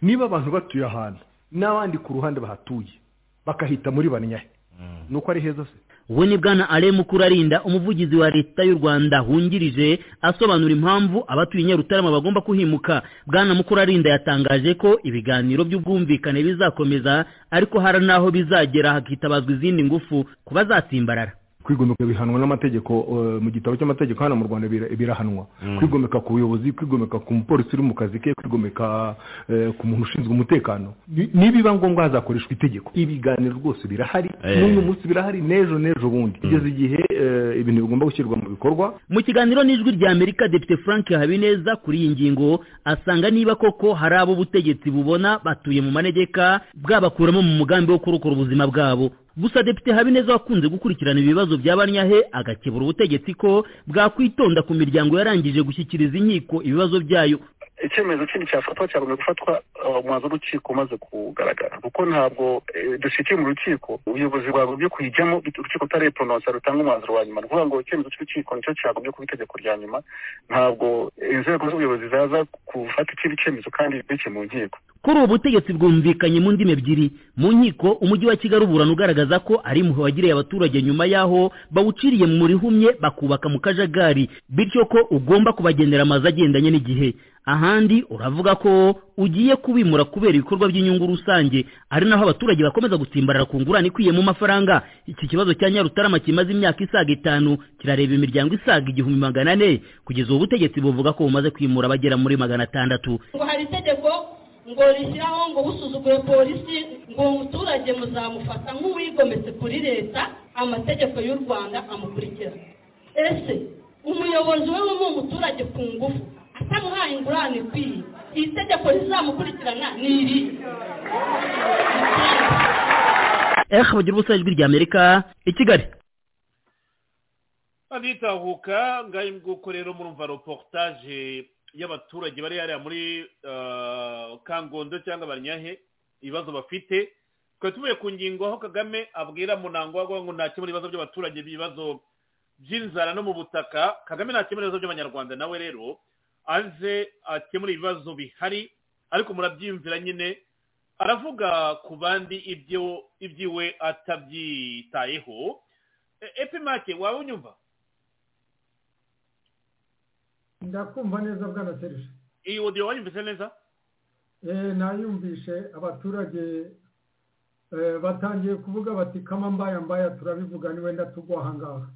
niba abantu batuye ahantu n'abandi ku ruhande bahatuye bakahita muri banyahe ni uko ari heza se we ni bwana ale mukurarinda umuvugizi wa leta y'u rwanda wungirije asobanura impamvu abatuye nyarutarama bagomba kuhimuka bwana mukurarinda yatangaje ko ibiganiro by'ubwumvikane bizakomeza ariko hari n'aho bizagera hakitabazwa izindi ngufu ku bazatsimbarara kwigomeka bihanwa n'amategeko eh, mu gitabo cy'amategeko hano mu rwanda bira- birahanwa kwigomeka ku buyobozi kwigomeka ku mupolisi uri mu kazi ke kwigomeka eh, ku muntu ushinzwe umutekano Ni- nibiba ngombwa hazakoreshwa itegeko ibiganiro rwose birahari Eh. n'uyu munsi birahari n'ejo n'ejo bundi kugeza igihe eh, ibintu bigomba gushyirwa mu bikorwa mu kiganiro n'ijwi rya amerika depite frank habineza kuri iyi ngingo asanga niba koko hari abo ubutegetsi bubona batuye mu manegeka bwabakuramo mu mugambi wo kurokora ubuzima bwabo gusa depite habineza wakunze gukurikirana ibibazo bya banyahe agakebura ubutegetsi ko bwakwitonda ku miryango yarangije gushyikiriza inkiko ibibazo byayo icyemezo kindi cyafatwa cyagomba gufatwa uh, umwanzuro w'urukiko umaze kugaragara kuko ntabwo eh, dushyikiye mu rukiko ubuyobozi bwagombye kuyijyamo bit- urukiko utareponosa rutanga umwanzuro wa nyuma ni ukuvuga ngo icyemezo cy'urukiko nicyo cyagombye kuba itegeko rya nyuma ntabwo inzego z'ubuyobozi zaza gufata ikindi cyemezo kandi bike mu nkiko kuri ubu butegetsi bwumvikanye mu ndimi ebyiri mu nkiko umujyi wa kigali uburana ugaragaza ko ari impuhwe wagiriye abaturage nyuma y'aho bawuciriye mu rihumye bakubaka mu kajagari bityo ko ugomba kubagendera amazu agendanye n'igihe ahandi uravuga ko ugiye kubimura kubera ibikorwa by'inyungu rusange ari naho abaturage bakomeza gutsimbarara ku ngurane ikwiye mu mafaranga iki kibazo cya nyarutarama kimaze imyaka isaga itanu kirareba imiryango isaga igihumbi magana ane kugeza ubu butegetsi buvuga ko bumaze kwimura abagera muri magana atandatu ngo hari itegeko ngo rishyiraho ngo usuzuguye polisi ngo umuturage muzamufata nk'uwigometse kuri leta amategeko y'u rwanda amukurikira ese umuyobozi we wumva umuturage ku ngufu atamuhaye ingurane ikwiye iri tegeko rizamukurikirana ni iri ehe bagira ubusa ijwi rya amerika i kigali nditahuka ngayo nguko rero murumva reportage y'abaturage bari hariya muri ah, kangondo cyangwa banyahe ibibazo bafite twari tuvuye ku ngingo aho kagame abwira munango avuga ngo ntakemura ibibazo by'abaturage ibibazo by'inzara no mu butaka kagame ntakemura ibibazo by'abanyarwanda nawe rero aze akemura ibibazo bihari ariko murabyiyumvira nyine aravuga ku bandi ibyo ibyiwe atabyitayeho E- epimake waba unyumva ndakumva neza bwana serije iyi odiyo wanyumvise neza Eh, nayumvishe abaturage eh, batangiye kuvuga bati kama mbaya mbaya turabivuga ni wenda tugwa ahangaha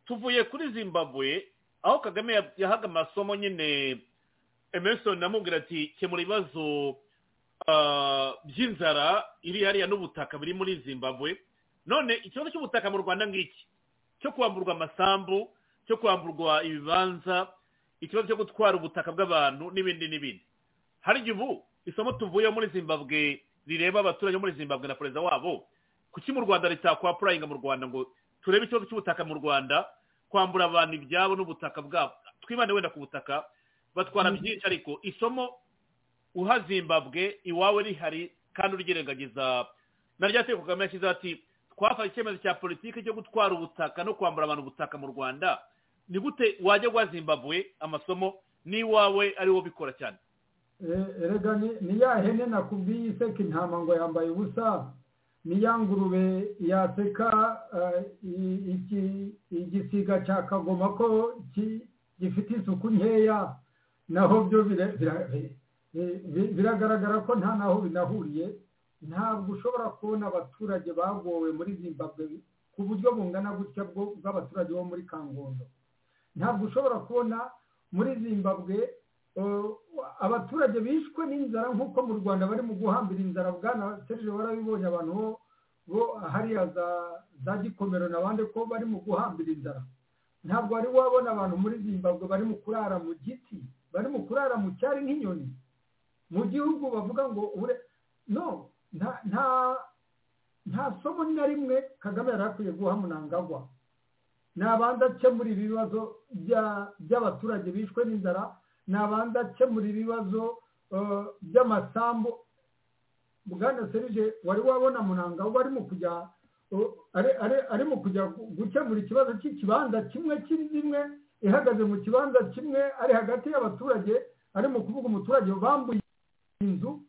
tuvuye kuri zimbabwe aho kagame ya- yahaga amasomo nyine emerson amubwira ati kemura ibibazo ah, by'inzara iri hariya n'ubutaka biri muri zimbabwe none ikibazo cy'ubutaka mu rwanda ngiki cyo kwamburwa amasambu cyo kwamburwa ibibanza ikibazo cyo gutwara ubutaka bw'abantu n'ibindi n'ibindi hari igihe ubu isomo tuvuye muri zimbabwe rireba abaturage bo muri zimbabwe na perezida wabo kuki mu rwanda ritakwapurayinga mu rwanda ngo turebe ikibazo cy'ubutaka mu rwanda kwambura abantu ibyabo n'ubutaka bwabo twibande wenda ku butaka batwara byinshi ariko isomo uha zimbabwe iwawe rihari kandi uryirengagiza na rya teko kagame yashyizeho ati twafashe icyemezo cya politiki cyo gutwara ubutaka no kwambura abantu ubutaka mu rwanda ni gute wajya guha zimbabwe amasomo n'iwawe ari wo bikora cyane Eh, erega ni ni ya hene nakubwiye iseka intama ngo yambaye ubusa ni ya ngurube yaseka eh, i- iki- igisiga cya kagoma ko ki- gifite isuku nkeya naho byo bire- bira- bi- bi- biragaragara ko nta naho binahuriye ntabwo ushobora kubona abaturage bagowe muri zimbabwe ku buryo bungana gutya bwo- bw'abaturage bo muri kangondo ntabwo ushobora kubona muri zimbabwe eh, abaturage bishwe n'inzara nk'uko mu rwanda bari mu guhambira inzara bwana serije warabibonye abantu bo bo hariya za za gikomero n'abandi ko bari mu guhambira inzara ntabwo wari wabona abantu muri zimbabwe bari mu kurara mu giti bari mu kurara mu cyari nk'inyoni mu gihugu bavuga ngo ure no nta nta nta somo na rimwe kagame yari akwiye guha munangagwa nabanza akemura ibibazo bya- by'abaturage bishwe n'inzara nabanza akemura ibibazo eh, by'amasambu bwana serije wari wabona munanga we arimo kujya eh, ari- ari- arimo kujya gu- gukemura ikibazo cy'ikibanza kimwe kimwe ihagaze mu kibanza kimwe ari hagati y'abaturage arimo kuvuga umuturage bambuye inzu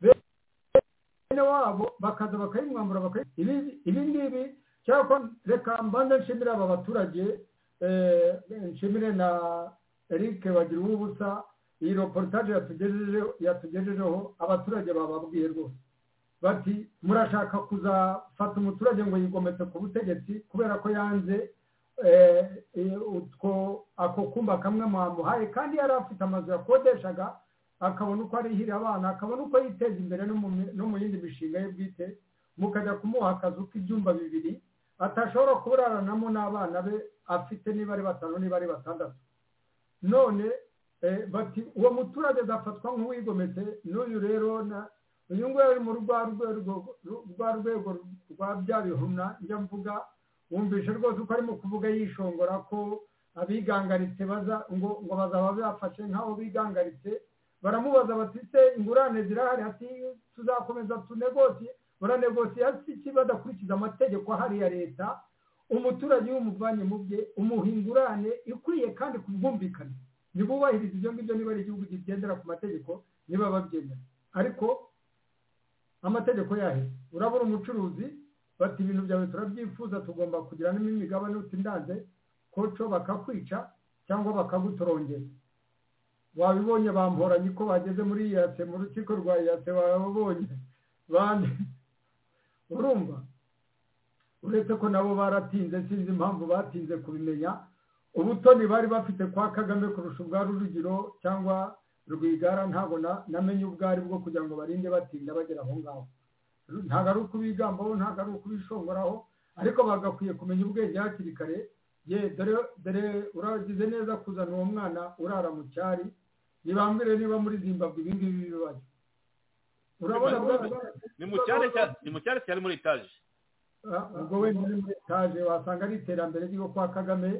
bene wabo bakaza bakayimwambura bakayi- ibi ibi ngibi cyangwa reka mbanza nshimire aba baturage eh, nshimire na eric bagira ubusa iyi reportage yatugejejeho yatugejejeho abaturage bababwiye rwose bati murashaka kuzafata umuturage ngo yigometse ku butegetsi kubera ko yanze eh, eh, utwo ako kumba kamwe mwamuhaye kandi yari afite amazu yakodeshaga akabona uko arihira abana akabona uko yiteza imbere no mu mi- no mu yindi mishinga ye bwite mukajya kumuha akazu k'ibyumba bibiri atashobora kuraranamo n'abana be afite niba ari batanu niba ari batandatu none eh, bati uwo muturage azafatwa nk'uwigometse n'uyu rero na- uyu nguyu ari mu rwa rwego rwa rwego rwa bya bihumna njya mvuga wumvishe rwose uko arimo kuvuga yishongora ko abigangaritse baza ngo ngo bazaba bafashe nk'abo bigangaritse baramubaza bati se ingurane zirahari ati tuzakomeza tunegosiye baranegosiye iki badakurikiza amategeko ahari ya leta umuturage iyo umuvanye mu bye umuha ingurane ikwiye kandi ku bwumvikane ntibubahirize ibyo ngibyo niba ari igihugu kigendera ku mategeko niba babyemera ariko amategeko yahe urabura umucuruzi bati ibintu byawe turabyifuza tugomba kugira n'imigabane utindanze koco bakakwica cyangwa bakagutorongera wabibonye bamporanye ko bageze muri iyase mu rukiko rwa iyase babonye bane urumva uretse ko nabo baratinze sinzi impamvu batinze kubimenya ubutoni bari bafite kwa kagame kurusha ubwa rujugiro cyangwa rwigara ntabwo na- namenye ubwo ari bwo kugira ngo barinde batinda bagera aho ngaho ntabwo ari ukubigambaho ntabwo ari ukubishongoraho ariko bagakwiye kumenya ubwenge hakiri kare ye dore dore uragize neza kuzana uwo mwana urara mu cyari nibambwire niba muri zimbabwe ibi ngibi bibaye urabona bwa- ni mu cyari cya- ni mu cyari cyari muri etaje ubwo wenda uri muri etaje wasanga ari iterambere ryo kwa kagame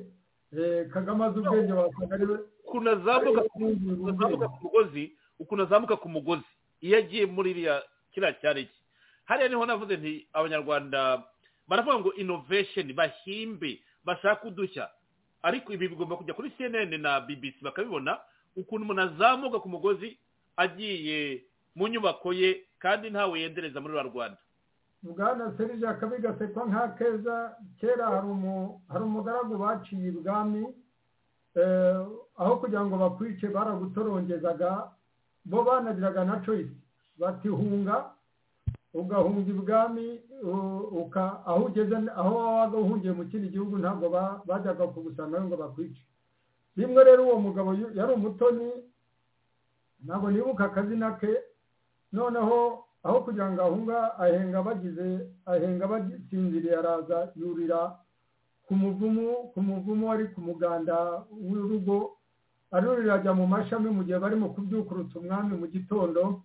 eh, kagame azi ubwenge wasanga ari we ukuntu azamuka ukuntu azamuka ku mugozi ukuntu azamuka ku mugozi iyo agiye muri iriya kiriya cyari cye hariya niho navuze nti abanyarwanda baravuga ngo inovesheni bahimbe bashake udushya ariko ibi bigomba kujya kuri cnn na bbc bakabibona ukuntu umuntu azamuka ku mugozi agiye mu nyubako ye kandi ntawe yendereza muri rwa rwanda bwana serije akabigasekwa nka keza kera hari umu- hari umugaragu baciye ibwami eh, aho kugira ngo bakwice baragutorongezaga bo banagiraga na coyisi bati hunga ugahunga ibwami u- uka- aho ugeze aho wabaga uhungiye mu kindi gihugu ntabwo ba- bajyaga kugusangayo ngo bakwice rimwe rero uwo mugabo yu- yari umutoni ntabwo nibuka akazina ke noneho aho kugira ngo ahunga ahenga bagize ahenga bagisinziriye araza yurira ku muvumu ku muvumu wari ku muganda w'urugo arurira ajya mu mashami mu gihe barimo kubyukurutsa umwami mu gitondo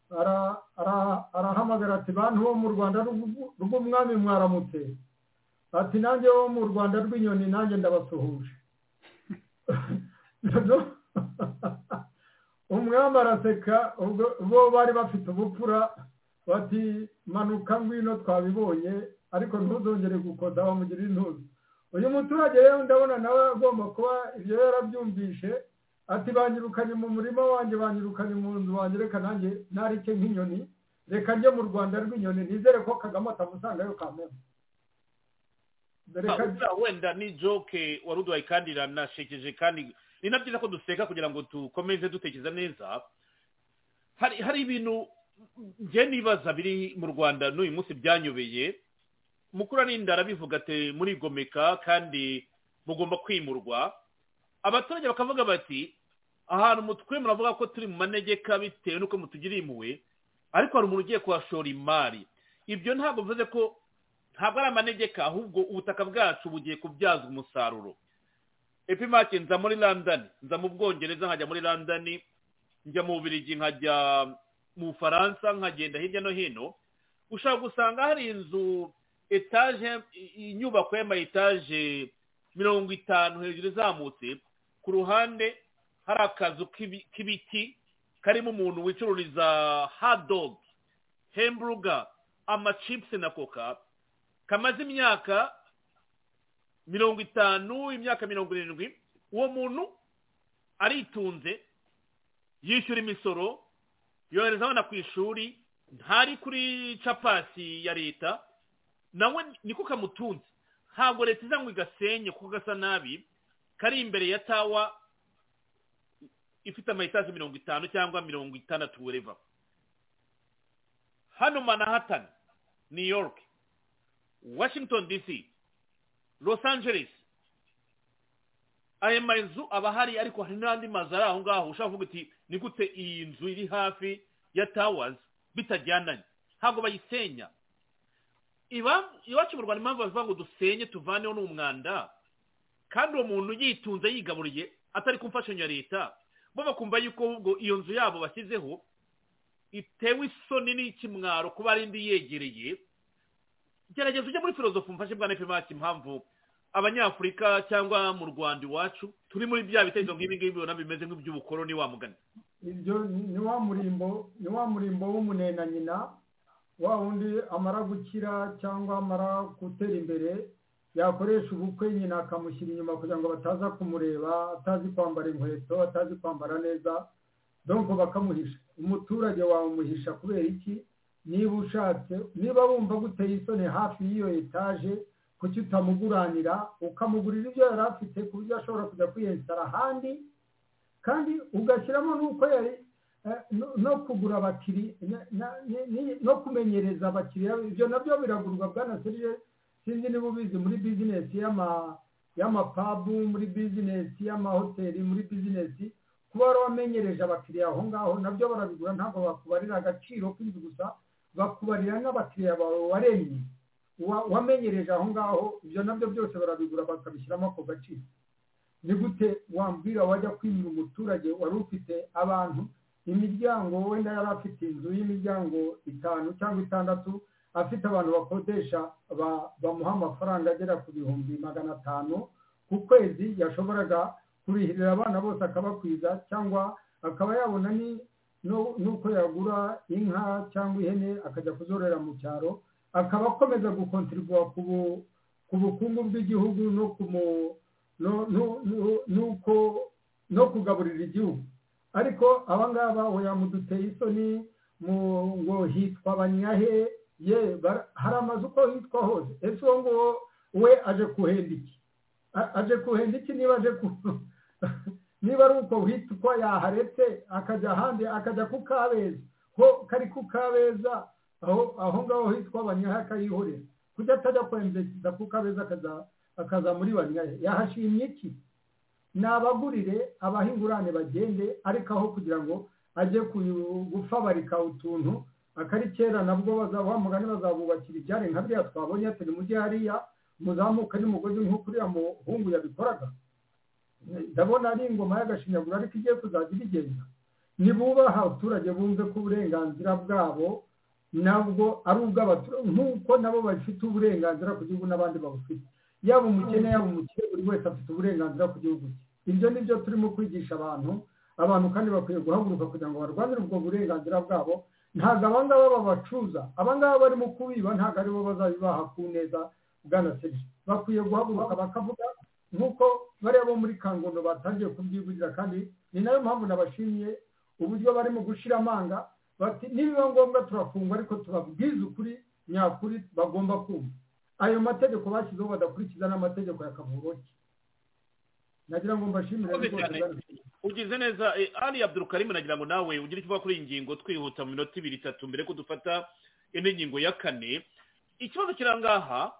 ara- ara- arahamagara ati bantu bo mu rwanda rw'u- rw'umwami mwaramutse ati nanjye wo mu rwanda rw'inyoni nanjye ndabasuhuje Noneho umwami araseka ubwo bo bari bafite ubupfura bati manuka ngwino twabibonye ariko ntuzongere gukoda bamugirira intuza uyu muturage rero ndabona nawe agomba kuba ibyo yarabyumvishe ati banyirukanye mu murima wanjye banyirukanye mu nzu wanjye reka nanjye narike nk'inyoni reka njye mu rwanda rw'inyoni nizere ko kagame atamusangayo kamena Ah, buriya wenda ni joke wari uduhaye kandi iranashekeje kandi ni na byiza ko duseka kugira ngo dukomeze dutekereza neza hari hari ibintu njye nibaza biri mu rwanda n'uyu munsi byanyobeye mukuru arinda arabivuga ati murigomeka kandi mugomba kwimurwa abaturage bakavuga bati ahantu mutwe muravuga ko turi mu manegeka bitewe n'uko mutugiriye impuhwe ariko hari umuntu ugiye kuhashora imari ibyo ntabwo bivuze ko ntabwo ari amanegeka ahubwo ubutaka bwacu bugiye kubyazwa umusaruro epimake nza muri london nza mu bwongereza nkajya muri london njya mu bubirigi nkajya mu bufaransa nkagenda hirya no hino ushobora gusanga hari inzu etaje inyubako y'ama etaje mirongo itanu hejuru izamutse ku ruhande hari akazu k'ibi- k'ibiti karimo umuntu wicururiza hadogi hemburuga amacipsi na koka kamaze imyaka mirongo itanu imyaka mirongo irindwi uwo muntu aritunze yishyura imisoro yohereza abana ku ishuri ntari kuri capasi ya leta nawe niko kamutunze ntabwo leta iza ngo igasenye kuko gasa nabi kari imbere ya tawa ifite amayitaje mirongo itanu cyangwa mirongo itandatu wereva hano manhattan new york washington dc los angeles aya mazu aba ahari ariko hari n'andi mazu ari aho ngaho ushobora kuvuga uti ni gute iyi nzu iri hafi ya towers bitajyananye ntabwo bayisenya iba- iwacu mu rwanda impamvu bavuga ngo dusenye tuvaneho n'umwanda kandi uwo muntu yitunze yigaburiye atari ku mfashanyo ya leta bo bakumva yuko ahubwo iyo nzu yabo bashyizeho itewe isoni n'ikimwaro kuba ari indi yegereye gerageza ujye muri filozofu mfashe bwa nefemaki impamvu abanyafurika cyangwa mu rwanda iwacu turi muri bya bitekerezo nk'ibi ngibi ubona bimeze nk'iby'ubukoroni wa mugani ibyo ni- ni wa murimbo ni wa murimbo w'umunena nyina wa wundi amara gukira cyangwa amara gutera imbere yakoresha ubukwe nyina akamushyira inyuma kugira ngo bataza kumureba atazi kwambara inkweto atazi kwambara neza donko bakamuhisha umuturage wawe umuhisha kubera iki niba ushatse niba wumva guteye isoni hafi y'iyo etaje kuki utamuguranira ukamugurira ibyo yari afite ku buryo ashobora kujya kwiyensitara ahandi kandi ugashyiramo n'uko yari eh, no- no kugura abakiri na- na- ni- ni- no kumenyereza abakiriya ibyo nabyo biragurwa bwana serije sinzi niba ubizi muri bizinesi y'ama- y'amapabu muri bizinesi y'amahoteli muri bizinesi kuba wari wamenyereje abakiriya aho ngaho nabyo barabigura ntabwo bakubarira agaciro k'inzu gusa bakubarira n'abakiriya bawe waremye wa- wamenyereje aho ngaho ibyo nabyo byose barabigura bakabishyiramo ako gaciro ni gute wambwira wajya kwimura umuturage wari ufite abantu imiryango wenda yari afite inzu y'imiryango itanu cyangwa itandatu afite abantu bakodesha ba- bamuha amafaranga agera ku bihumbi magana atanu ku kwezi yashoboraga kurihirira abana bose akabakwiza cyangwa akaba yabona ni no- n'uko yagura inka cyangwa ihene akajya kuzororera mu cyaro akaba akomeza gukontribuwa ku bu- ku bukungu bw'igihugu no ku mu- no- no- no- n'uko no kugaburira igihugu ariko abangaba oya muduteye isoni mu ngo hitwa abanyahe ye bara- hari amazu uko hitwa hose ese uwo nguwo we aje kuhenda iki A- aje kuhenda iki niba aje ku- niba ari uko hitwa yaharetse akajya ahandi akajya ku kabeza ho kari ku kabeza aho aho ngaho hitwa abanyahe akayihorera kuki atajya kwemeza ku kabeza akaza- akaza muri banyahe yahashimye iki nabagurire abahingurane bagende ariko aho kugira ngo ajye kuyu- gufabarika utuntu akari kera nabwo bazaba mugani bazabubakira ibyare nka biriya twabonye turi mujyi hariya muzamuka n'umugozi nk'uko uriya muhungu yabikoraga ndabona ari ingoma y'agashinyaguro ariko igiye kuzajya ibigenda nibubaha abaturage bumve ko uburenganzira bwabo nabwo ari ubw'abaturage nk'uko nabo bafite uburenganzira ku gihugu n'abandi babufite yaba umukene yaba umukire buri wese afite uburenganzira ku gihugu cye ibyo ni byo turimo kwigisha abantu abantu kandi bakwiye guhaguruka kugira ngo barwanire ubwo burenganzira bwabo ntabwo abangaba babacuza abangaba barimo kubiba ntabwo aribo bazabibaha ku neza bwana serge bakwiye guhaguruka bakavuga nk'uko bariya bo muri kangondo batangiye kubyivugira kandi ni nayo mpamvu nabashimiye uburyo barimo gushira amanga bati nibiba ngombwa turafungwa ariko tubabwize ukuri nyakuri bagomba kumva ayo mategeko bashyizeho badakurikiza n'amategeko ya kavuroki nagira ngo mbashimire Urakoze rwose cyane. bwana Serge. ugize neza eh, ali abdulkarim nagira ngo nawe ugire icyo uvuga kuri iyi ngingo twihuta mu minota ibiri itatu mbere ko dufata indi ngingo ya kane ikibazo kiri ahangaha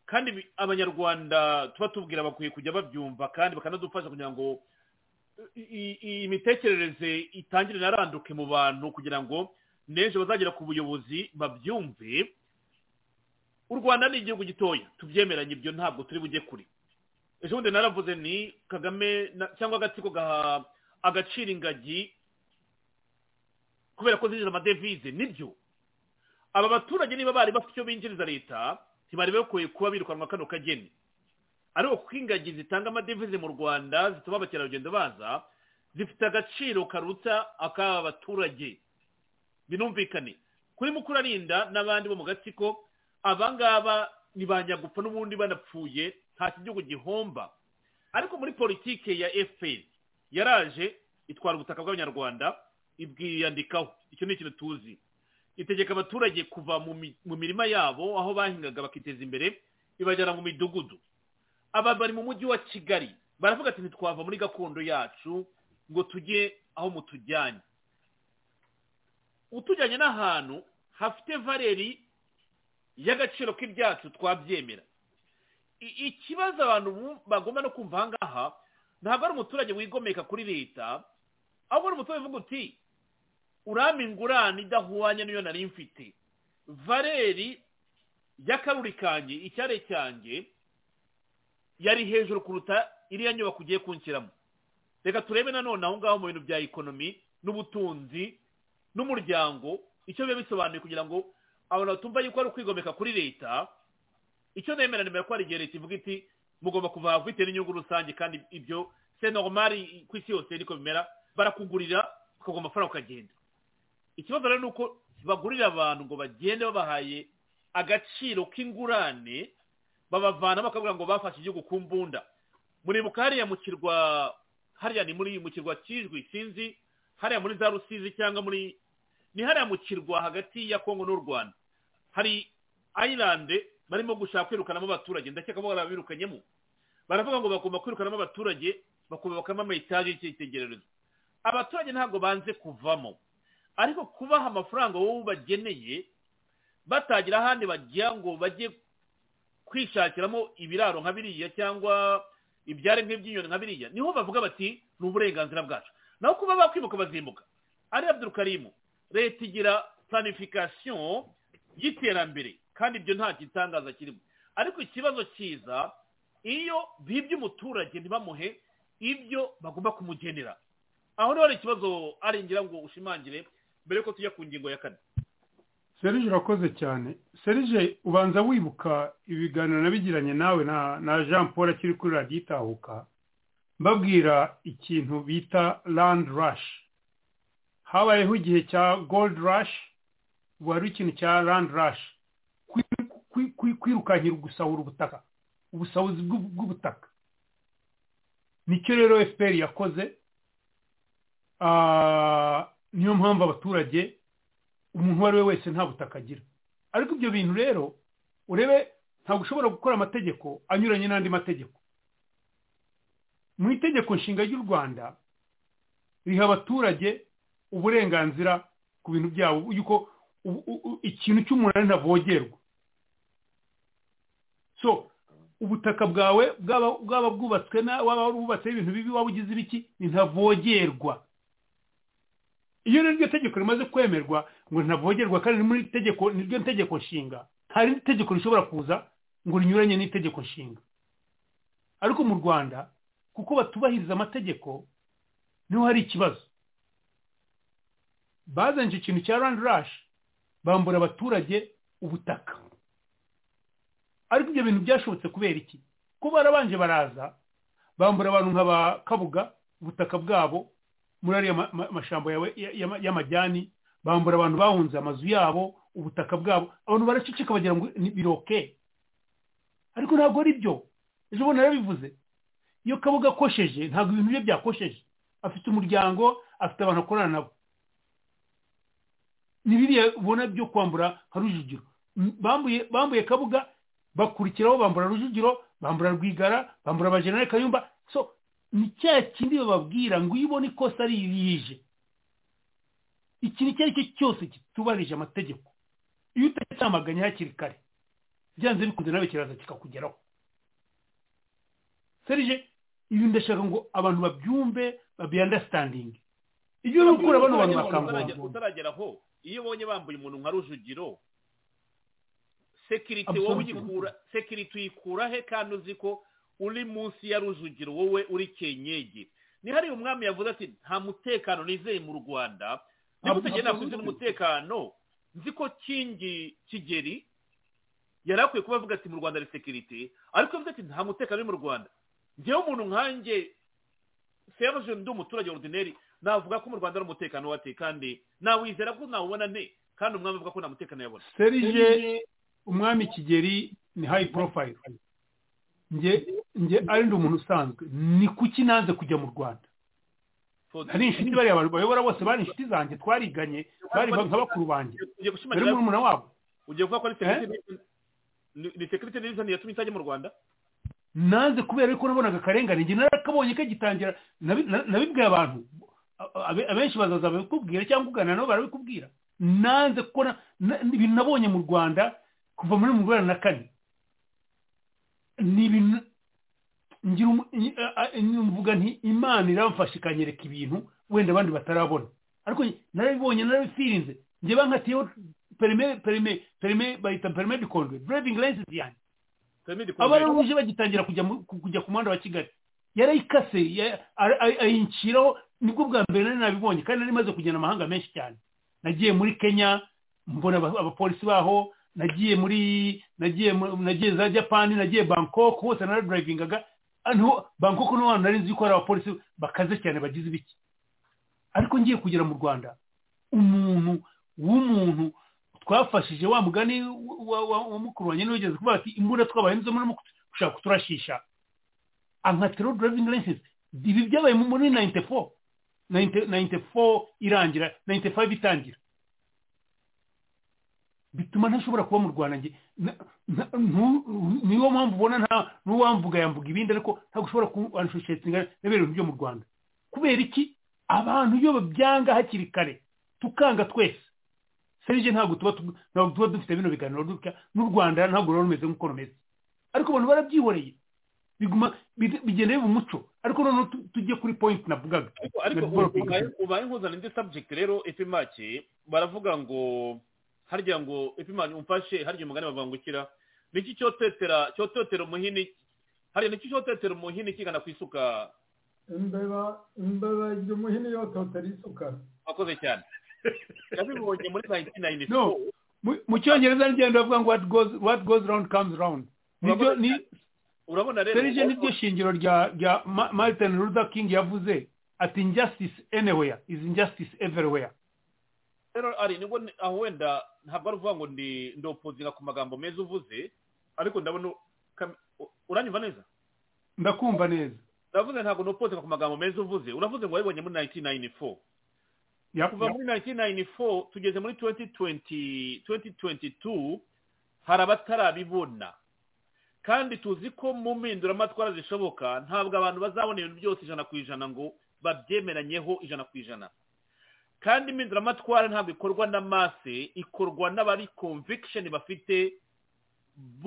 kandi bi- abanyarwanda tuba tubwira bakwiye kujya babyumva kandi bakanadufasha kugira ngo i- i- iyi mitekerereze itangire inaranduke mu bantu kugira ngo n'ejo bazagera ku buyobozi babyumve u rwanda ni igihugu gitoya tubyemeranye ibyo ntabwo turi bujye kure ejo bundi naravuze ni kagame na- cyangwa agatsiko gaha agaciro ingagi kubera ko zinjiza amadevize nibyo aba baturage niba bari bafite icyo binjiriza leta ntibari bakwiye kuba birukanwa kano kageni ariko kuko ingagi zitanga amadevize mu rwanda zituma abakerarugendo baza zifite agaciro karuta ak'aba baturage binumvikane kuri mukurarinda n'abandi bo mu gatsiko abangaba ni ba nyagupfa n'ubundi banapfuye nta kigihugu gihomba ariko muri politike ya fpr yaraje itwara ubutaka bw'abanyarwanda ibwiyandikaho icyo ni ikintu tuzi itegeka abaturage kuva mu mi- mu mirima yabo aho bahingaga bakiteza imbere ibajyana mu midugudu aba bari mu mujyi wa kigali baravuga ati ntitwava muri gakondo yacu ngo tujye aho mutujyanye utujyanye n'ahantu hafite valeri y'agaciro k'ibyacu twabyemera I- ikibazo abantu bu- bagomba no kumva ahangaha ntabwo ari umuturage wigomeka kuri leta ahubwo ari umuturage uvuga uti urama ingurane idahwanye n'iyo nari mfite valeri y'akaruri kanjye icyare cyanjye yari hejuru kuruta iriya nyubako ugiye kunshyiramo reka turebe nanone aho ngaho mu bintu bya ekonomi n'ubutunzi n'umuryango icyo biba bisobanuye kugira ngo abantu batumva yuko ari ukwigomeka kuri leta icyo nemera nemera ko hari igihe leta ivuga iti mugomba kuva aha bitewe n'inyungu rusange kandi ibyo se normal ku isi yose niko bimera barakugurira ukaguha amafaranga ukagenda ikibazo rero ni uko bagurira abantu ngo bagende babahaye agaciro k'ingurane babavana bakavuga ngo bafashe igihugu ku mbunda muribuka hariya mu kirwa hariya ni muri mu kirwa kijwi sinzi hariya muri za rusizi cyangwa muri ni hariya mu kirwa hagati ya kongo n'u rwanda hari ayilande barimo gushaka kwirukanamo abaturage ndakeka ko barabirukanyemo baravuga ngo bagomba kwirukanamo abaturage bakubakamo amayitaje y'icyitegererezo abaturage ntabwo banze kuvamo ariko kubaha amafaranga wowe ubageneye batagira ahandi bagira ngo bajye kwishakiramo ibiraro nka biriya cyangwa ibyare nk'iby'inyoni nka biriya niho bavuga bati ni uburenganzira bwacu naho kuba bakwimuka bazimbuka ari abdurukarimu leta igira planification y'iterambere kandi ibyo nta gitangaza kirimo ariko ikibazo cyiza iyo bibye umuturage ntibamuhe ibyo bagomba kumugenera aho niho hari ikibazo arengera ngo ushimangire mbere yuko tujya ku ngingo ya kane serije urakoze cyane serije ubanza wibuka ibiganiro nabigiranye nawe na jean paul akiri kuri radiyo itahuka mbabwira ikintu bita landi rashi habayeho igihe cya goldi rashi ubu hari ikintu cya landi rashi kwirukankira gusahura ubutaka ubusahuzi bw'ubutaka nicyo rero fpr yakoze niyo mpamvu abaturage umuntu uwo ari we wese nta butaka agira ariko ibyo bintu rero urebe ntabwo ushobora gukora amategeko anyuranye n'andi mategeko mu itegeko nshinga ry'u rwanda riha abaturage uburenganzira ku bintu byabo yuko ikintu cy'umunani ntavogerwa so ubutaka bwawe bwaba bwubatswe na waba warubatseho ibintu bibi waba ugize ibiki ntavogerwa iyo rero iryo tegeko rimaze kwemerwa ngo ntavogerwa kandi muri tegeko niryo tegeko nshinga nta rindi tegeko rishobora kuza ngo rinyuranye n'itegeko nshinga ariko mu rwanda kuko batubahiriza amategeko niho hari ikibazo bazanye icyo kintu cya randi rashi bambura abaturage ubutaka ariko ibyo bintu byashobotse kubera iki ko barabanje baraza bambura abantu nka ba kabuga ubutaka bwabo muri ariya mashyamba yawe y'amajyani bambura abantu bahunze amazu yabo ubutaka bwabo abantu baracicika bagira ngo biroke ariko ntabwo ari byo ejo bundi yarabivuze iyo kabuga akosheje ntabwo ibintu bye byakosheje afite umuryango afite abantu akorana nabo ni biriya ubona byo kwambura nka rujugiro bambuye kabuga bakurikiraho bambura rujugiro bambura rwigara bambura abajenerali kayumba so ni cya kindi bababwira ngo iyo ubona ikosa ari irije ikintu icyo ari cyo cyose kitubarije amategeko iyo utacyamaganye hakiri kare byanze bikunze nawe kiraza kikakugeraho serije ibi ndashaka ngo abantu babyumve babiyandasitandinge ibyo uri gukora bano bantu bakangurwa utaragera aho iyo ubonye bambuye umuntu nka rujugiro sekiriti wowe uyikura sekiriti uyikura he kandi uzi ko uri munsi ya rujugiro wowe uri kenyegi nihariye umwami yavuze ati nta mutekano nizeye mu rwanda niba utagenda kuzi umutekano nzi ko kingi kigeri yari akwiye kuba avuga ati mu rwanda ari sekirite ariko yavuze ati nta mutekano uri mu rwanda ngewe umuntu nkanjye seruje ndi umuturage ordineri navuga ko mu rwanda ari umutekano wate kandi nawizera ko nawubona ne kandi umwami avuga ko nta mutekano yabona serije umwami kigeri ni hayi porofayiro njye ari ndi umuntu usanzwe ni kuki nanze kujya mu rwanda hari inshuti bariya abantu bayobora bose bari inshuti zanjye twariganye bari nka bakuru banjye bari murumuna wabo ugiye kuvuga ko ni sekirite n'izo yatumye itajya mu rwanda nanze kubera yuko nabonaga akarengane njye narakabonye kagitangira nabibwiye abantu abenshi bazaza babikubwira cyangwa ugana nabo barabikubwira nanze kuko ibintu nabonye mu rwanda kuva muri mu rwanda na kane ni ibintu mvuga nti imana iramfasha ikanyereka ibintu wenda abandi batarabona ariko narabibonye narabifirinze njye bankatiyeho perime perime perime bayita perime de conduire driving license yanjye abaranguje bagitangira kujya ku muhanda wa kigali yarayikase ayinciraho nibwo bwa mbere nari nabibonye kandi nari maze kugenda amahanga menshi cyane nagiye muri kenya mbona abapolisi baho nagiye muri nagiye nagiye za japani nagiye bangkok hose naradurayivingaga niho bangkok niho hantu nari nzi ko hari abapolisi bakaze cyane bagize ibiki ariko ngiye kugera mu rwanda umuntu w'umuntu twafashije wa mugani wa mukuru wanjye n'uwigeze kuvuga ati imbunda twabaye nizo muri gushaka kuturashisha ankatero driving license ibi byabaye muri nayinite fo nayinite fo irangira nayinite fayive itangira bituma ntashobora kuba mu rwanda niyo mpamvu ubona nta n'uwamvuga yamvuga ibindi ariko ntabwo ushobora kubanishushingana n'ibintu byo mu rwanda kubera iki abantu iyo babyanga hakiri kare tukanga twese serije ntabwo tuba dufite bino biganiro dutya n'u rwanda ntabwo ruba rumeze nk'uko rumeze ariko abantu barabyihoreye bigenda biba umuco ariko noneho tujye kuri point navugaga ariko ubaye nkuzana indi subject rero efe make baravuga ngo harya ngo epimani umfashe harya umugani bavangukira niki cyotetera cyotetera umuhini harya niki cyotetera umuhini kigana ku isuka imbeba imbeba iryo muhini yototera isuka akoze cyane yabibonye muri nayinti nayini no Mu- mu cyongereza nigenda bavuga ngo what goes what goes round comes round nibyo ni urabona rero serije niryo shingiro rya rya Ma- martin luther king yavuze ati injustice anywhere is injustice everywhere rero ari nibwo ni- aho wenda ntabwo ari uvuga ngo ndi ndopozinga ku magambo meza uvuze ariko ndabona ukam- u- uranyumva neza ndakumva neza ndavuze ntabwo ndopozinga ku magambo meza uvuze uravuze ngo wabibonye muri 1994 Ya- kuva ya- muri 1994 tugeze muri 2020 2022 hari abatarabibona kandi tuzi ko mu mpinduramatwara zishoboka ntabwo abantu bazabona ibintu byose ijana ku ijana ngo babyemeranyeho ijana ku ijana kandi impinduramatwara ntabwo ikorwa n'amase ikorwa n'abari conviction bafite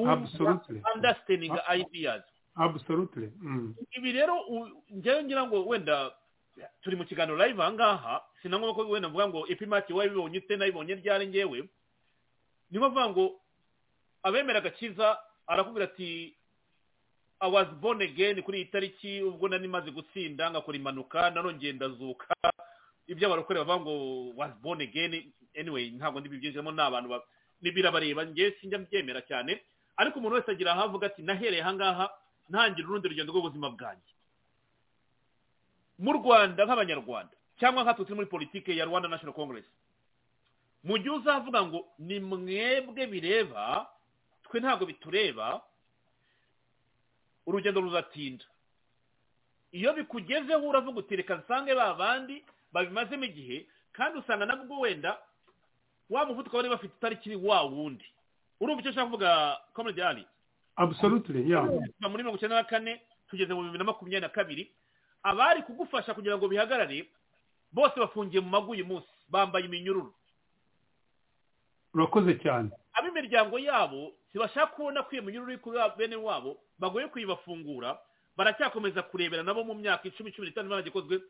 Absolutely. understanding ideas absolutely Mm. ibi rero u- njyewe ngira ngo wenda turi mu kiganiro live aha ngaha sinangwa ko wenda mvuga ngo epimati wayibonye ute nayibonye ryari ngewe niyo mvuga ngo abemera agakiza arakubwira ati i was born again kuri iyi tariki ubwo nari maze gutsinda ngakora impanuka narongeye ndazuka ibyo abarokore bavuga ngo was born again anyway ntabwo ndibibyinjiramo ni abantu ba- ni birabareba njyewe sinjya mbyemera cyane ariko umuntu wese agira aho avuga ati nahereye aha ngaha ntangira urundi rugendo rw'ubuzima bwanjye mu rwanda nk'abanyarwanda cyangwa nkatwe turi muri politiki ya rwanda national congress mu gihe uzavuga ngo ni mwebwe bireba twe ntabwo bitureba urugendo ruzatinda iyo bikugezeho uravuga uti reka nsange ba bandi babimazemo igihe kandi usanga nabwo wenda wa muvuduko bari bafite itariki wa wundi urumva icyo nshaka kuvuga komedi ari absolutely yeah kuva muri mirongo icyenda na kane tugeze mu bibiri na makumyabiri na kabiri abari kugufasha kugira ngo bihagarare bose bafungiye mu mago uyu munsi bambaye iminyururu urakoze cyane ab'imiryango yabo ntibashaka kubona ko iyo minyururu iri kuri ba- bene wabo bagoye kuyibafungura baracyakomeza kurebera nabo mu myaka icumi cumi n'itanu baragikozwe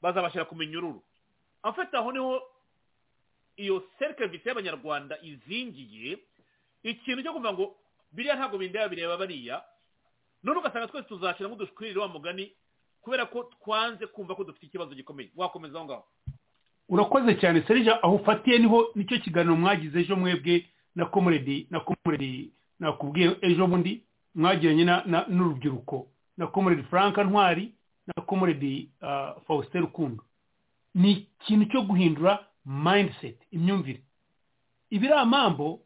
bazabashyira ku minyururu afata aho niho iyo serivisi y'abanyarwanda izingiye ikintu cyo kuvuga ngo biriya ntabwo bindeba bireba bariya none ugasanga twese tuzashyira nk'udushwirire wa mugani kubera ko twanze kumva ko dufite ikibazo gikomeye wakomeza aho ngaho urakoze cyane serije aho ufatiye niho nicyo kiganiro mwagize ejo mwebwe na komuredi na komuredi nakubwiye ejo bundi mwagiranye na- na- n'urubyiruko na komuredi frank ntwari na komuredi ah, faustin rukundo ni ikintu cyo guhindura mindset imyumvire ibiriya mambo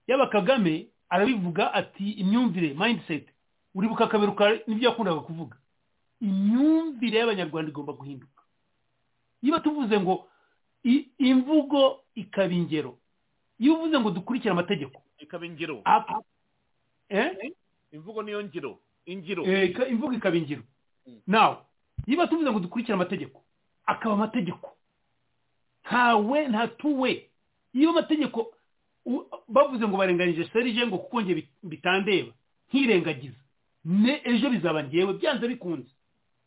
yaba kagame arabivuga ati imyumvire mindset uribuka akaberuka n'ibyo yakundaga kuvuga imyumvire y'abanyarwanda igomba guhinduka niba tuvuze ngo i- imvugo ikaba ingero iyo uvuze ngo dukurikire amategeko ikaba ingiro ap- eh? imvugo niyo ngiro ingiro Eh, ika- imvugo ikaba ingiro nawe niba tuvuze ngo dukurikire amategeko akaba amategeko ntawe ntatuwe iyo amategeko u- bavuze ngo barenganyije serije ngo kuko nge bitandeba nkirengagiza ne ejo bizaba ngewe byanze bikunze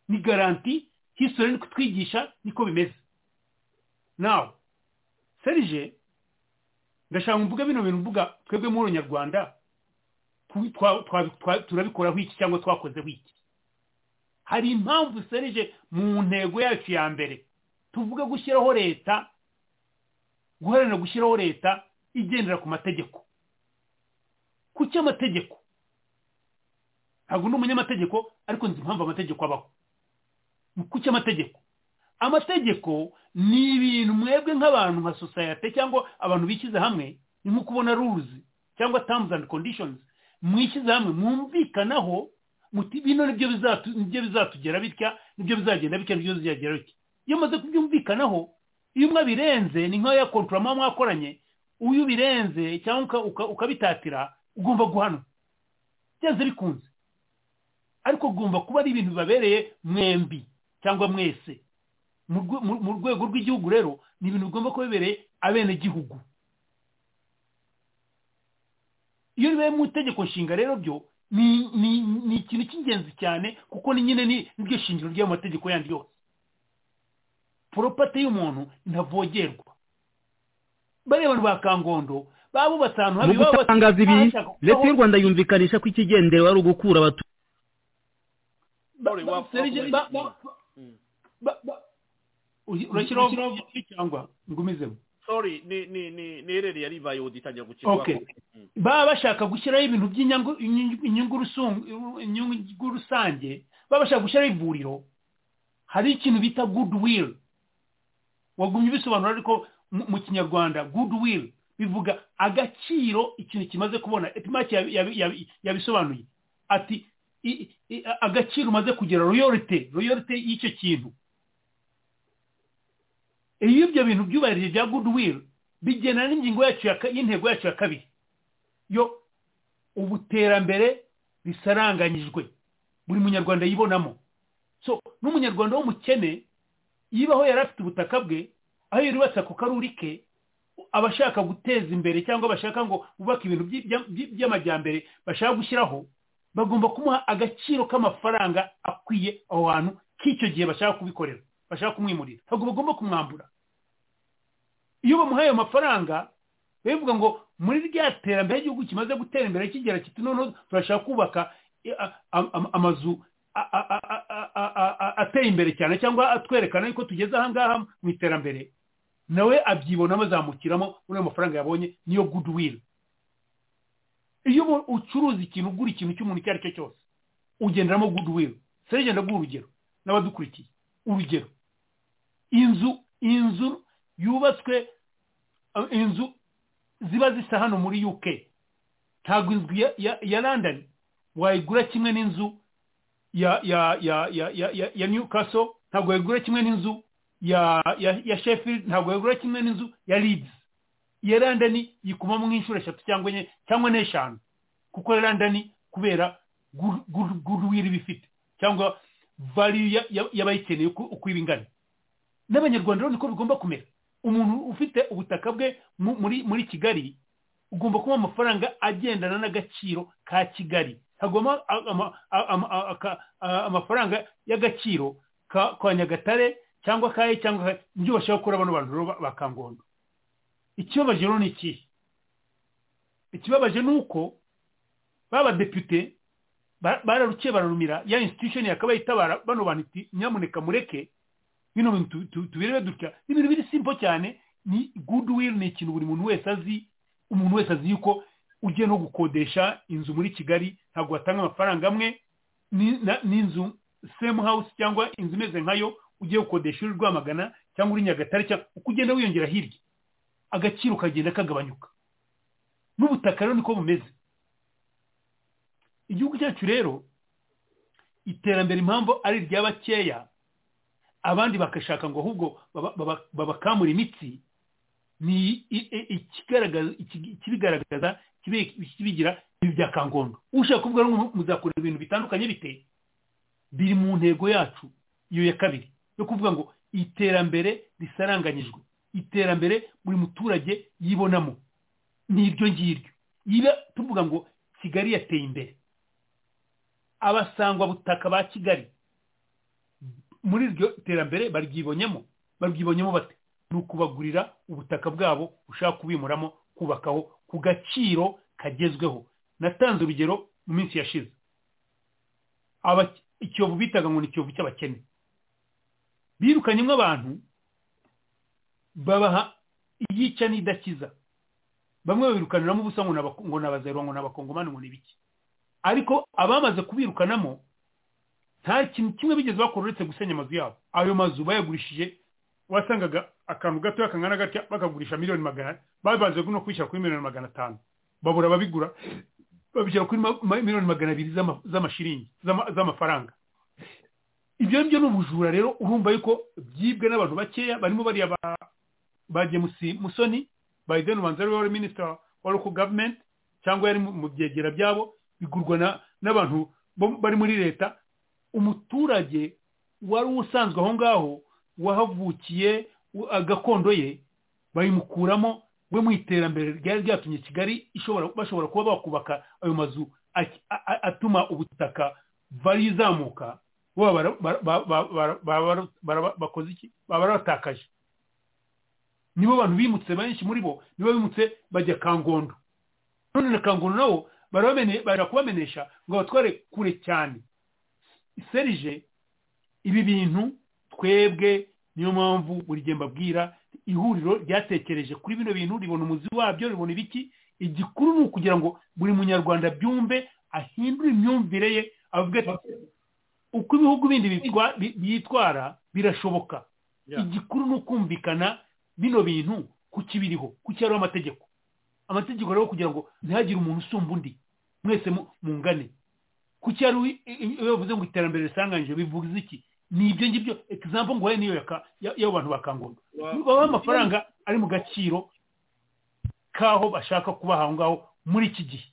ni garanti histori ni kutwigisha niko bimeze nawe serije ndashaka mvuga bino bintu mvuga twebwe muri nyarwanda tu- twa- twa- twa- turabikoraho iki cyangwa twakozeho iki hari impamvu serije mu ntego yacu ya mbere tuvuga gushyiraho leta guharanira gushyiraho leta igendera ku mategeko ku cy'amategeko ntabwo ndi umunyamategeko ariko nzi impamvu amategeko abaho ku cy'amategeko amategeko ni ibintu mwebwe nk'abantu nka sosiyete cyangwa abantu bishyize hamwe ni nko kubona rules cyangwa terms and conditions mwishyize hamwe mwumvikanaho muti bino nibyo bizatu- nibyo bizatugera bitya nibyo bizagenda bitya nibyo bizagera bitya iyo umaze kubyumvikanaho iyo mwabirenze ni nk'aya kontura muba mwakoranye uyu birenze cyangwa uka- uka- ukabitatira ugomba guhanwa byanze bikunze ariko ugomba kuba ari ibintu bibabereye mwembi cyangwa mwese mu rwe- mu- mu rwego rw'igihugu rero ni ibintu bigomba kuba bibereye abenegihugu iyo bibaye mu itegeko nshinga rero byo ni- ni ni ikintu cy'ingenzi cyane kuko ni nyine ni- niryo shingiro ry'ayo mategeko yandi yose poropati y'umuntu ntavogerwa bariya bantu ba kangondo babubatse ahantu mu habi baba gutangaza ibi bashaka leta y'u rwanda yumvikanisha ko ikigendera ari ugukura abaturage Sorry, wa- Serije, ba- ba- ba- ba- uyi- urashyiraho Urashyiraho byinshi cyangwa ngumizemo sorry ni ni ni ni ereri yari ibaye ubu itangira gukirwa okay baba bashaka gushyiraho ibintu by'inyungu inyungu rusun- inyungu rusange baba bashaka gushyiraho ivuriro hari ikintu bita goodwill wagumye ubisobanura ariko mu mu kinyarwanda goodwill bivuga agaciro ikintu kimaze kubona epimaki yabi- yabi- yabi- yabisobanuye ati i- i- agaciro umaze kugera royorite royorite y'icyo kintu iyo ibyo bintu byubahirije bya goodwill bigena n'ingingo yacu ya ka- y'intego yacu ya kabiri yo ubuterambere risaranganyijwe buri munyarwanda yibonamo so n'umunyarwanda w'umukene yibaho yari afite ubutaka bwe aho yubatse ako karuri ke abashaka guteza imbere cyangwa bashaka ngo bubake ibintu by- by- by- by'amajyambere bashaka gushyiraho bagomba kumuha agaciro k'amafaranga akwiye aho hantu k'icyo gihe bashaka kubikorera bashaka kumwimurira ntabwo bagomba kumwambura iyo bamuhaye ayo mafaranga bivuga ngo muri rya terambere ry'igihugu kimaze gutera imbere kigera kiti noneho turashaka kubaka eh, a- a- a- amazu a- a- a- a- a- a- a- ateye imbere cyane cyangwa atwerekana yuko tugeze ahangaha mu iterambere nawe abyibonamo azamukiramo muri ayo mafaranga yabonye niyo goodwill iyo ubu- ucuruza ikintu ugura ikintu cy'umuntu icyo ari cyo cyose ugenderamo goodwill serege ndaguha urugero n'abadukurikiye urugero inzu inzu yubatswe eh, inzu ziba zisa hano muri uk ntabwo inzu ya, ya, ya london wayigura kimwe n'inzu ya ya ya ya ya, ya, ya newcastle ntabwo wayigura kimwe n'inzu ya, ya ya sheffield ntabwo wayigura kimwe n'inzu ya leeds iya london yikumamo nk'inshuro eshatu cyangwa enye cyangwa n'eshanu kuko ya london kubera good- good- goodwill iba ifite cyangwa value ya- ya- y'abayikeneye uko uko iba ingana n'abanyarwanda rero niko bigomba kumera umuntu ufite ubutaka bwe mu- muri muri kigali ugomba kuba amafaranga agendana n'agaciro ka kigali hagomba amafaranga y'agaciro ka ka nyagatare cyangwa kaye cyangwa ka- ibyo bashaka gukora bano bantu rero ba- ba kangondo ikibabaje rero ni ikihe ikibabaje ni uko babadepite bararukiye bararumira ya institution yakabaye itabara bano bantu iti nyamuneka mureke bino bintu tu- tu- tubirebe dutya ni ibintu biri simple cyane ni goodwill ni ikintu buri muntu wese azi umuntu wese azi yuko ugiye no gukodesha inzu muri kigali ntabwo watanga amafaranga amwe ni- na- n'inzu same house cyangwa inzu imeze nkayo ugiye gukodesha uri rwamagana cyangwa uri nyagatare cyangwa uko ugenda wiyongera hirya agaciro kagenda kagabanyuka n'ubutaka rero niko bumeze igihugu cyacu rero iterambere impamvu ari iry'abakeya abandi bakashaka ngo ahubwo baba- baba- babakamura imitsi ni i- i- ikigaragaza- iki- ikibigaragaza kibe- kibigira ibi bya kangondo ushaka kuvuga ngo muzakora ibintu bitandukanye bite biri mu ntego yacu iyo ya kabiri yo kuvuga ngo iterambere risaranganyijwe iterambere buri muturage yibonamo ni iryo ngiryo yiba tuvuga ngo kigali yateye imbere abasangwa butaka ba kigali muri iryo terambere baryibonyemo baryibonyemo bate ni ukubagurira ubutaka bwabo ushaka kubimuramo kubakaho ku gaciro kagezweho natanze urugero mu minsi yashize Aba- ikiyovu bitaga ngo ni ikiyovu cy'abakene birukanyemo abantu babaha iyica n'idakiza bamwe babirukaniramo ubusa ngo ni abako- ngo ni abazerwa ngo ni abakongomani ngo ni ibiki ariko abamaze kubirukanamo nta kintu kimwe bigeze bakora uretse gusenya amazu yabo ayo mazu bayagurishije wasangaga akantu gatoya kangana gatya bakagurisha miliyoni magana babanze no kwishyira kuri miliyoni magana atanu babura ababigura babishyira kuri ma- ma- miliyoni magana abiri z'ama- z'amashiringi z'ama- z'amafaranga ibyo ngibyo ni ubujura rero urumva yuko byibwe n'abantu bakeya barimo bariya ba- ba james musoni biden wanzari wari minisita wa local government cyangwa yari mu- mu byegera byabo bigurwa na- n'abantu bo- bari muri leta umuturage wari usanzwe aho ngaho wahavukiye u- a- gakondo ye bayimukuramo we mu iterambere ryari ryatumye kigali ishobora bashobora kuba bakubaka ayo mazu a- a- a- atuma ubutaka vari izamuka bo bara- bara- ba- ba- bara- bara- bara- bakoze iki baba baratakaje nibo bantu bimutse benshi muri bo nibo bimutse bajya kangondo none na kangondo nabo barabamene- barakubamenesha ngo abatware kure cyane serije ibi bintu twebwe niyo mpamvu buri gihe mbabwira ihuriro ryatekereje kuri bino bintu ribona umuzi wabyo ribona ibiki igikuru ni ukugira ngo buri munyarwanda byumve ahindure imyumvire ye avuga ati uko ibihugu bindi bitwa- bi- byitwara birashoboka igikuru ni ukumvikana bino bintu kukibiriho kucyariho amategeko amategeko rero kugira ngo ntihagire umuntu usumba undi mwese mu- mungane kuki ari wi- i- i- iyo bavuze ngo iterambere risanganyije bivuze iki ni ibyo ngibyo egizampo nguhaye niyo ya ka- ya- y'abo bantu bakangurwa babaha amafaranga ari mu gaciro k'aho bashaka kubaha aho ngaho muri iki gihe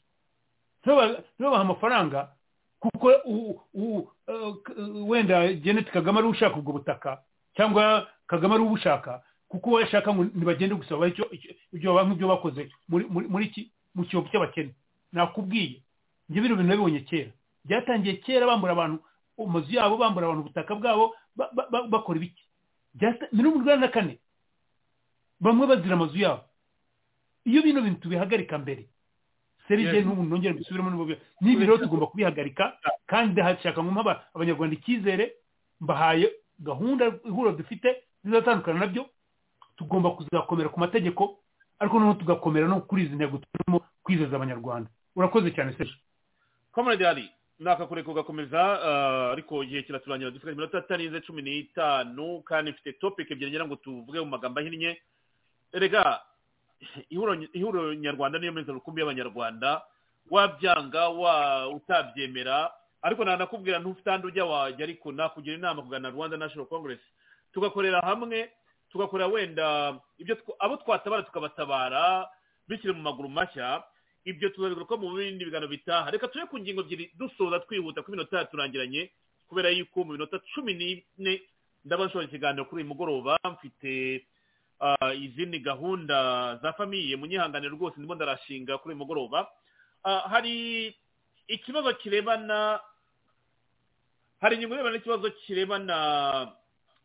ntibabaha amafaranga kuko u- u- eh, k- wenda geneti kagame ari ushaka ubwo butaka cyangwa kagame ari ubushaka kuko uwo yashaka ngo ntibagende gusaba icyo- icyo- ibyo banki ibyo bakoze muri muri- muri iki mu cyobo cy'abakene nakubwiye njye bino bintu nabibonye kera byatangiye kera bambura abantu amazu yabo bambura abantu ubutaka bwabo ba- ba- ba- bakora ibiki Byata- mirongo inani na kane bamwe bazira amazu yabo iyo bino bintu tubihagarika mbere serije Yes. n'ubu nongere mbisubiremo n'ubu n'ibi rero tugomba kubihagarika kandi ndashaka ngo mpaba abanyarwanda icyizere mbahaye gahunda ihuriro dufite zizatandukana nabyo tugomba kuzakomera ku mategeko ariko noneho tugakomera no kuri izi ntego turimo kwizeza abanyarwanda urakoze cyane serije comrade ali nakakure kugakomeza ah, ariko igihe kiraturangira dufite iminota itarenze cumi n'itanu kandi mfite topic ebyiri ngira ngo tuvuge mu magambo ahinnye erega ihuriro ihuriro nyarwanda niyo meza rukumbi y'abanyarwanda wabyanga wa utabyemera ariko nanakubwira ntufite ahandi ujya wajya ariko nakugira inama kugana rwanda national congress tugakorera hamwe tugakora wenda ibyo tw- abo twatabara tukabatabara bikiri mu maguru mashya ibyo tuzabigaruka mu bindi biganiro bitaha reka tujye ku ngingo ebyiri dusoza twihuta kuko iminota yaturangiranye kubera yuko mu minota cumi n'ine ndaba nshobora ikiganiro kuri uyu mugoroba mfite ah, izindi gahunda za famiye munyihangane rwose ndimo ndarashinga kuri uyu mugoroba Ah, hari ikibazo kirebana hari ingingo irebana n'ikibazo kirebana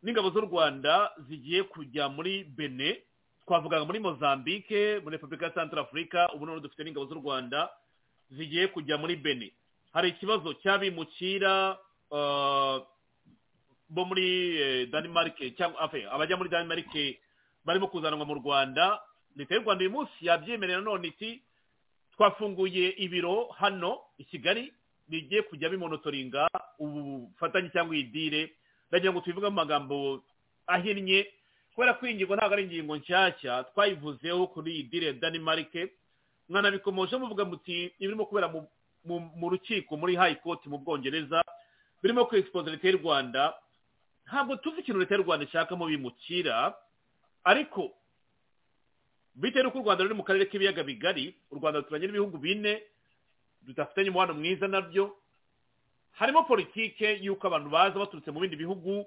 n'ingabo z'u rwanda zigiye kujya muri bene twavuga muri mozambique muri repubulika ya santara afurika ubu noneho dufite n'ingabo z'u rwanda zigiye kujya muri bene hari ikibazo cy'abimukira ah, bo muri eh, denmark cyangwa afe, abajya muri denmark barimo kuzanwa mu rwanda leta y'u rwanda uyu munsi yabyemerera none iti twafunguye ibiro hano i kigali bigiye kujya bimonotoringa ubufatanye cyangwa idire ndagira ngo tubivuge mu magambo ahinnye kubera ko iyi ngingo ntabwo ari ingingo nshyashya twayivuzeho kuri iyi dire ya denmark mwanabikomoje muvuga muti ibirimo kubera mu- mu- mu rukiko muri high court mu bwongereza birimo kwexpoza leta y'u rwanda ntabwo tuzi ikintu leta y'u rwanda ishakamo bimukira ariko bitewe n'uko u rwanda ruri mu karere k'ibiyaga bigari u rwanda ruturanye n'ibihugu bine tudafitanye umubano mwiza nabyo harimo politike y'uko abantu baza baturutse mu bindi bihugu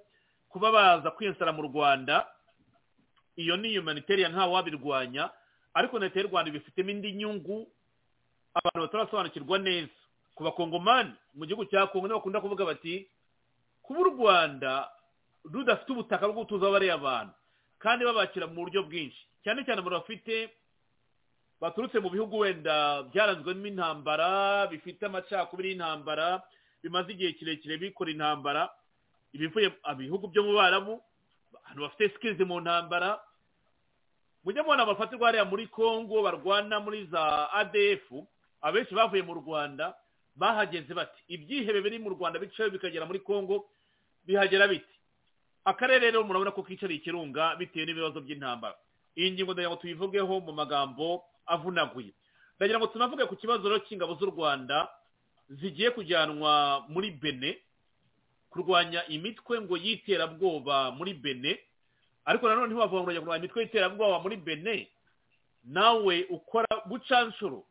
kuba baza kwiyonsara mu rwanda iyo ni humanitarian ntawe wabirwanya ariko leta y'u rwanda ibifitemo indi nyungu abantu batarasobanukirwa neza ku bakongomani mu gihugu cya kongo nibo bakunda kuvuga bati kuba u rwanda rudafite ubutaka bwo gutuza bariya abantu kandi babakira mu buryo bwinshi cyane cyane abantu bafite baturutse mu bihugu wenda byaranzwemo intambara bifite amacakubiri y'intambara bimaze igihe kirekire bikora intambara ibivuye mu bihugu byo mu barabu abantu bafite sikirizi mu ntambara mujye mubona bafatirwa hariya muri congo barwana muri za adf abenshi bavuye mu rwanda bahageze bati ibyihebe biri mu rwanda bicayo bikagera muri congo bihagera biti akarere rero murabona ko kicariye ikirunga bitewe n'ibibazo by'intambara iyi ngingo ndagira ngo tuyivugeho mu magambo avunaguye ndagira ngo tunavuge ku kibazo rero cy'ingabo z'u rwanda zigiye kujyanwa muri bene kurwanya imitwe ngo y'iterabwoba muri bene ariko nanone ntiwavuga ngo urajya kurwanya imitwe y'iterabwoba muri bene nawe ukora bucanshuro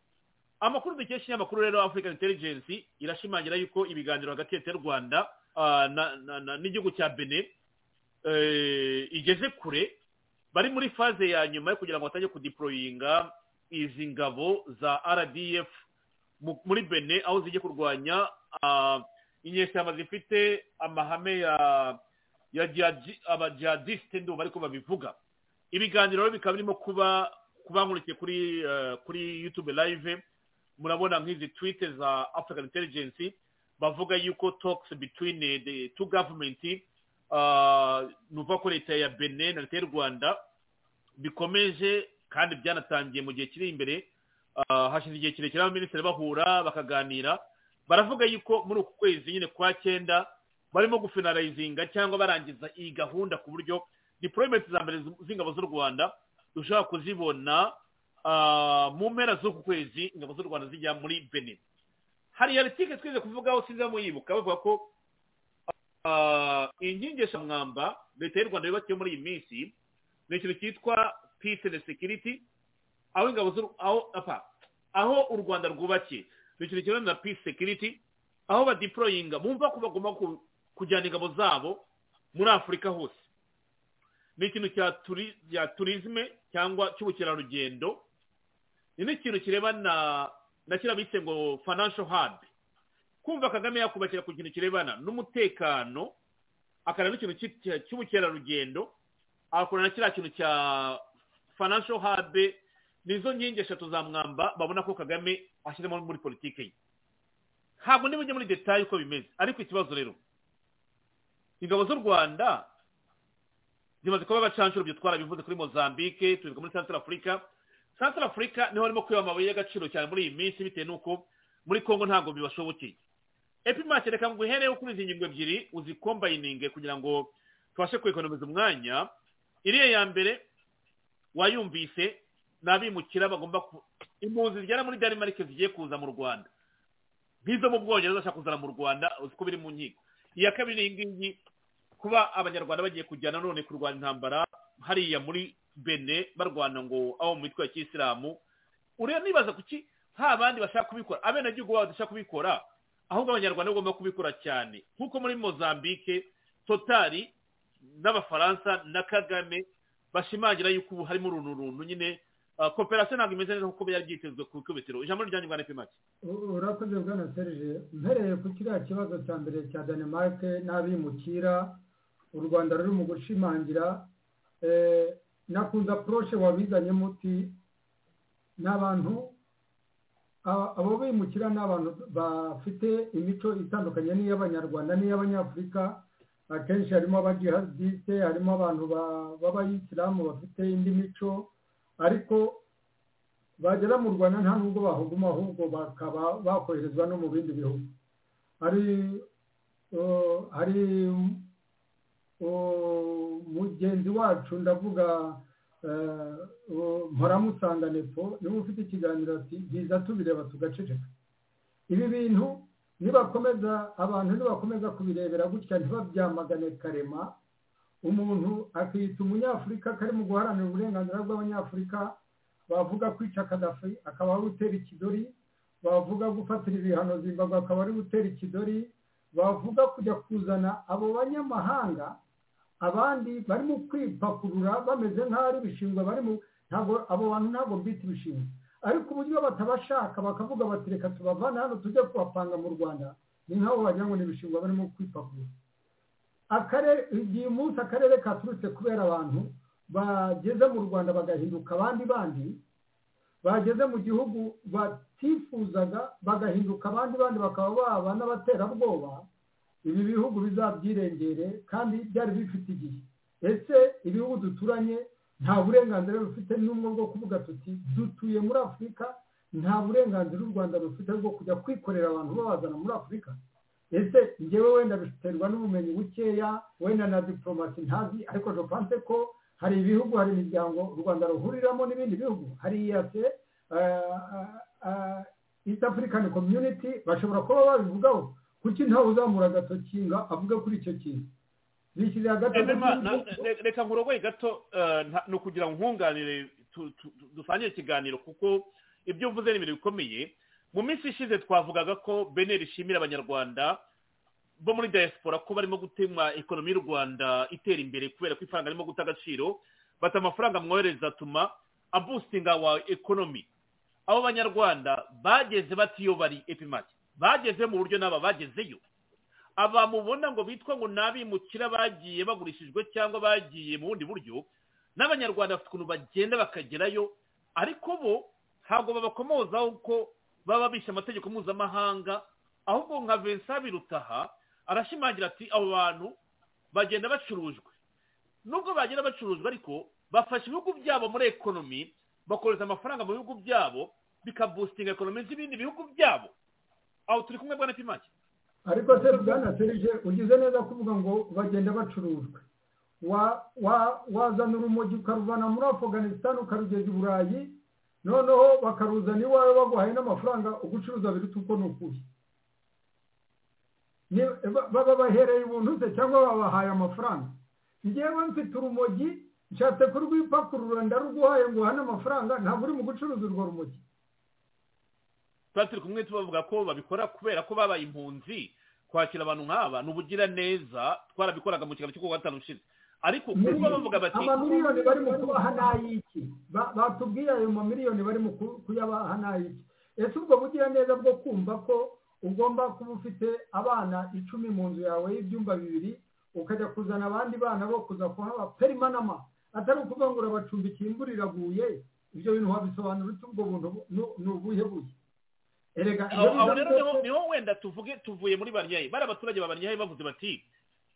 amakuru dukesha ikinyamakuru rero african intelligence irashimangira yuko ibiganiro hagati ya leta y'u rwanda ah, na- na- na- n'igihugu cya bene eh, igeze kure bari muri faze ya nyuma yo kugira ngo batange kudiporoyinga izi ngabo za rdf mu- muri bene aho zijya kurwanya ah, inyeshyamba zifite amahame ya ya jihadi- abajihadisite ndumva ariko babivuga ibiganiro rero bikaba birimo kuba kubankurikiye kuri eh, kuri youtube live murabona nk'izi twite za african intelligence bavuga yuko talks between eh, the two government ah, nuva ko leta ya benin na leta y'u rwanda bikomeje kandi byanatangiye mu gihe kiri imbere hashize igihe kirekire abaminisitiri bahura bakaganira baravuga yuko muri uku kwezi nyine kwa cyenda barimo gufinarayizinga cyangwa barangiza iyi gahunda ku buryo dipolometi za mbere z'ingabo z'u rwanda dushobora kuzibona mu mpera z'uku kwezi ingabo z'u rwanda zijya muri benin hari aritike twize kuvugaho sinza muyibuka bavuga ko inkingi eshanu leta y'u rwanda yubakiye muri iyi minsi ni ikintu cyitwa peace and security aho ingabo z'u aho apa aho u rwanda rwubakiye ni ikintu kimwe na peace security aho badiporoyinga bumva ko bagomba kujyana ingabo zabo muri afurika hose ni ikintu cya turizime cyangwa cy'ubukerarugendo ni n'ikintu kirebana na kiriya bise ngo financial hub kumva kagame yakubakira ku kintu kirebana n'umutekano akareba n'ikintu cy'ubukerarugendo agakora na kiriya kintu cya financial hub nizo nkingi eshatu za mwamba babona ko kagame ashyiramo muri politiki ye ntabwo ujya muri detaye uko bimeze ariko ikibazo rero ingabo z'u rwanda zimaze kuba abacanshuro byo twarabivuze kuri mozambique tubivuga muri central africa central africa niho barimo kwiba amabuye y'agaciro cyane muri iyi minsi bitewe n'uko muri congo ntabwo bibashobokeye epimake reka ngo uhereho kuri izi ngingo ebyiri uzikombayininge kugira ngo tubashe kwekonomiza umwanya iriya ya mbere wayumvise ni abimukira bagomba impunzi zigera muri denmark zigiye kuza mu rwanda nk'izo mu bwongereza zashaka kuzana mu rwanda uzi ko biri mu nkiko iya kabiri ni iyingiyi kuba abanyarwanda bagiye kujyana none kurwana intambara hariya muri bene barwana ngo abo mu mitwe ya kisilamu ureba nibaza kuki nta bandi bashaka kubikora abenegihugu babo badashaka kubikora ahubwo abanyarwanda bagomba kubikora cyane nk'uko muri mozambique totari n'abafaransa na kagame bashimangira yuko ubu harimo uruntu runtu nyine koperasiyo ntabwo imeze neza nk'uko byari byitezwe ku ikubitiro ijambo ryanyu rwa nepimake urakoze bwana serge mpereye ku kiriya kibazo cya mbere cya danemarke n'abimukira u rwanda ruri mu gushimangira nakunze poroshe wabizanye muti ni abantu abo bimukira ni abantu bafite imico itandukanye n'iy'abanyarwanda n'iy'abanyafurika akenshi harimo abajihadiste harimo abantu b'abayisilamu bafite indi mico ariko bagera mu rwanda nta nubwo bahuguma ahubwo bakaba bakoherezwa no mu bindi bihugu hari mugenzi wacu ndavuga mporamusanganepo niba ufite ikiganiro ati biza tubireba tugaceceka ibi bintu nibakomeza abantu nibakomeza kubirebera gutya ntibabyamagane karema umuntu akiyita umunyafurika kari mu guharanira uburenganzira bw'abanyafurika bavuga kwica kadafi akaba ari gutera ikidori bavuga gufatira ibihano zimbabwe akaba ari gutera ikidori bavuga kujya kuzana abo banyamahanga abandi barimo kwipakurura bameze nk'aho ari ibishingwe barimo ntabwo abo bantu ntabwo mbita ibishingwe ariko uburyo batabashaka bakavuga bati reka tubavane hano tujye kubapanga mu rwanda ni nk'aho wagira ngo ni ibishingwe barimo kwipakurura igihe umunsi akarere katurutse kubera abantu bageze mu rwanda bagahinduka abandi bandi bageze mu gihugu batifuzaga bagahinduka abandi bandi bakaba baba n'abaterabwoba ibi bihugu bizabyirengere kandi byari bifite igihe ese ibihugu duturanye nta burenganzira rufite n'umwe bwo kuvuga tuti dutuye muri afurika nta burenganzira u rwanda rufite bwo kujya kwikorera abantu babazana muri afurika ese ngewe wenda biterwa n'ubumenyi bukeya wenda na diporomasi ntazi ariko jopanse ko hari ibihugu hari imiryango u rwanda ruhuriramo n'ibindi bihugu hari iyase east african community bashobora kuba babivugaho kuki ntawe uzamura agatoki ngo avuge kuri icyo kintu bishyirira agatoki reka nkurogoye gato ni ukugira ngo nkunganire dusangire ikiganiro kuko ibyo uvuze ni ibintu bikomeye mu minsi ishize twavugaga ko beneri ishimira abanyarwanda bo muri diaspora ko barimo gutema ekonomi y'u rwanda itera imbere kubera ko ifaranga ririmo guta agaciro bata amafaranga mwohereza atuma abustinga wa ekonomi abo banyarwanda bageze batiyo bari epimake bageze mu buryo n'aba bagezeyo aba mubona ngo bitwa ngo n'abimukira bagiye bagurishijwe cyangwa bagiye mu bundi buryo n'abanyarwanda bafite ukuntu bagenda bakagerayo ariko bo ntabwo babakomozaho ko baba bishe amategeko mpuzamahanga ahubwo nka vincent birutaha arashimangira ati abo bantu bagenda bacurujwe nubwo bagenda bacurujwe ariko bafasha ibihugu byabo muri ekonomi bakohereza amafaranga mu bihugu byabo bikabustinga ekonomi z'ibindi bihugu byabo aho turi kumwe bwa na pimaki ariko se bwana serije ugize neza kuvuga ngo bagenda bacurujwe wa- wa- wazana urumogi ukaruvana muri afganisitani ukarugeza i burayi noneho bakaruzana iwawe baguhaye n'amafaranga ugucuruza biruta uko ni ukuri Ni- ba- baba bahereye ubuntu se cyangwa babahaye amafaranga njyewe mfite urumogi nshatse kurwipakurura ndaruguhaye ngo uhane amafaranga ntabwo uri mu gucuruza urwo rumogi tuba turi kumwe tubavuga ko babikora kubera ko babaye impunzi kwakira abantu nk'aba ni ubugiraneza twarabikoraga mu kiganiro cyo kuwa gatanu ushize ariko kuba bavuga bati amamiliyoni bari mu kubaha n'ayiki Ba- batubwiye ayo mamiliyoni bari mu ku- kuyabaha n'ayiki ese ubwo bugira neza bwo kumva ko ugomba kuba ufite abana icumi mu nzu yawe y'ibyumba bibiri ukajya kuzana abandi bana bo kuza kuhaba perimanama atari ukuvuga ngo urabacumbikira imvura iraguye ibyo bintu wabisobanura ute ubwo buntu bu- nu- ni ubuhe buye erega ibyo aho aho biza rero byose- niho- niho wenda tuvuge tuvuye muri banyayi bari abaturage ba banyayi bavuze bati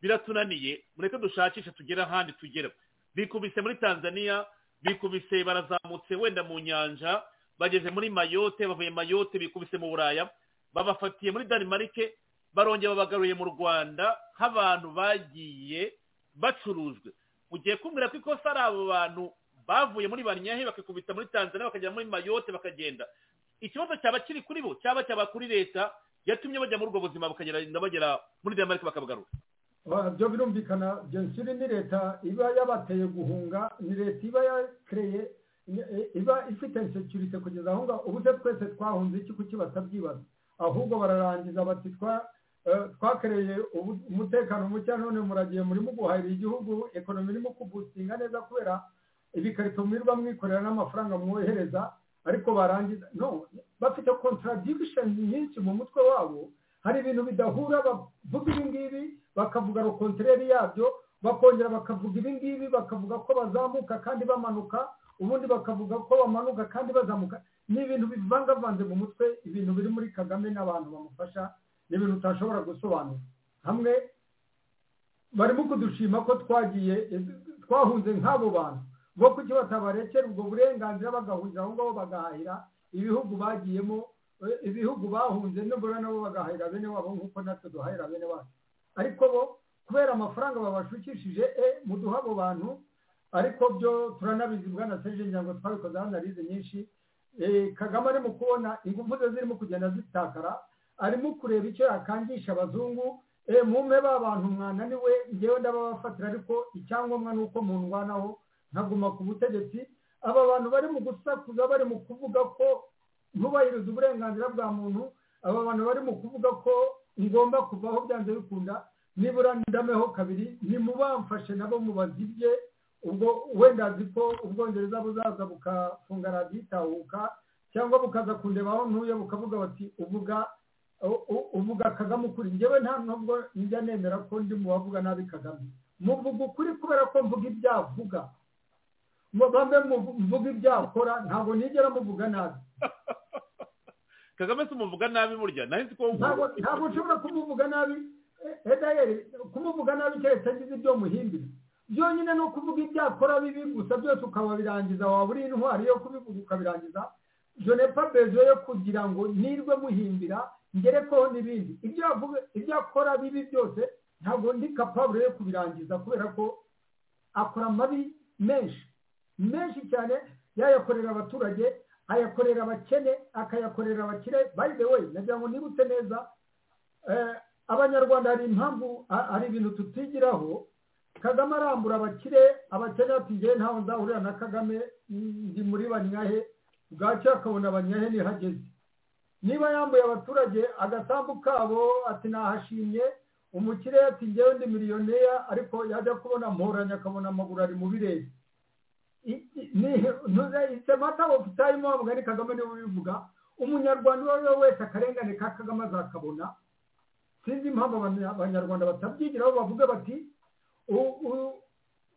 biratunaniye mureke dushakishe tugere ahandi tugera bikubise muri tanzania bikubise barazamutse wenda mu nyanja bageze muri mayote bavuye mayote bikubise mu buraya babafatiye muri danimarike barongera babagaruye mu rwanda nk'abantu bagiye bacurujwe ugiye kumbwira ko ikosa ari abo bantu bavuye muri banyayi bakikubita muri tanzania bakagera muri mayote bakagenda ikibazo cyaba kiri kuri bo cyaba cyaba kuri leta yatumye bajya muri ubwo buzima bukagenda bagera muri danemarike bakabugarura Ba- byo birumvikana gensiri ni leta iba yabateye guhunga ni leta iba yakereye iba ifite insekirite kugeza aho ngaho ubu se twese twahunze iki kuki batabyibaza ahubwo bararangiza bati twa- eh, twakereye ubu- umutekano muke none muragiye murimo guhahira igihugu ekonomi irimo kubustinga neza kubera ibikarito mwirirwa mwikorera n'amafaranga mwohereza ariko barangiza no bafite contradiction nyinshi mu mutwe wabo hari ibintu bidahura bavuga ibi ngibi bakavuga rokontereri yabyo bakongera bakavuga ibi ngibi bakavuga ko bazamuka kandi bamanuka ubundi bakavuga ko bamanuka kandi bazamuka ni ibintu bivangavanze mu mutwe ibintu biri muri kagame n'abantu bamufasha ni ibintu utashobora gusobanura hamwe barimo kudushima ko twagiye twahunze nk'abo bantu bo kuki batabarekera ubwo burenganzira bagahurira aho ngaho bagahahira ibihugu bagiyemo eh, ibihugu bahunze nibura nabo bagahahira bene wabo nk'uko natwe duhahira bene wacu ariko bo kubera amafaranga babashukishije e muduha abo bantu ariko byo turanabizi bwana serije ngira ngo twabikoze analize nyinshi Eh, kagame arimo kubona ingufu ze zirimo kugenda zitakara arimo kureba icyo yakangisha abazungu eh, mumpe ba bantu mwananiwe ngewe ndababafatira ariko icyangombwa ni uko mundwanaho nkaguma ku butegetsi aba bantu bari mu gusakuza bari mu kuvuga ko ntubahirize uburenganzira bwa muntu aba bantu bari mu kuvuga ko ngomba kuvaho byanze bikunda nibura ndameho kabiri nimubamfashe nabo mubazibye ubwo wenda azi ko ubwongereza buzaza bukafunga radiyo itahuka cyangwa bukaza kundeba aho ntuye bukavuga bati uvuga u- u- uvuga kagame ukuri njyewe nta nubwo njya nemera ko ndi mu bavuga nabi kagame muvuga ukuri kubera ko mvuga ibyo avuga Mu- bamwe mu- mvuga ibyo akora ntabwo nigera muvuga nabi kagame si umuvuga nabi burya nawe nzi ko ntabwo ntabwo nshobora kumuvuga nabi eh, edayeri kumuvuga nabi keretse agize ibyo muhimbira byonyine no kuvuga ibyo akora bibi gusa byose ukaba birangiza waba uri intwari yo kubivuga ukabirangiza jonepa bezo yo kugira ngo nirwe muhimbira ngerekeho n'ibindi ibyo avuga ibyo akora bibi byose ntabwo ndi kapabure yo kubirangiza kubera ko akora amabi menshi menshi cyane yayakorera abaturage ayakorera abakene akayakorera abakire by the way nagira ngo nibutse neza eh, abanyarwanda hari impamvu ha- hari ibintu tutigiraho kagame arambura abakire abakene ati ngewe ntawe nzahurira na kagame ndi muri banyahe bwacyo akabona banyahe nihageze niba yambuye abaturage agasambu kabo ati nahashimye umukire ati ngewe ndi miliyoneri ariko yajya kubona mporanya akabona amaguru ari mu birere isemata ofutayimu wa mugani kagame niwe ubivuga umunyarwanda uwo ari we wese akarengane ka kagame azakabona sinzi impamvu abanya- abanyarwanda batabyigiraho bavuga bati u- u-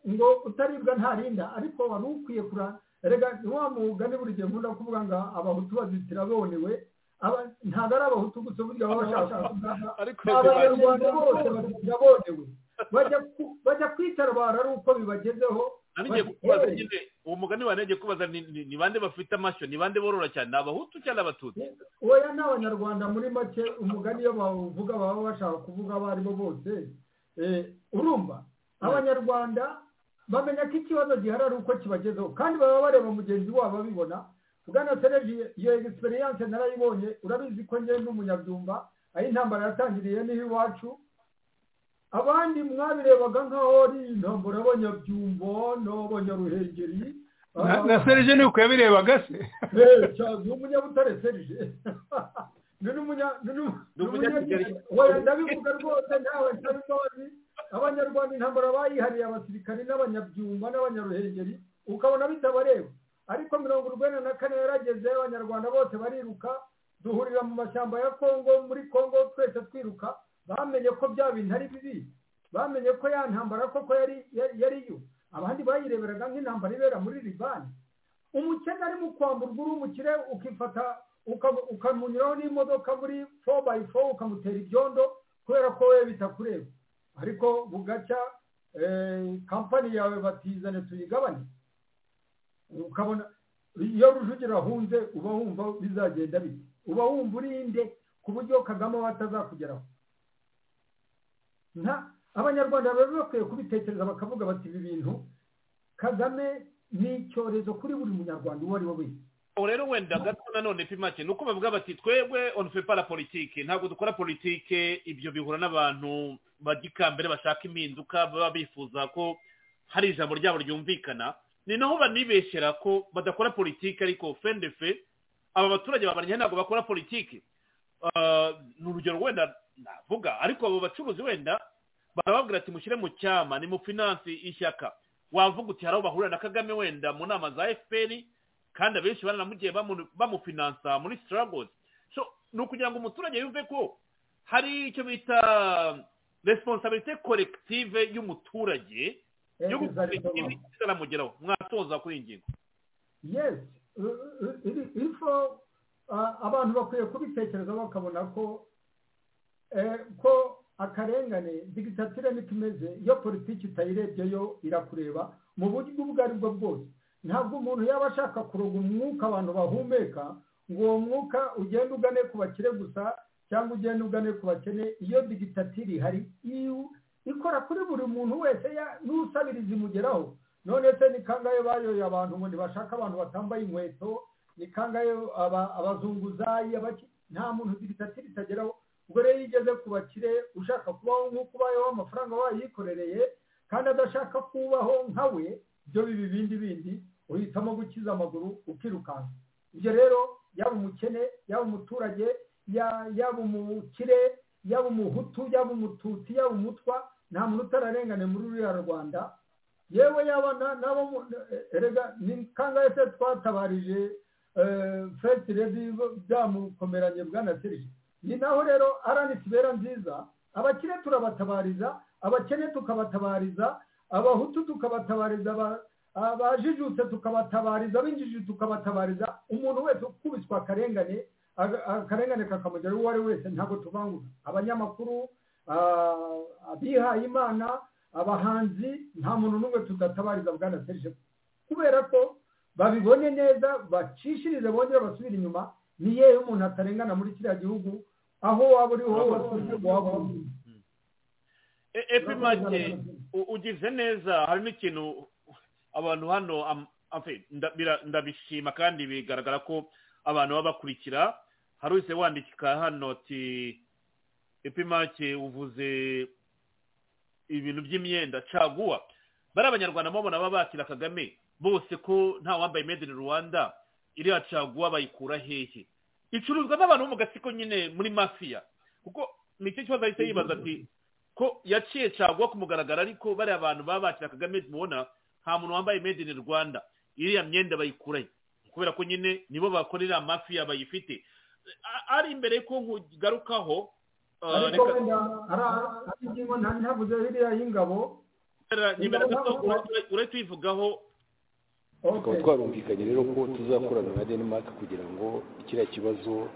ngo utaribwa ntarinda ariko wari ukwiye kura rega ni wa mugani buri gihe nkunda kuvuga ngo abahutu bazitira bonewe Aba- ntabwo ari abahutu gusa burya baba bashaka kuvuga ariko abanyarwanda bose bazitira bonewe bajya ku- bajya kwitabara ari uko bibagezeho nagiye kubaza nyine uwo mugani wawe nagiye kubaza ni- ni ni bande bafite amashyo ni bande borora cyane ni abahutu cyangwa abatutsi oya ni abanyarwanda muri make umugani iyo bawuvuga baba bashaka kuvuga abo aribo bose Eh, urumva abanyarwanda bamenya ko ikibazo gihari ari uko kibagezeho kandi baba bareba mugenzi wabo abibona bwana serege iyo egisperiyanse narayibonye urabizi ko njyewe n'umunyabyumba aho intambara yatangiriye niho iwacu abandi mwabirebaga nk'aho ari intambara y'abanyabyumbo n'abanyaruhengeri Na- na serije ni uko yabirebaga se ni umunyabutare serije ni n'umunya ni n'u- ni umunyakigali. umunya- Oya, ndabivuga rwose ntawe ntari none abanyarwanda intambara bayihariye abasirikari n'abanyabyumba n'abanyaruhengeri ukabona bitabareba ariko mirongo urwenda na kane yarageze abanyarwanda bose bariruka duhurira mu mashyamba ya kongo muri kongo twese twiruka bamenye ko bya bintu ari bibi bamenye ko ya ntambara koko yari yari- yari yo abandi bayireberaga nk'intambara ibera muri libani umukene arimo kwamburwa uri umukire ukifata uka- ukamunyuraho n'imodoka muri four by four ukamutera ibyondo kubera ko we bitakureba ariko bugacya eh, kampani yawe batizane tuyigabanye ukabona iyo rujugiro ahunze uba wumva bizagenda bite uba wumva urinde ku buryo kagame aba atazakugeraho nta abanyarwanda baba bakwiye kubitekereza bakavuga bati ibi bintu kagame ni icyorezo kuri buri munyarwanda uwo ari we wese ubu rero wenda gato nanone pimake ni uko bavuga bati twebwe on fait pas la politike ntabwo dukora politike ibyo bihura n'abantu bagikambere bashaka impinduka baba bifuza ko hari ijambo ryabo ryumvikana ni naho banibeshyera ko badakora politike ariko fendefe aba baturage babarya ntabwo bakora politike Ah, ni urugero wenda navuga ariko abo bacuruzi wenda barababwira ati mushyire mu cyama ni mu finansi ishyaka wavuga uti hari aho bahurira na kagame wenda mu nama za efuperi kandi abenshi baranamugiye bamu- bamufinansa muri sitaragozi so ni ukugira ngo umuturage yumve ko hari icyo bita responsabilite korektive y'umuturage yo gukora ikintu kizanamugeraho mwatoza kuri iyi ngingo yes uh, uh, iri- ifo uh, abantu bakwiye kubitekereza bakabona ko eh, ko akarengane digitatire niko imeze iyo politiki utayirebye yo irakureba mu buryo ubwo ari bwo bwose ntabwo umuntu yaba ashaka kuroga umwuka abantu bahumeka ngo uwo mwuka ugende ugane ku bakire gusa cyangwa ugende ugane ku bakene iyo digitatire ihari iyo- ikora kuri buri muntu wese ya- n'usabiriza imugeraho none se ni kangahe bayoye abantu ngo ntibashake abantu batambaye inkweto ni kangahe aba- abazunguzayi abaki nta muntu digitatire itageraho ubwo rero iyo igeze ku bakire ushaka kubaho nk'uko ubayeho amafaranga wayikorereye kandi adashaka kubaho nka we byo biba ibindi bindi uhitamo gukiza amaguru ukirukanka ibyo rero yaba umukene yaba umuturage ya- yaba umukire yaba umuhutu yaba umututsi yaba umutwa nta muntu utararengane muri ruriya rwanda yewe yaba na- n'abo mu- erega ni kangahe se twatabarije eh, first lady byamukomeranye bwana serije ni naho rero aranitse ibera nziza abakire turabatabariza abakene tukabatabariza abahutu tukabatabariza aba- abajijutse tukabatabariza ab'injiji tukabatabariza umuntu wese ukubiswe akarengane aga- akarengane kakamugeraho uwo ari we wese ntabwo tuvangura abanyamakuru ah, abihaye imana abahanzi nta muntu n'umwe tudatabariza bwana serije kubera ko babibone neza bacishirize bongere basubire inyuma ni yewe umuntu atarengana muri kiriya gihugu aho waba uri hose waba uri E- epi make u- ugize neza hari n'ikintu abantu hano am- afe, nda- bira- ndabishima kandi bigaragara ko abantu baba bakurikira hari wese wandika hano ati epi make uvuze ibintu by'imyenda caguwa bari abanyarwanda mubona baba bakira kagame bose ko nta wambaye made in rwanda iriya caguwa bayikura hehe icuruzwa n'abantu bo mu gatsiko nyine muri mafiya kuko nicyo kibazo ahita yibaza ati ko yaciye caguwa ku mugaragaro ariko bariya abantu baba bakira kagame mubona nta muntu wambaye made in rwanda iriya myenda bayikurayo kubera ko nyine nibo bakorera amafiya bayifite A- ari imbere ko nkugarukaho uh, ariko reka- wenda hari hari ingingo ntari ntavuze hiriya y'ingabo nimero gato urahita uyivugaho tukaba twarumvikanye rero ko tuzakorana na denmark kugira ngo kiriya kibazo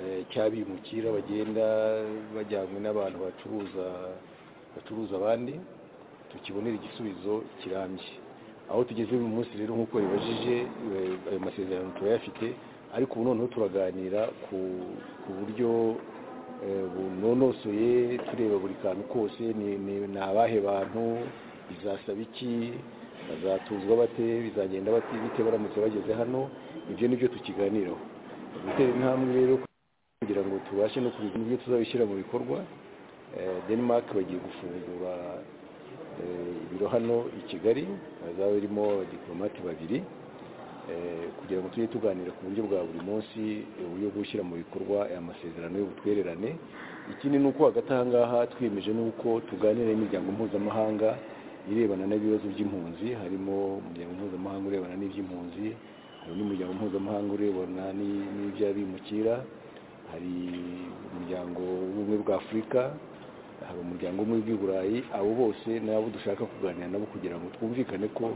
eh, cy'abimukira bagenda bajyanywe n'abantu bacuruza bacuruza abandi tukibonera igisubizo kirambye aho tugeze uyu munsi rero nk'uko bibajije ayo masezerano turayafite ariko ubu noneho turaganira ku ku buryo eh, bunonosoye tureba buri kantu kose ni- ni ni abahe bantu bizasaba iki bazatuzwa bate bizagenda bate bite baramutse bageze hano ibyo ni byo tukiganiraho gutera intambwe rero kugira ngo tubashe no kubigira ibyo tuzabishyira mu bikorwa Eh, denmark bagiye gufungura eh, ibiro hano i kigali hazaba birimo abadiplomate babiri eh, kugira ngo tujye tuganira ku buryo bwa buri munsi eh, uburyo bwo gushyira mu bikorwa aya masezerano y'ubutwererane ikindi ni uko hagati aha ngaha twiyemeje n'uko tuganira n'imiryango mpuzamahanga irebana n'ibibazo by'impunzi harimo umuryango mpuzamahanga urebana n'iby'impunzi hari n'umuryango mpuzamahanga urebana n'i- n'iby'abimukira hari umuryango w'ubumwe bwa afurika hari umuryango w'ubumwe bw'i burayi abo bose ni abo dushaka kuganira nabo kugira ngo twumvikane ko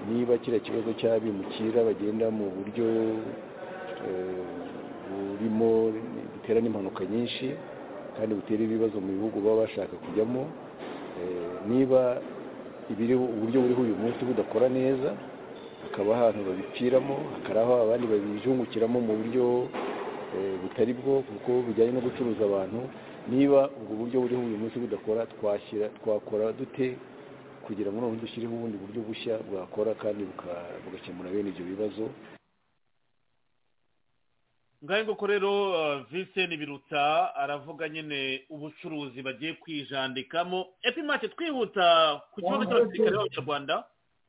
niba kiriya kibazo cy'abimukira bagenda mu buryo eh, burimo butera n'impanuka nyinshi kandi butera ibibazo mu bihugu baba bashaka kujyamo eh, niba ibiri uburyo buriho uyu munsi budakora neza hakaba ahantu babipfiramo hakaba aho abandi babijungukiramo mu buryo eh, butari bwo kuko bujyanye no gucuruza abantu niba ubwo buryo buriho uyu munsi budakora twashyira twakora dute kugira ngo noneho dushyireho ubundi buryo bushya bwakora kandi buka- bugakemura bene ibyo bibazo ngahe nguko rero uh, vincent biruta aravuga nyine ubucuruzi bagiye kwijandikamo epimake twihuta ku kibazo cy'abasirikare b'abanyarwanda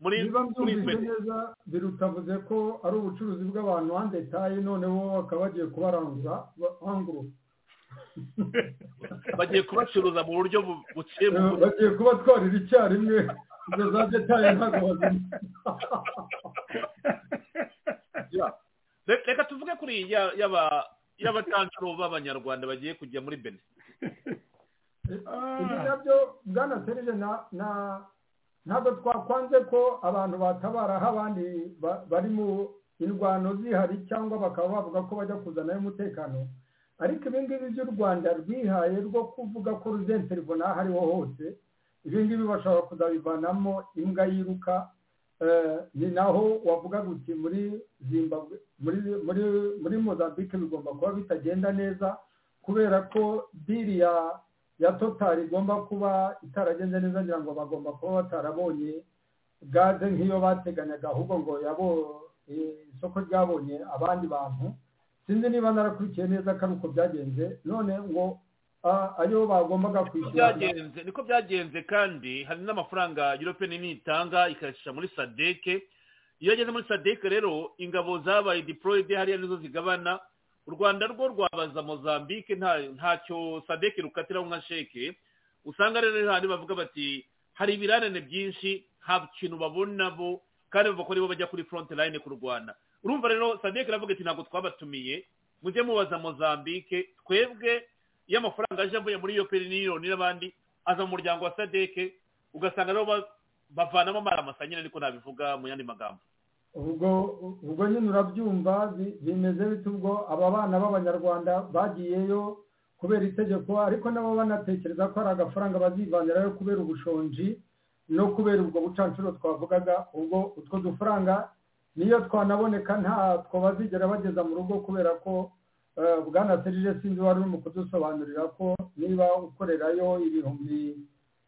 muri niba muri mbyumvise twese neza birutavuze ko ari ubucuruzi bw'abantu hanze taye noneho bakaba bagiye kubarangura bangurura bagiye kubacuruza mu buryo bu- buciye Eh, bugufi bagiye kubatwarira icyarimwe izo za detaye ntabwo bazimya Ya. Re- reka tuvuge kuri ya- yaba y'abacancuro b'abanyarwanda bagiye kujya muri bene ibi nabyo bwana serije na- na- ntabwo twakwanze ko abantu batabaraho abandi ba- bari mu indwano zihari cyangwa bakaba bavuga ko bajya kuzanayo umutekano ariko ibi ngibi by'u rwanda rwihaye rwo kuvuga ko ruzente ribona aho ariho hose ibi ngibi bashobora kuzabivanamo imbwa yiruka Eh, ni naho wavuga uti muri zimbabwe muri muri muri mozambique bigomba kuba bitagenda neza kubera ko diri ya ya totari igomba kuba itaragenze neza ngira ngo bagomba kuba batarabonye gaze nk'iyo bateganyaga ahubwo ngo yabo eh, isoko ryabonye abandi bantu sinzi niba narakurikiye neza ko ari uko byagenze none ngo ah, ayo bagombaga kwishyura byagenze niko byagenze kandi hari n'amafaranga european union itanga ikayashyira muri sadeke iyo ageze muri sadeke rero ingabo zabaye deployed hariya nizo zigabana u rwanda rwo rwabaza mozambique nta- ntacyo sadeke rukatiraho nka sheke usanga rero hari bavuga bati hari ibirarane byinshi nta kintu babona bo kandi bavuga ko aribo bajya kuri front line kurwana urumva rero sadeke aravuga ati ntabwo twabatumiye mujye mubaza mozambique twebwe iyo amafaranga aje avuye muri iyo peri niyoni n'abandi aza mu muryango wa sadeke ugasanga rero ba- bavanamo amaramasa nyine ariko nabivuga mu yandi magambo ubwo ubwo nyine urabyumva bi- bimeze bite ubwo aba bana b'abanyarwanda bagiyeyo kubera itegeko ariko nabo banatekereza ko hari agafaranga bazivanirayo kubera ubushonji no kubera ubwo bucancuro twavugaga ubwo utwo dufaranga niyo twanaboneka ntatwo bazigera bageza mu rugo kubera ko eh, bwana serije sinzi wari urimo kudusobanurira ko niba ukorerayo ibihumbi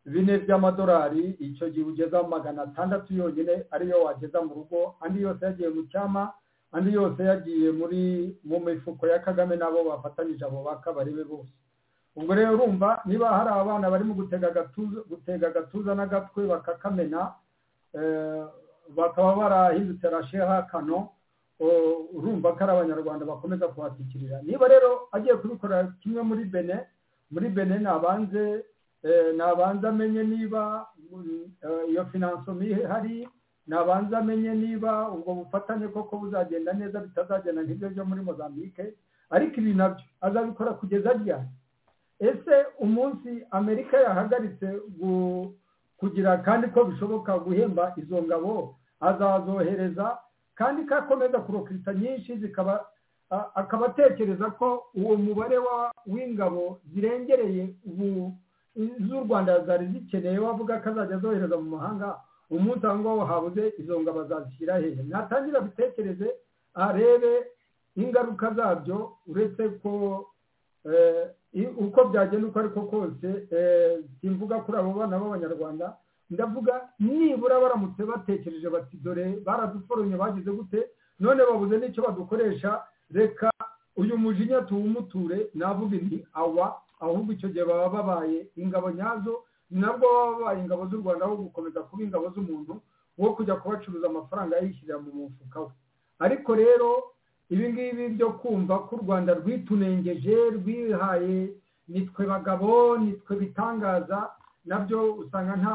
bine by'amadolari icyo gihe ugeza magana atandatu yonyine ariyo wageza mu rugo andi yose yagiye mu cyama andi yose yagiye muri mu mifuko ya kagame n'abo bafatanyije abo ba kabari be bose ubwo rero urumva niba hari abana barimo gutega agatuza gutega agatuza n'agatwe bakakamena eh, bakaba barahindutse rasheha kano o- urumva ko ari abanyarwanda bakomeza kuhatikirira niba rero agiye kubikorera kimwe muri bene muri bene nabanze eh, nabanza amenye niba mm, eh, iyo finansomi ihari nabanza amenye niba ubwo bufatanye koko buzagenda neza bitazagenda nk'ibyo byo muri mozambique ariko ibi nabyo azabikora kugeza ryari ese umunsi amerika yahagaritse gu- kugira kandi ko bishoboka guhemba izo ngabo azazohereza kandi ko akomeza kurokita nyinshi zikaba a- akaba atekereza ko uwo mubare wa- w'ingabo zirengereye ubu iz'u rwanda zari zikeneye wavuga ko azajya azohereza mu mahanga umunsi aho ngaho habuze izo ngo bazashyira hehe natangira abitekereze arebe ingaruka zabyo uretse ko eh, i- uko byagenda uko ariko kose eh, simvuga kuri abo bana b'abanyarwanda ndavuga nibura baramutse batekereje bati dore baraduforomye bagize gute none babuze n'icyo badukoresha reka uyu mujinya tuwumuture navuga nti awa ahubwo icyo gihe baba babaye ingabo nyazo nabwo baba babaye ingabo z'u rwanda aho gukomeza kuba ingabo z'umuntu wo kujya kubacuruza amafaranga yishyirira mu mufuka we ariko rero ibi ngibi byo kumva ko u rwanda rwitunengeje rwihaye nitwe bagabo nitwe bitangaza nabyo usanga nta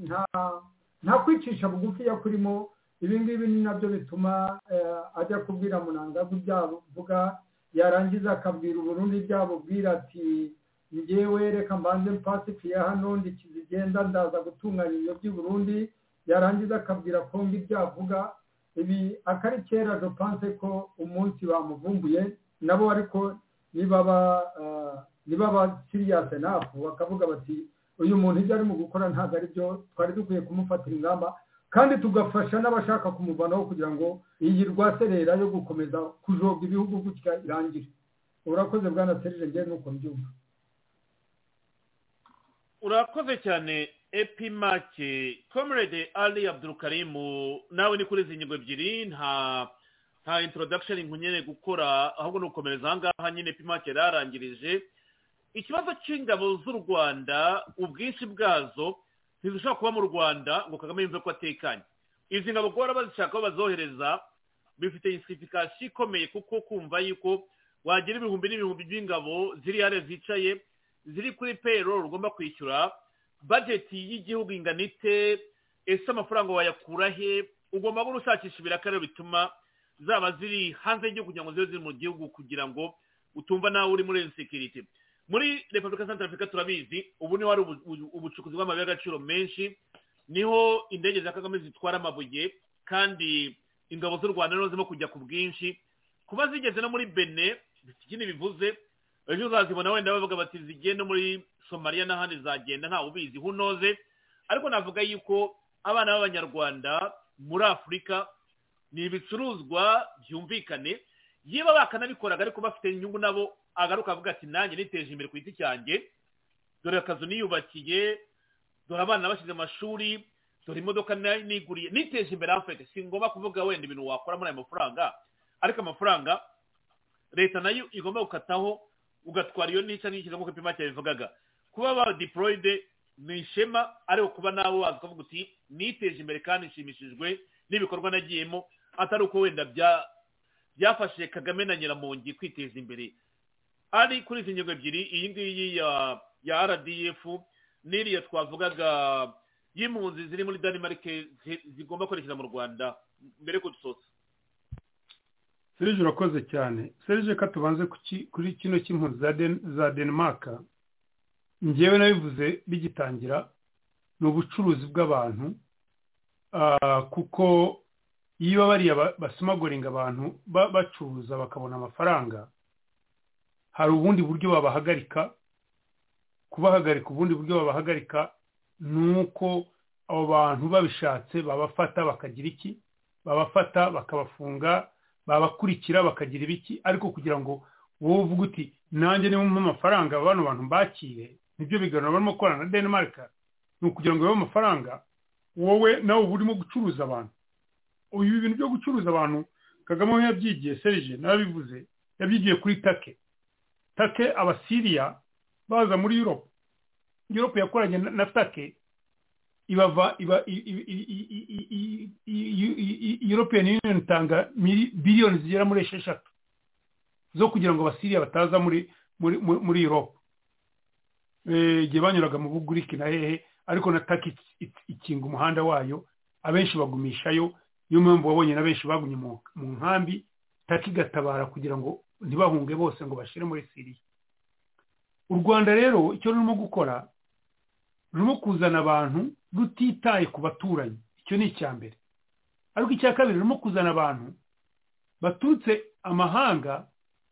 nta nta kwicisha bugufi yakurimo ibi ngibi ni nabyo bituma eh, ajya kubwira munangaga ibyavuga yarangiza akabwira uburundi ibyabubwira ati ngewe reka mbanze mpasifiye hano ndikizigenda ndaza gutunganya ibyo by'i burundi yarangiza akabwira kongo ibyavuga ibi akari kera dopanse ko umunsi bamuvumbuye nabo ariko nibaba ah, nibaba siriyase nafu bakavuga bati uyu muntu ibyo arimo gukora ntabwo ari byo twari dukwiye kumufatira ingamba kandi tugafasha n'abashaka kumuvanaho kugira ngo iyi rwaserera yo gukomeza kujoga ibihugu gutya irangire urakoze bwana serije ngewe nuko mbyumva urakoze cyane epimake komerede ali abdurukarimu nawe ni kuri izi ngingo ebyiri nta nta introduction nkunyere gukora ahubwo ni ugukomereza aha ngaha nyine epimake yararangirije ikibazo cy'ingabo z'u rwanda ubwinshi bwazo ntizishobora kuba mu rwanda ngo kagame yumve ko atekanye izi ngabo guhora bazishaka aho bazohereza bifite insifikasiyo ikomeye kuko kumva yuko wagira ibihumbi n'ibihumbi by'ingabo ziri hare zicaye ziri kuri payroll ugomba kwishyura budget y'igihugu ingana ite ese amafaranga wayakura he ugomba guhora ushakisha ibiraka rero bituma zaba ziri hanze y'igihugu kugira ngo zibe ziri mu gihugu kugira ngo utumva nawe uri muri insecurity muri repubulika ya Centrafrica turabizi ubu niho hari ubu- ubu- ubucukuzi bw'amabuye y'agaciro menshi niho indege za kagame zitwara amabuye kandi ingabo z'u rwanda niho zirimo kujya ku bwinshi kuba zigeze no muri bene bifite ikindi bivuze ejo uzazibona wenda bavuga bati zigenda muri somaliya n'ahandi zagenda ntawe ubizi hunoze ariko navuga yuko abana b'abanyarwanda muri afurika ni ibicuruzwa byumvikane yewe bakanabikoraga ariko bafite inyungu nabo agaruka avuga ati nanjye niteje imbere ku giti cyanjye dore akazu niyubakiye dore abana bashyize amashuri dore imodoka na- niguriye niteje imbere afurika si ngombwa kuvuga wenda ibintu wakora muri ayo mafaranga ariko amafaranga leta nayo igomba gukataho ugatwara iyo nica n'ikiza nk'uko ipima cyabivugaga kuba ba deployed ni ishema ariko kuba nawe waza ukavuga uti niteje imbere kandi nshimishijwe n'ibikorwa nagiyemo atari uko wenda bya byafashije kagame na nyiramongi kwiteza imbere ari kuri izi ngingo ebyiri iyi ngiyi ya ya rdf n'iriya twavugaga y'impunzi ziri muri denmark zi- zigomba kwerekeza mu rwanda mbere yo kudusoza serije urakoze cyane serije ka tubanze ku ki- kuri kino cy'impunzi za Den- za denmark njyewe nabivuze bigitangira ni ubucuruzi bw'abantu Ah, kuko iyo bariya ba- basumagoringa abantu ba- bacuruza bakabona amafaranga hari ubundi buryo babahagarika kubahagarika ubundi buryo babahagarika ni uko abo bantu babishatse babafata bakagira iki babafata bakabafunga babakurikira bakagira ibiki ariko kugira ngo wowe uvuge uti nanjye niba umpa amafaranga bano bantu mbakire nibyo biganiro barimo gukorana na denmark ni ukugira ngo babe amafaranga wowe nawe uba urimo gucuruza abantu uyu ibintu byo gucuruza abantu kagame we yabyigiye serije narabivuze yabyigiye kuri take take abasiriya baza muri europe europe yakoranye na- na take ibava iba i- i- i- i- i- i- i- i- european union itanga mili- biliyoni zigera muri esheshatu zo kugira ngo abasiriya bataza muri muri muri- muri europe Eh, igihe banyuraga mu buguriki na hehe ariko na taki ikinga umuhanda wayo abenshi bagumishayo niyo mpamvu wabonye na benshi bagumye mu mu nkambi taki igatabara kugira ngo ntibahunge bose ngo bashire muri siriya u rwanda rero icyo rurimo gukora rurimo kuzana abantu rutitaye ku baturanyi icyo ni icya mbere ariko icya kabiri rurimo kuzana abantu baturutse amahanga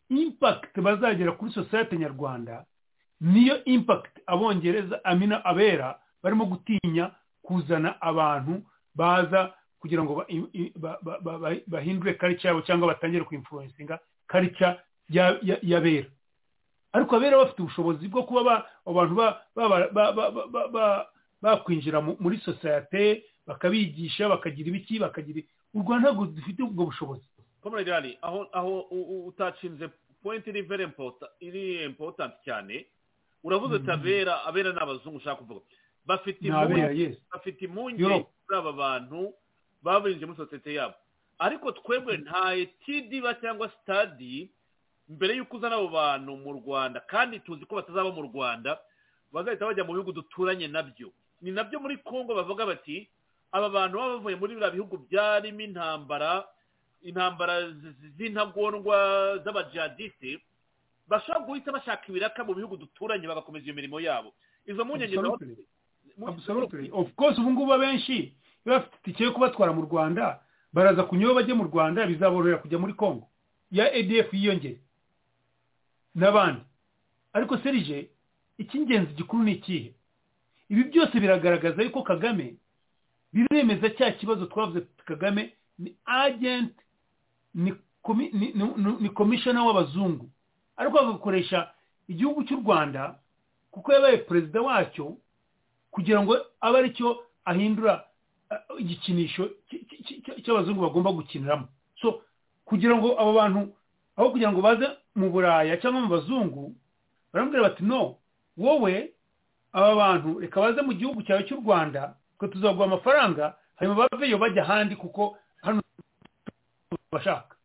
impakiti bazagera kuri sosiyete nyarwanda niyo impakiti abongereza amina abera barimo gutinya kuzana abantu baza kugira ngo ba- i- i- ba- ba- ba- ba- bahindure karica yabo cyangwa batangire kuinfluensinga karica y'abera ariko abera bafite ubushobozi bwo kuba ba- abantu ba- ba- ba- ba- ba- ba- ba- bakwinjira mu- muri sosiyete bakabigisha bakagira ibiki bakagira i- u rwanda ntabwo dufite ubwo bushobozi comrade ali aho aho u- u- utashinze point iri very important iri important cyane uravuze uti abera abera ni abazungu ushaka kuvuga bafite Ni abera, impungenge- yes. bafite impungenge Europe. kuri aba bantu babirinje muri sosiyete yabo ariko twebwe nta etidiba cyangwa sitadi mbere y'uko uzana abo bantu mu rwanda kandi tuzi ko batazaba mu rwanda bazahita bajya mu bihugu duturanye nabyo ni nabyo muri congo bavuga bati aba bantu baba bavuye muri biriya bihugu byarimo intambara intambara z- z- z'intagondwa z'abajihadiste bashobora guhita bashaka ibiraka mu bihugu duturanye bagakomeza iyo mirimo yabo izo mpungenge zaho- Absolutely. Absolutely. of course ubu ngubu abenshi iyo bafite itike yo kubatwara mu rwanda baraza kunywa bajye mu rwanda bizaborohera kujya muri congo ya edf yiyongere n'abandi ariko serije icy'ingenzi gikuru ni ikihe ibi byose biragaragaza yuko kagame biremeza cya kibazo twavuze kagame ni agent ni komi- ni- ni- ni- ni komishona w'abazungu ariko bagakoresha igihugu cy'u rwanda kuko yabaye perezida wacyo kugira ngo abe ari cyo ahindura uh, igikinisho cy- cy- cy- cy- cy'abazungu bagomba gukiniramo so kugira ngo abo bantu aho kugira ngo baze mu buraya cyangwa mu bazungu baramubwira bati no wowe aba bantu reka baze mu gihugu cyawe cy'u rwanda twe tuzaguha amafaranga hanyuma baveyo bajya ahandi kuko hano bashaka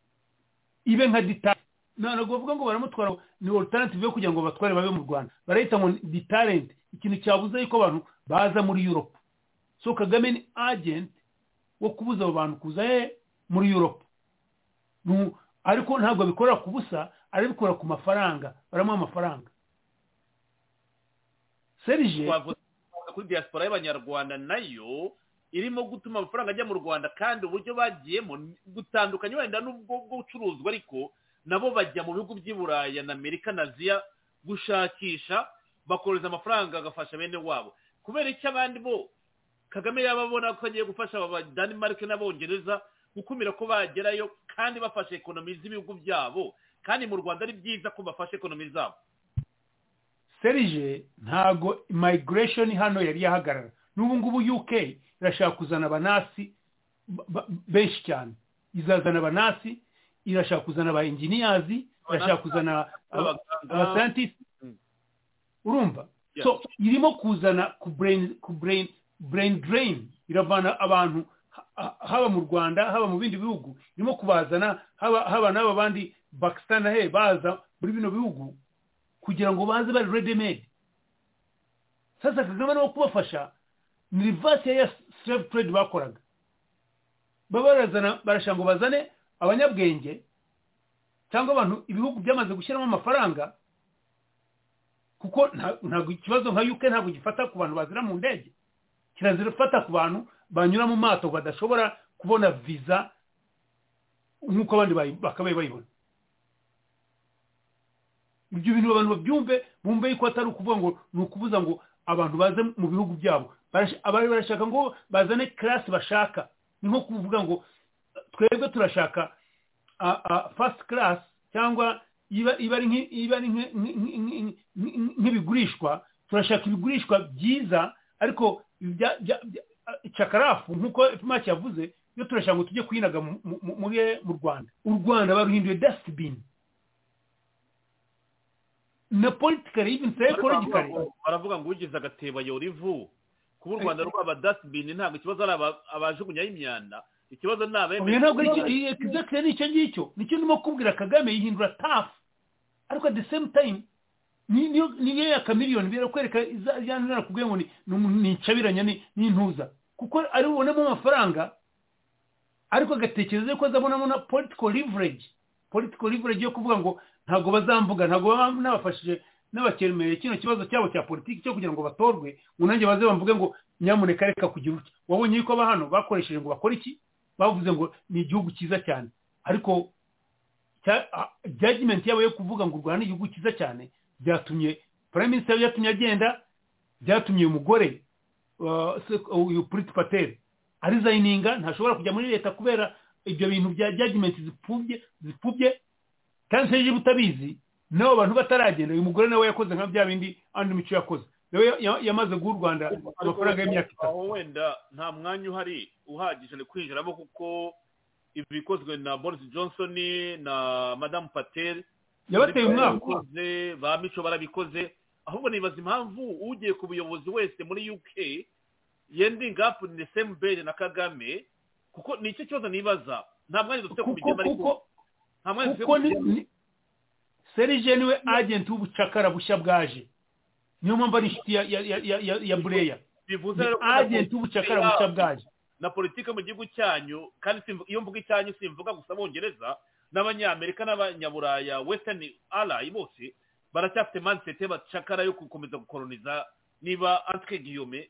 ibe nka ditari ntabwo bavuga ngo baramutwara ngo ni alternative yo kugira ngo batware babe mu rwanda barahita ngo ditarent ikintu cyabuze yuko abantu baza muri europe so kagame ni agent wo kubuza abo bantu kuza he muri europe Nu- ariko ntabwo abikora ku busa arabikora ku mafaranga baramuha amafaranga serije twavuze kuri diaspora y'abanyarwanda nayo irimo gutuma amafaranga ajya mu rwanda kandi uburyo bagiyemo ni- butandukanye wenda n'ubwo bw'ubucuruzwa ariko nabo bajya mu bihugu by'i buraya na amerika na aziya gushakisha bakohereza amafaranga agafasha bene wabo kubera icyo abandi bo kagame yaba abona ko agiye gufasha aba badanimarike n'abongereza gukumira ko bagerayo kandi bafashe ekonomi z'ibihugu byabo kandi mu rwanda ari byiza ko bafashe ekonomi zabo serije ntago migration hano yari yahagarara n'ubu ngubu uk irashaka kuzana abanasi ba- ba- benshi cyane izazana abanasi irashaka kuzana aba engineers irashaka kuzana aba- Abaganga. aba scientists Mm. urumva Yeah. so irimo kuzana ku brain ku brain brain drain iravana abantu ha- ha- haba mu rwanda haba mu bindi bihugu irimo kubazana haba haba n'aba bandi pakistan he baza muri bino bihugu kugira ngo baze bari ready made sasa kagame no kubafasha ni reverse ya slave trade bakoraga baba barazana barashaka ngo bazane abanyabwenge cyangwa abantu ibihugu byamaze gushyiramo amafaranga kuko nta- ntabwo ikibazo nka UK ntabwo gifata ku bantu bazira mu ndege kirazira gufata ku bantu banyura mu mato badashobora kubona visa nk'uko abandi bayi- bakabaye bayibona ibyo bintu abantu babyumve bumve yuko atari ukuvuga ngo ni ukubuza ngo abantu baze mu bihugu byabo Barash- abari barashaka ngo bazane karasi bashaka ni nko kuvuga ngo twebwe turashaka fast class cyangwa iba iba ari nk'i- iba ari nk'i- nk'i- nk'i- nk'i- nk'ibigurishwa turashaka ibigurishwa byiza ariko ibya- bya- bya- cakarafu nk'uko maki yavuze iyo turashaka ngo tujye kwinaga mu- mu- mu- muri- mu rwanda u rwanda baruhinduye dasitibini na politikari even psychologically baravuga ngo ugize agatebo ayora ivu kuba u rwanda rwaba dasibini ntabwo ikibazo ari aba- abajugunyaho imyanda ikibazo ni oya abemeye ntabwo ari icyo iyi- exactly ari icyo ngicyo nicyo ndimo kubwira kagame yihindura tafu ariko at the same time ni- niyo- niyo ya kamiliyoni birakwereka yanjana kubwira ngo ni- ni umuntu- ni incabiranya ni- ni intuza kuko ari bubonemo amafaranga ariko agatekereza yuko azabonamo na political leverage political leverage yo kuvuga ngo ntabwo bazamvuga ntabwo baba nabafashije n'abakeremeye kino kibazo cyabo cya politiki cyo kugira ngo batorwe ngo nanjye baze bamvuge ngo nyamuneka reka kugira utya wabonye yuko aba hano bakoresheje ngo bakore iki bavuze ngo ni igihugu cyiza cyane ariko cya- a- judgment yabo yo kuvuga ngo u rwanda ni igihugu cyiza cyane byatumye prime minister yatumye agenda byatumye umugore uyu puriti pateri arizayininga ntashobora kujya muri leta kubera ibyo bintu bya jajimenti zipfubye zipfubye kandi se niba utabizi nabo bantu bataragenda uyu mugore nawe yakoze nka bya bindi andi mico yakoze nawe yamaze guha u rwanda amafaranga y'imyaka itatu aho wenda nta mwanya uhari uhagije ni kwinjiramo kuko ibikozwe na boris johnson na madamu patel yabateye umwaka ba mico barabikoze ahubwo nibaza impamvu ugiye ku buyobozi wese muri uk yenda ingapu ni semubere na kagame kuko ni icyo kibazo nibaza nta mwanya dufite ku migema ariko nta mwanya dufite kuko ku migema serije niwe agenti w'ubucakara bushya bwaje niyo mpamvu ari inshuti ya- ya- ya- ya- ya bureya bivuze ni rero ko agenti w'ubucakara bushya bwaje na politiki mu gihugu cyanyu kandi simvu- iyo mvuga icyanyu simvuga gusa abongereza n'abanyamerika n'abanyaburaya western ally bose baracyafite manisete bacakara yo gukomeza gukoroniza niba antike giyome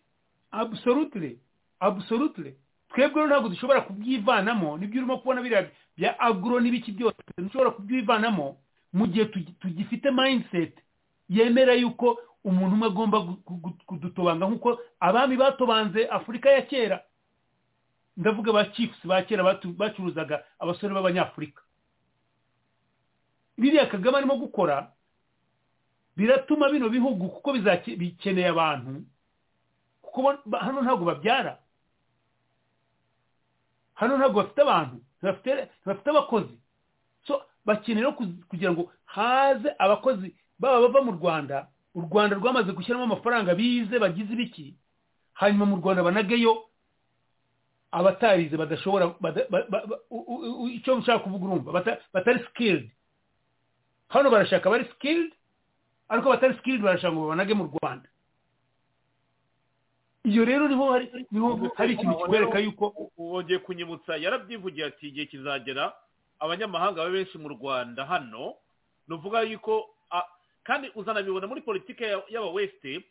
absolutely absolutely twebwe rero ntabwo dushobora kubyivanamo nibyo urimo kubona biriya bya agro n'ibiki byose dushobora kubyivanamo mu gihe tugi- tugifite mindset yemera yuko umuntu umwe agomba gu- gu- gu- kudutobanga nk'uko abami batobanze afurika ya kera ndavuga ba chiefs ba kera batu- bacuruzaga abasore b'abanyafurika biriya kagame arimo gukora biratuma bino bihugu kuko bizake- bikeneye abantu kuko bo- ba- hano ntabwo babyara hano ntabwo bafite abantu ntibafite ntibafite abakozi so bakeneye no kuz- kugira ngo haze abakozi baba bava mu rwanda u rwanda rwamaze gushyiramo amafaranga bize bagize ibiki hanyuma mu rwanda banageyo abatarize badashobora bada- ba- ba- ba- u- u- u- icyo nshaka kuvuga urumva bata- batari skilled hano barashaka abari skilled ariko abatari skilled barashaka ngo babanage mu rwanda iyo rero niho hari niho hari ikintu kikwereka yuko wongeye kunyibutsa yarabyivugiye ati igihe kizagera abanyamahanga babe benshi mu rwanda hano ni uvuga yuko a- kandi uzanabibona muri politiki y'aba weste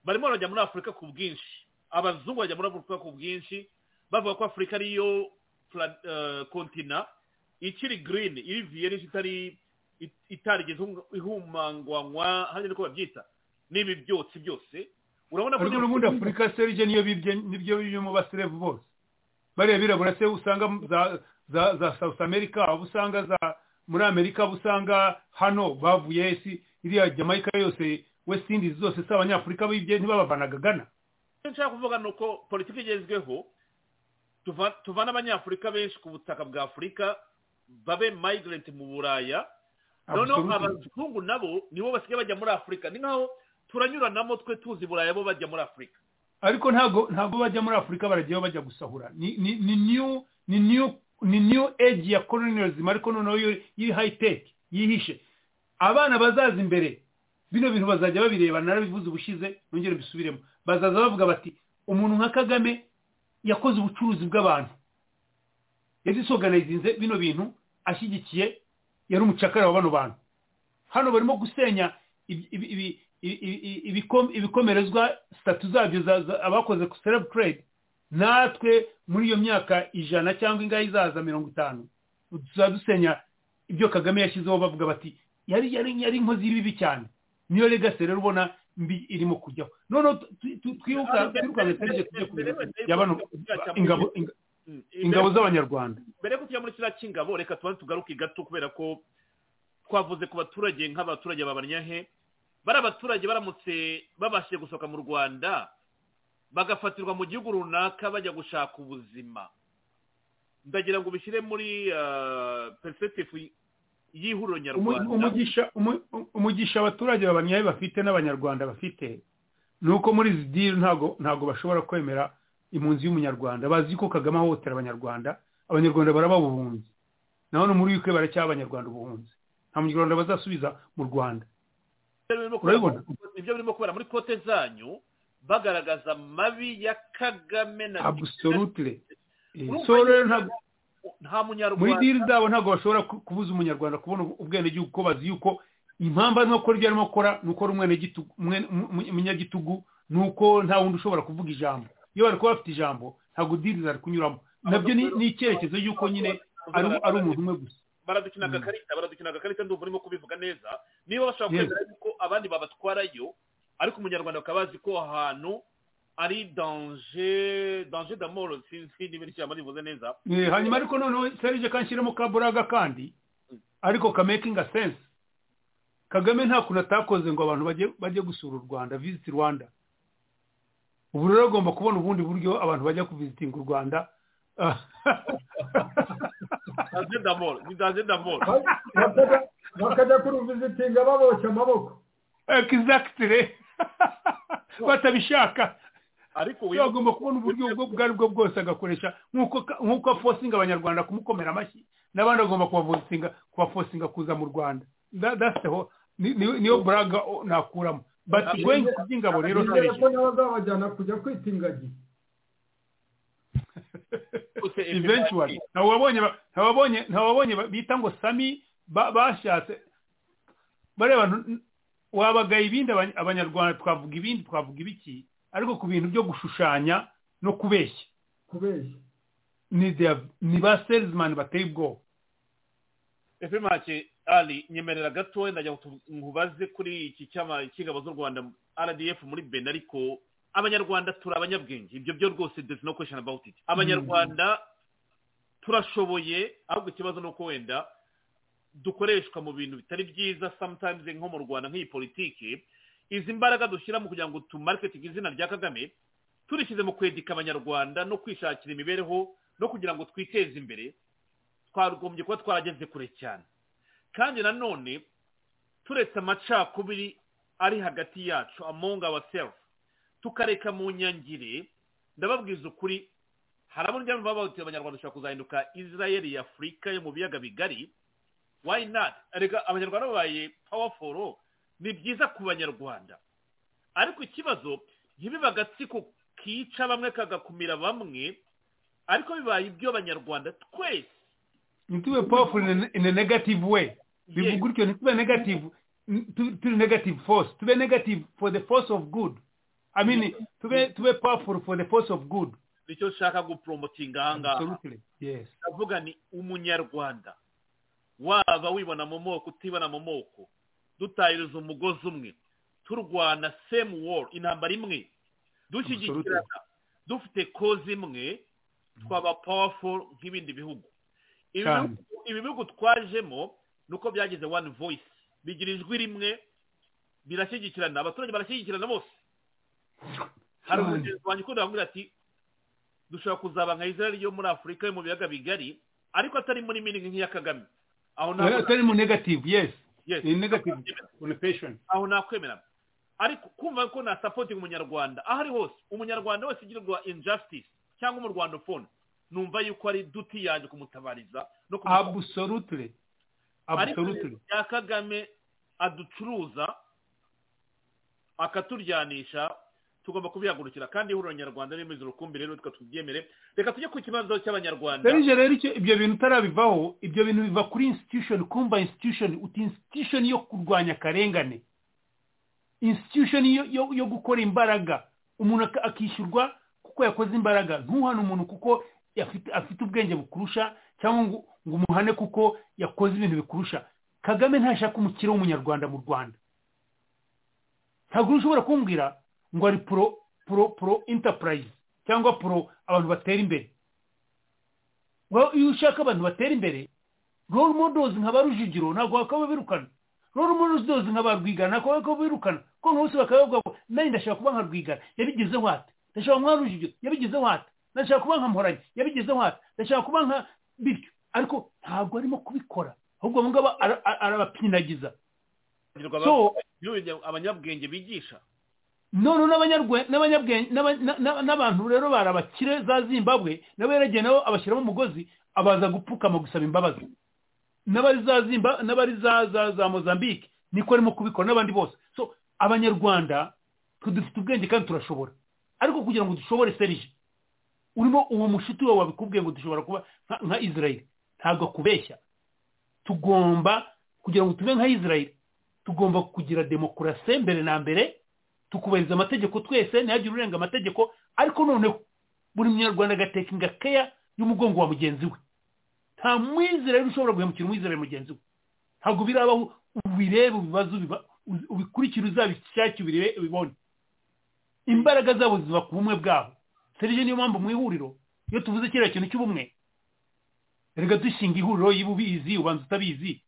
barimo barajya muri afurika ku bwinshi abazungu bajya muri afurika ku bwinshi bavuga ko afurika ariyo pla- eh, kontina ikiri girini iri viye n'icyo itari it- itarigeze ihum- ihumangwanywa hanyuma uko babyita n'ibi byotsi byose urabona ariko n'ubundi afurika serije niyo bibye nibyo birimo baserevu bose bariya birabura se usanga za za za south america abo usanga za muri amerika abo usanga hano bavuye esi iriya jamaica yose west indies zose si abanyafurika bibye ntibabavanaga gana icyo nshaka kuvuga ni uko politiki igezweho tuva- tuvana abanyafurika benshi ku butaka bwa afurika babe migrant mu buraya noneho Absolutely. abazungu nabo nibo basigaye bajya muri afurika ni nkaho turanyuranamo twe tuzi buraya bo bajya muri afurika ariko ntabwo ntabwo bajya muri afurika barajyayo bajya gusahura ni ni ni new ni new ni new age ya colonialism ariko noneho yo- y'iri high tech yihishe abana bazaza imbere bino bintu bazajya babireba narabivuze ubushize nongere mbisubiremo bazaza bavuga bati umuntu nka kagame yakoze ubucuruzi bw'abantu yadisorganizinze bino bintu ashyigikiye yari umucakara wa bano bantu hano barimo gusenya ibi- ibi- ibi- ibi- ibi- ibikom- ibikomerezwa sitatu zabyo za- za- abakoze ku serebu trade natwe muri iyo myaka ijana cyangwa ingahe izaza mirongo itanu tuzaba dusenya ibyo kagame yashyizeho bavuga bati yari yari yari inkozi y'ibibi cyane niyo legasi rero ubona mbi irimo kujyaho noneho tu- tu- tu- twiruka twirukanwe serije tujye ku bintu bya bano ingabo inga- Mm, ingabo z'abanyarwanda mbere yo kujya muri kiriya cy'ingabo reka tubanze tugaruke gato kubera ko twavuze ku baturage nk'abaturage babanyahe bari abaturage baramutse babashije gusohoka mu rwanda bagafatirwa mu gihugu runaka bajya gushaka ubuzima ndagira ngo ubishyire muri perisepitifu y'ihuriro Umu- nyarwanda umugisha umu- umugisha abaturage babanyaye bafite n'abanyarwanda bafite ni uko muri izi diri ntabwo ntabwo bashobora kwemera impunzi y'umunyarwanda bazi ko kagame ahohotera abanyarwanda abanyarwanda baraba ubuhunzi na hano muri yuke baracyaha abanyarwanda ubuhunzi nta munyarwanda bazasubiza mu rwanda Ibyo birimo kubera- Urabibona? ibyo birimo kubera muri kote zanyu bagaragaza amabi ya kagame na absolutely Eh, Urumva so rero ntabwo nta muri diri munyarwanda zabo ntabwo bashobora ku- kubuza umunyarwanda kubona ubu- ubwenegihugu ko bazi yuko impamvu arimo akora ibyo arimo akora ni uko ari umwenegitugu- umwe- umu- umunyagitugu ni uko nta wundi ushobora kuvuga ijambo iyo bari kuba bafite ijambo ntabwo diri zari kunyuramo nabyo ni ni icyerekezo y'uko nyine ari- ari umuntu umwe gusa baradukina agakarita baradukina agakarita ndumva urimo kubivuga neza niba bashobora Yes. kwemera yuko abandi babatwarayo ariko umunyarwanda bakaba bazi ko aho hantu ari danje danje damoro sinzi niba ijambo rivuze neza Eh, hanyuma ariko noneho serije kanshyiremo kaburaga kandi ariko kamakinga sense kagame nta kuntu atakoze ngo abantu bajye bajye gusura u rwanda visit rwanda ubu rero agomba kubona ubundi buryo abantu bajya kuvizitinga u rwanda Ah, danje damoro ni danje damoro bakajya- bakajya kuri vizitinga baboshye amaboko exactly batabishaka ariko we agomba kubona uburyo ubwo ubwo ari bwo bwose agakoresha nk'uko ka- nk'uko afosinga abanyarwanda kumukomera amashyi n'abandi agomba kubafosinga kubafosinga kuza mu rwanda That- that's the whole- ni- ni- niyo buraga o- nakuramo but going ku by'ingabo rero Nizere ko serije n'abazabajyana kujya kwita ingagi eventually ntawabonye ba- ntawabonye ntawabonye ba- bita ngo sami ba- bashatse bariya bantu n- wabagaye ibindi abany- abanyarwanda twavuga ibindi twavuga ibiki ariko ku bintu byo gushushanya no kubeshya kubeshya ni their- ni ba salesman bateye ubwoba efe make ali nyemerera gato ndajya kutu- nkubaze kuri iki cyama cy'ingabo z'u rwanda rdf muri bena ariko abanyarwanda turi abanyabwenge ibyo byo rwose there's no question about it abanyarwanda turashoboye ahubwo ikibazo ni uko wenda dukoreshwa mu bintu bitari byiza sometimes nko mu rwanda nk'iyi politiki izi mbaraga dushyira mu kugira ngo tumariketinge izina rya kagame turishyize mu kwedika abanyarwanda no kwishakira imibereho no kugira ngo twiteze imbere twagombye kuba twarageze kure cyane kandi nanone turetse amacakubiri ari hagati yacu among ourselves tukareka mu nyangire ndababwiza ukuri hari abarya baba bahuti abanyarwanda dushobora kuzahinduka israel ya afurika yo mu biyaga bigari why not reka abanyarwanda babaye powerful ni byiza ku banyarwanda ariko ikibazo ntibibe agatsiko kica bamwe kagakumira bamwe ariko bibaye iby'abanyarwanda twese ntitube powerful in a- in a negative way bivuga gutyo ntitube negative n- tu- turi negative force tube negative for the force of good i mean tube tube powerful for the force of good nicyo nshaka guporomotinga ahangaha Absolutely, yes ndavuga ni umunyarwanda waba wibona mu moko utibona mu moko dutahiriza umugozi umwe turwana same war intambara imwe dushyigikirana dufite koze imwe twaba powerful nk'ibindi bihugu Ibi Cyane. bihugu- ibi bihugu twajemo ni uko byagize one voice bigira ijwi rimwe birashyigikirana abaturage barashyigikirana bose hari Cyane. umugenzi wanjye ukunda bamubwira ati dushobora kuzaba nka israel yo muri afurika yo mu biyaga bigari ariko atari muri miningi nk'iya kagame aho ntabwo atari mu negative yes Yes. in negative connotation aho nakwemera ariko kumva ko na supporting umunyarwanda aho ari hose umunyarwanda wese ugirirwa injustice cyangwa umurwandofone numva yuko ari duti yanjye kumutabariza no kumufasha. absolutely ariko absolutely ya kagame aducuruza akaturyanisha tugomba kubihagurukira kandi ihuriro nyarwanda rimeze urukumbi rero reka tubyemere reka tujye ku kibazo cy'abanyarwanda serije rero icyo ibyo bintu utarabivaho ibyo bintu biva kuri institution kumva institution uti institution yo kurwanya akarengane institution yo, yo, yo gukora imbaraga umuntu ak- akishyurwa kuko yakoze imbaraga ntuhane umuntu kuko afite, afite ubwenge bukurusha cyangwa ngo, ngo umuhane kuko yakoze ibintu bikurusha kagame ntashaka umukire w'umunyarwanda mu rwanda ntabwo ushobora kumbwira ngo ari pro pro pro enterprise cyangwa pro abantu batera imbere Well, iyo ushaka abantu batera imbere role models nka ba rujugiro ntabwo bakaba birukana role models nka ba rwigana ntabwo bakaba birukana kuko nka bose bakaba bavuga ngo nanjye ndashaka kuba nka rwigana yabigezeho ate ndashaka kuba nka rujugiro yabigezeho ate ndashaka kuba nka mporanyi yabigezeho ate ndashaka kuba nka bityo ariko ntabwo arimo kubikora ahubwo abo ngabo ara- ara- arabapinagiza So- Iyo abanyabwenge bigisha none n'abanyarwe- n'abanyabwenge- n'aba- na- na- n'abantu rero bari abakire za zimbabwe nabo yaragiye nabo abashyiramo umugozi abaza gupfukama gusaba imbabazi n'abari za zimba n'abari za za za mozambique niko arimo kubikora n'abandi bose so abanyarwanda twe dufite ubwenge kandi turashobora ariko kugira ngo dushobore serije urimo uwo mushuti wawe wabikubwiye ngo dushobora kuba nka- nka israel ntabwo akubeshya tugomba kugira ngo tube nka israel tugomba kugira demokarasi mbere na mbere tukubahiriza amategeko twese ntihagire urenga amategeko ariko noneho buri munyarwanda agateka ingakeya y'umugongo wa mugenzi we nta mwizerere ushobora guhemukira umwizerere mugenzi we ntabwo birabaho ubirebe ubibaze ubiba- ubikurikire uzabishake ubire- ubibone imbaraga zabo ziva ku bumwe bwabo serije niyo mpamvu mu ihuriro iyo tuvuze kiriya kintu cy'ubumwe reka dushinga ihuriro y'uba ubizi ubanza utabizi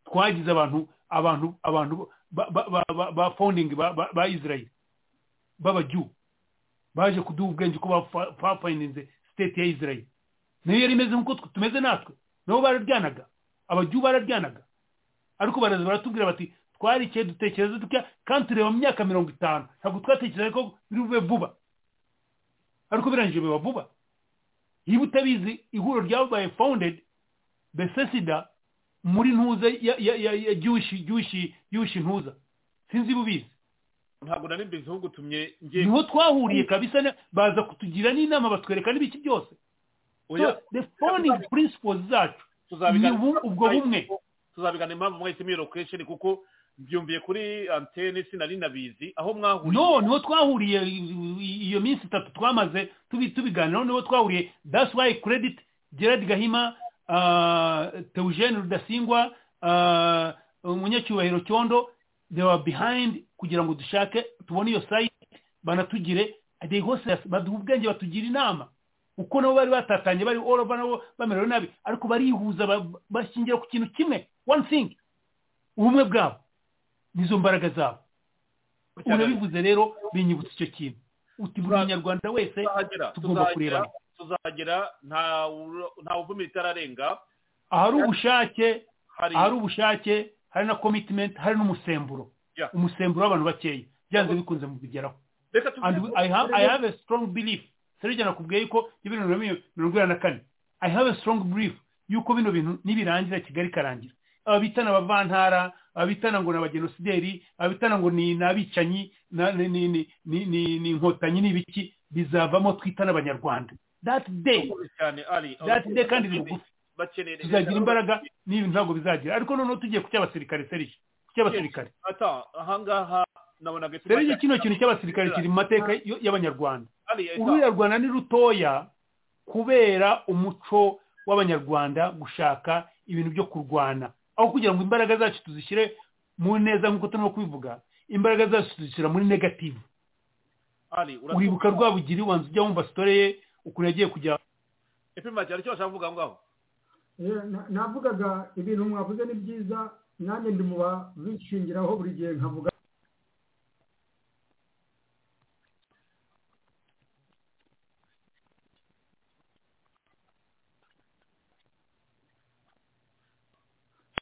twagize abantu abantu abantu ba- ba- ba- ba- ba founding ba- ba ba israel b'abajyu baje kuduha ubwenge uko bafa- bafayininze state ya israel nayo yari imeze nk'uko twe- tumeze natwe nabo bararyanaga abajyu bararyanaga ariko baraza baratubwira bati twarikiye dutekereza dutya kandi tureba mu myaka mirongo itanu ntabwo twatekereza ko biri bube vuba ariko birangije biba vuba niba utabizi ihuriro ryabaye founded besesida muri ntuza ya ya ya ya gyushi gyushi gyushi ntuza sinzi iba ubizi ntabwo nari mbizi ahubwo utumye ngiye niho twahuriye kabisa ne- baza kutugira n'inama batwereka n'ibiki byose Oya. So, the founding principles zacu ni ubu- ubwo bumwe tuzabigana impamvu mwahise mwirokesheni kuko mbyumviye kuri antene sinari nabizi aho mwahuriye no niho twahuriye iyo minsi itatu twamaze tubi- tubiganiraho niho twahuriye that's why credit gerard gahima uh, teugene rudasingwa uh, umunyacyubahiro cyondo they were behind kugira ngo dushake tubone iyo site banatugire they hose baduha ubwenge batugira inama uko nabo bari batatanye bari all over nabo bamerewe nabi ariko barihuza ba- bashingira ku kintu kimwe one thing ubumwe bwabo nizo mbaraga zabo urabivuze rero binyibutsa icyo kintu uti buri munyarwanda wese tuzagera tugomba kurebana tuzagera nta wu- nta uvuma itararenga ahari ubushake Hari- ahari ubushake hari na commitment hari n'umusemburo Yeah. umusemburo w'abantu bakeya byanze bikunze mu bigeraho reka and tuvuge I have, I have a strong belief serege nakubwiye yuko y'ibintu na mirongo inani na kane I have a strong belief yuko bino bintu nibirangira kigali ikarangira aba bitana abavantara aba bitana ngo ni abagenosideri aba bitana ngo ni ni abicanyi na- ni- ni- ni- ni- ni- ni inkotanyi n'ibiki bizavamo twitana abanyarwanda that day cyane ari that day kandi ni bugufi bakeneye tuzagira imbaraga n'ibi ntabwo bizagira ariko noneho tugiye ku cy'abasirikare serije ku cy'abasirikare ata ahangaha nabonaga serije kino kintu cy'abasirikare kiri mu mateka y- y'abanyarwanda Ari- urwirarwanda ni rutoya kubera umuco w'abanyarwanda gushaka ibintu byo kurwana aho kugira ngo imbaraga zacu tuzishyire mu neza nk'uko turimo kubivuga imbaraga zacu tuzishyira muri negative ari uratumva uribuka rwabugiri wanza ujya wumva sitore ye ukuntu yagiye kujya epima cyane cyo bashaka kuvuga ngaho Yeah, na- navugaga ibintu mwavuze ni byiza nanjye ndi mu babishingiraho buri gihe nkavuga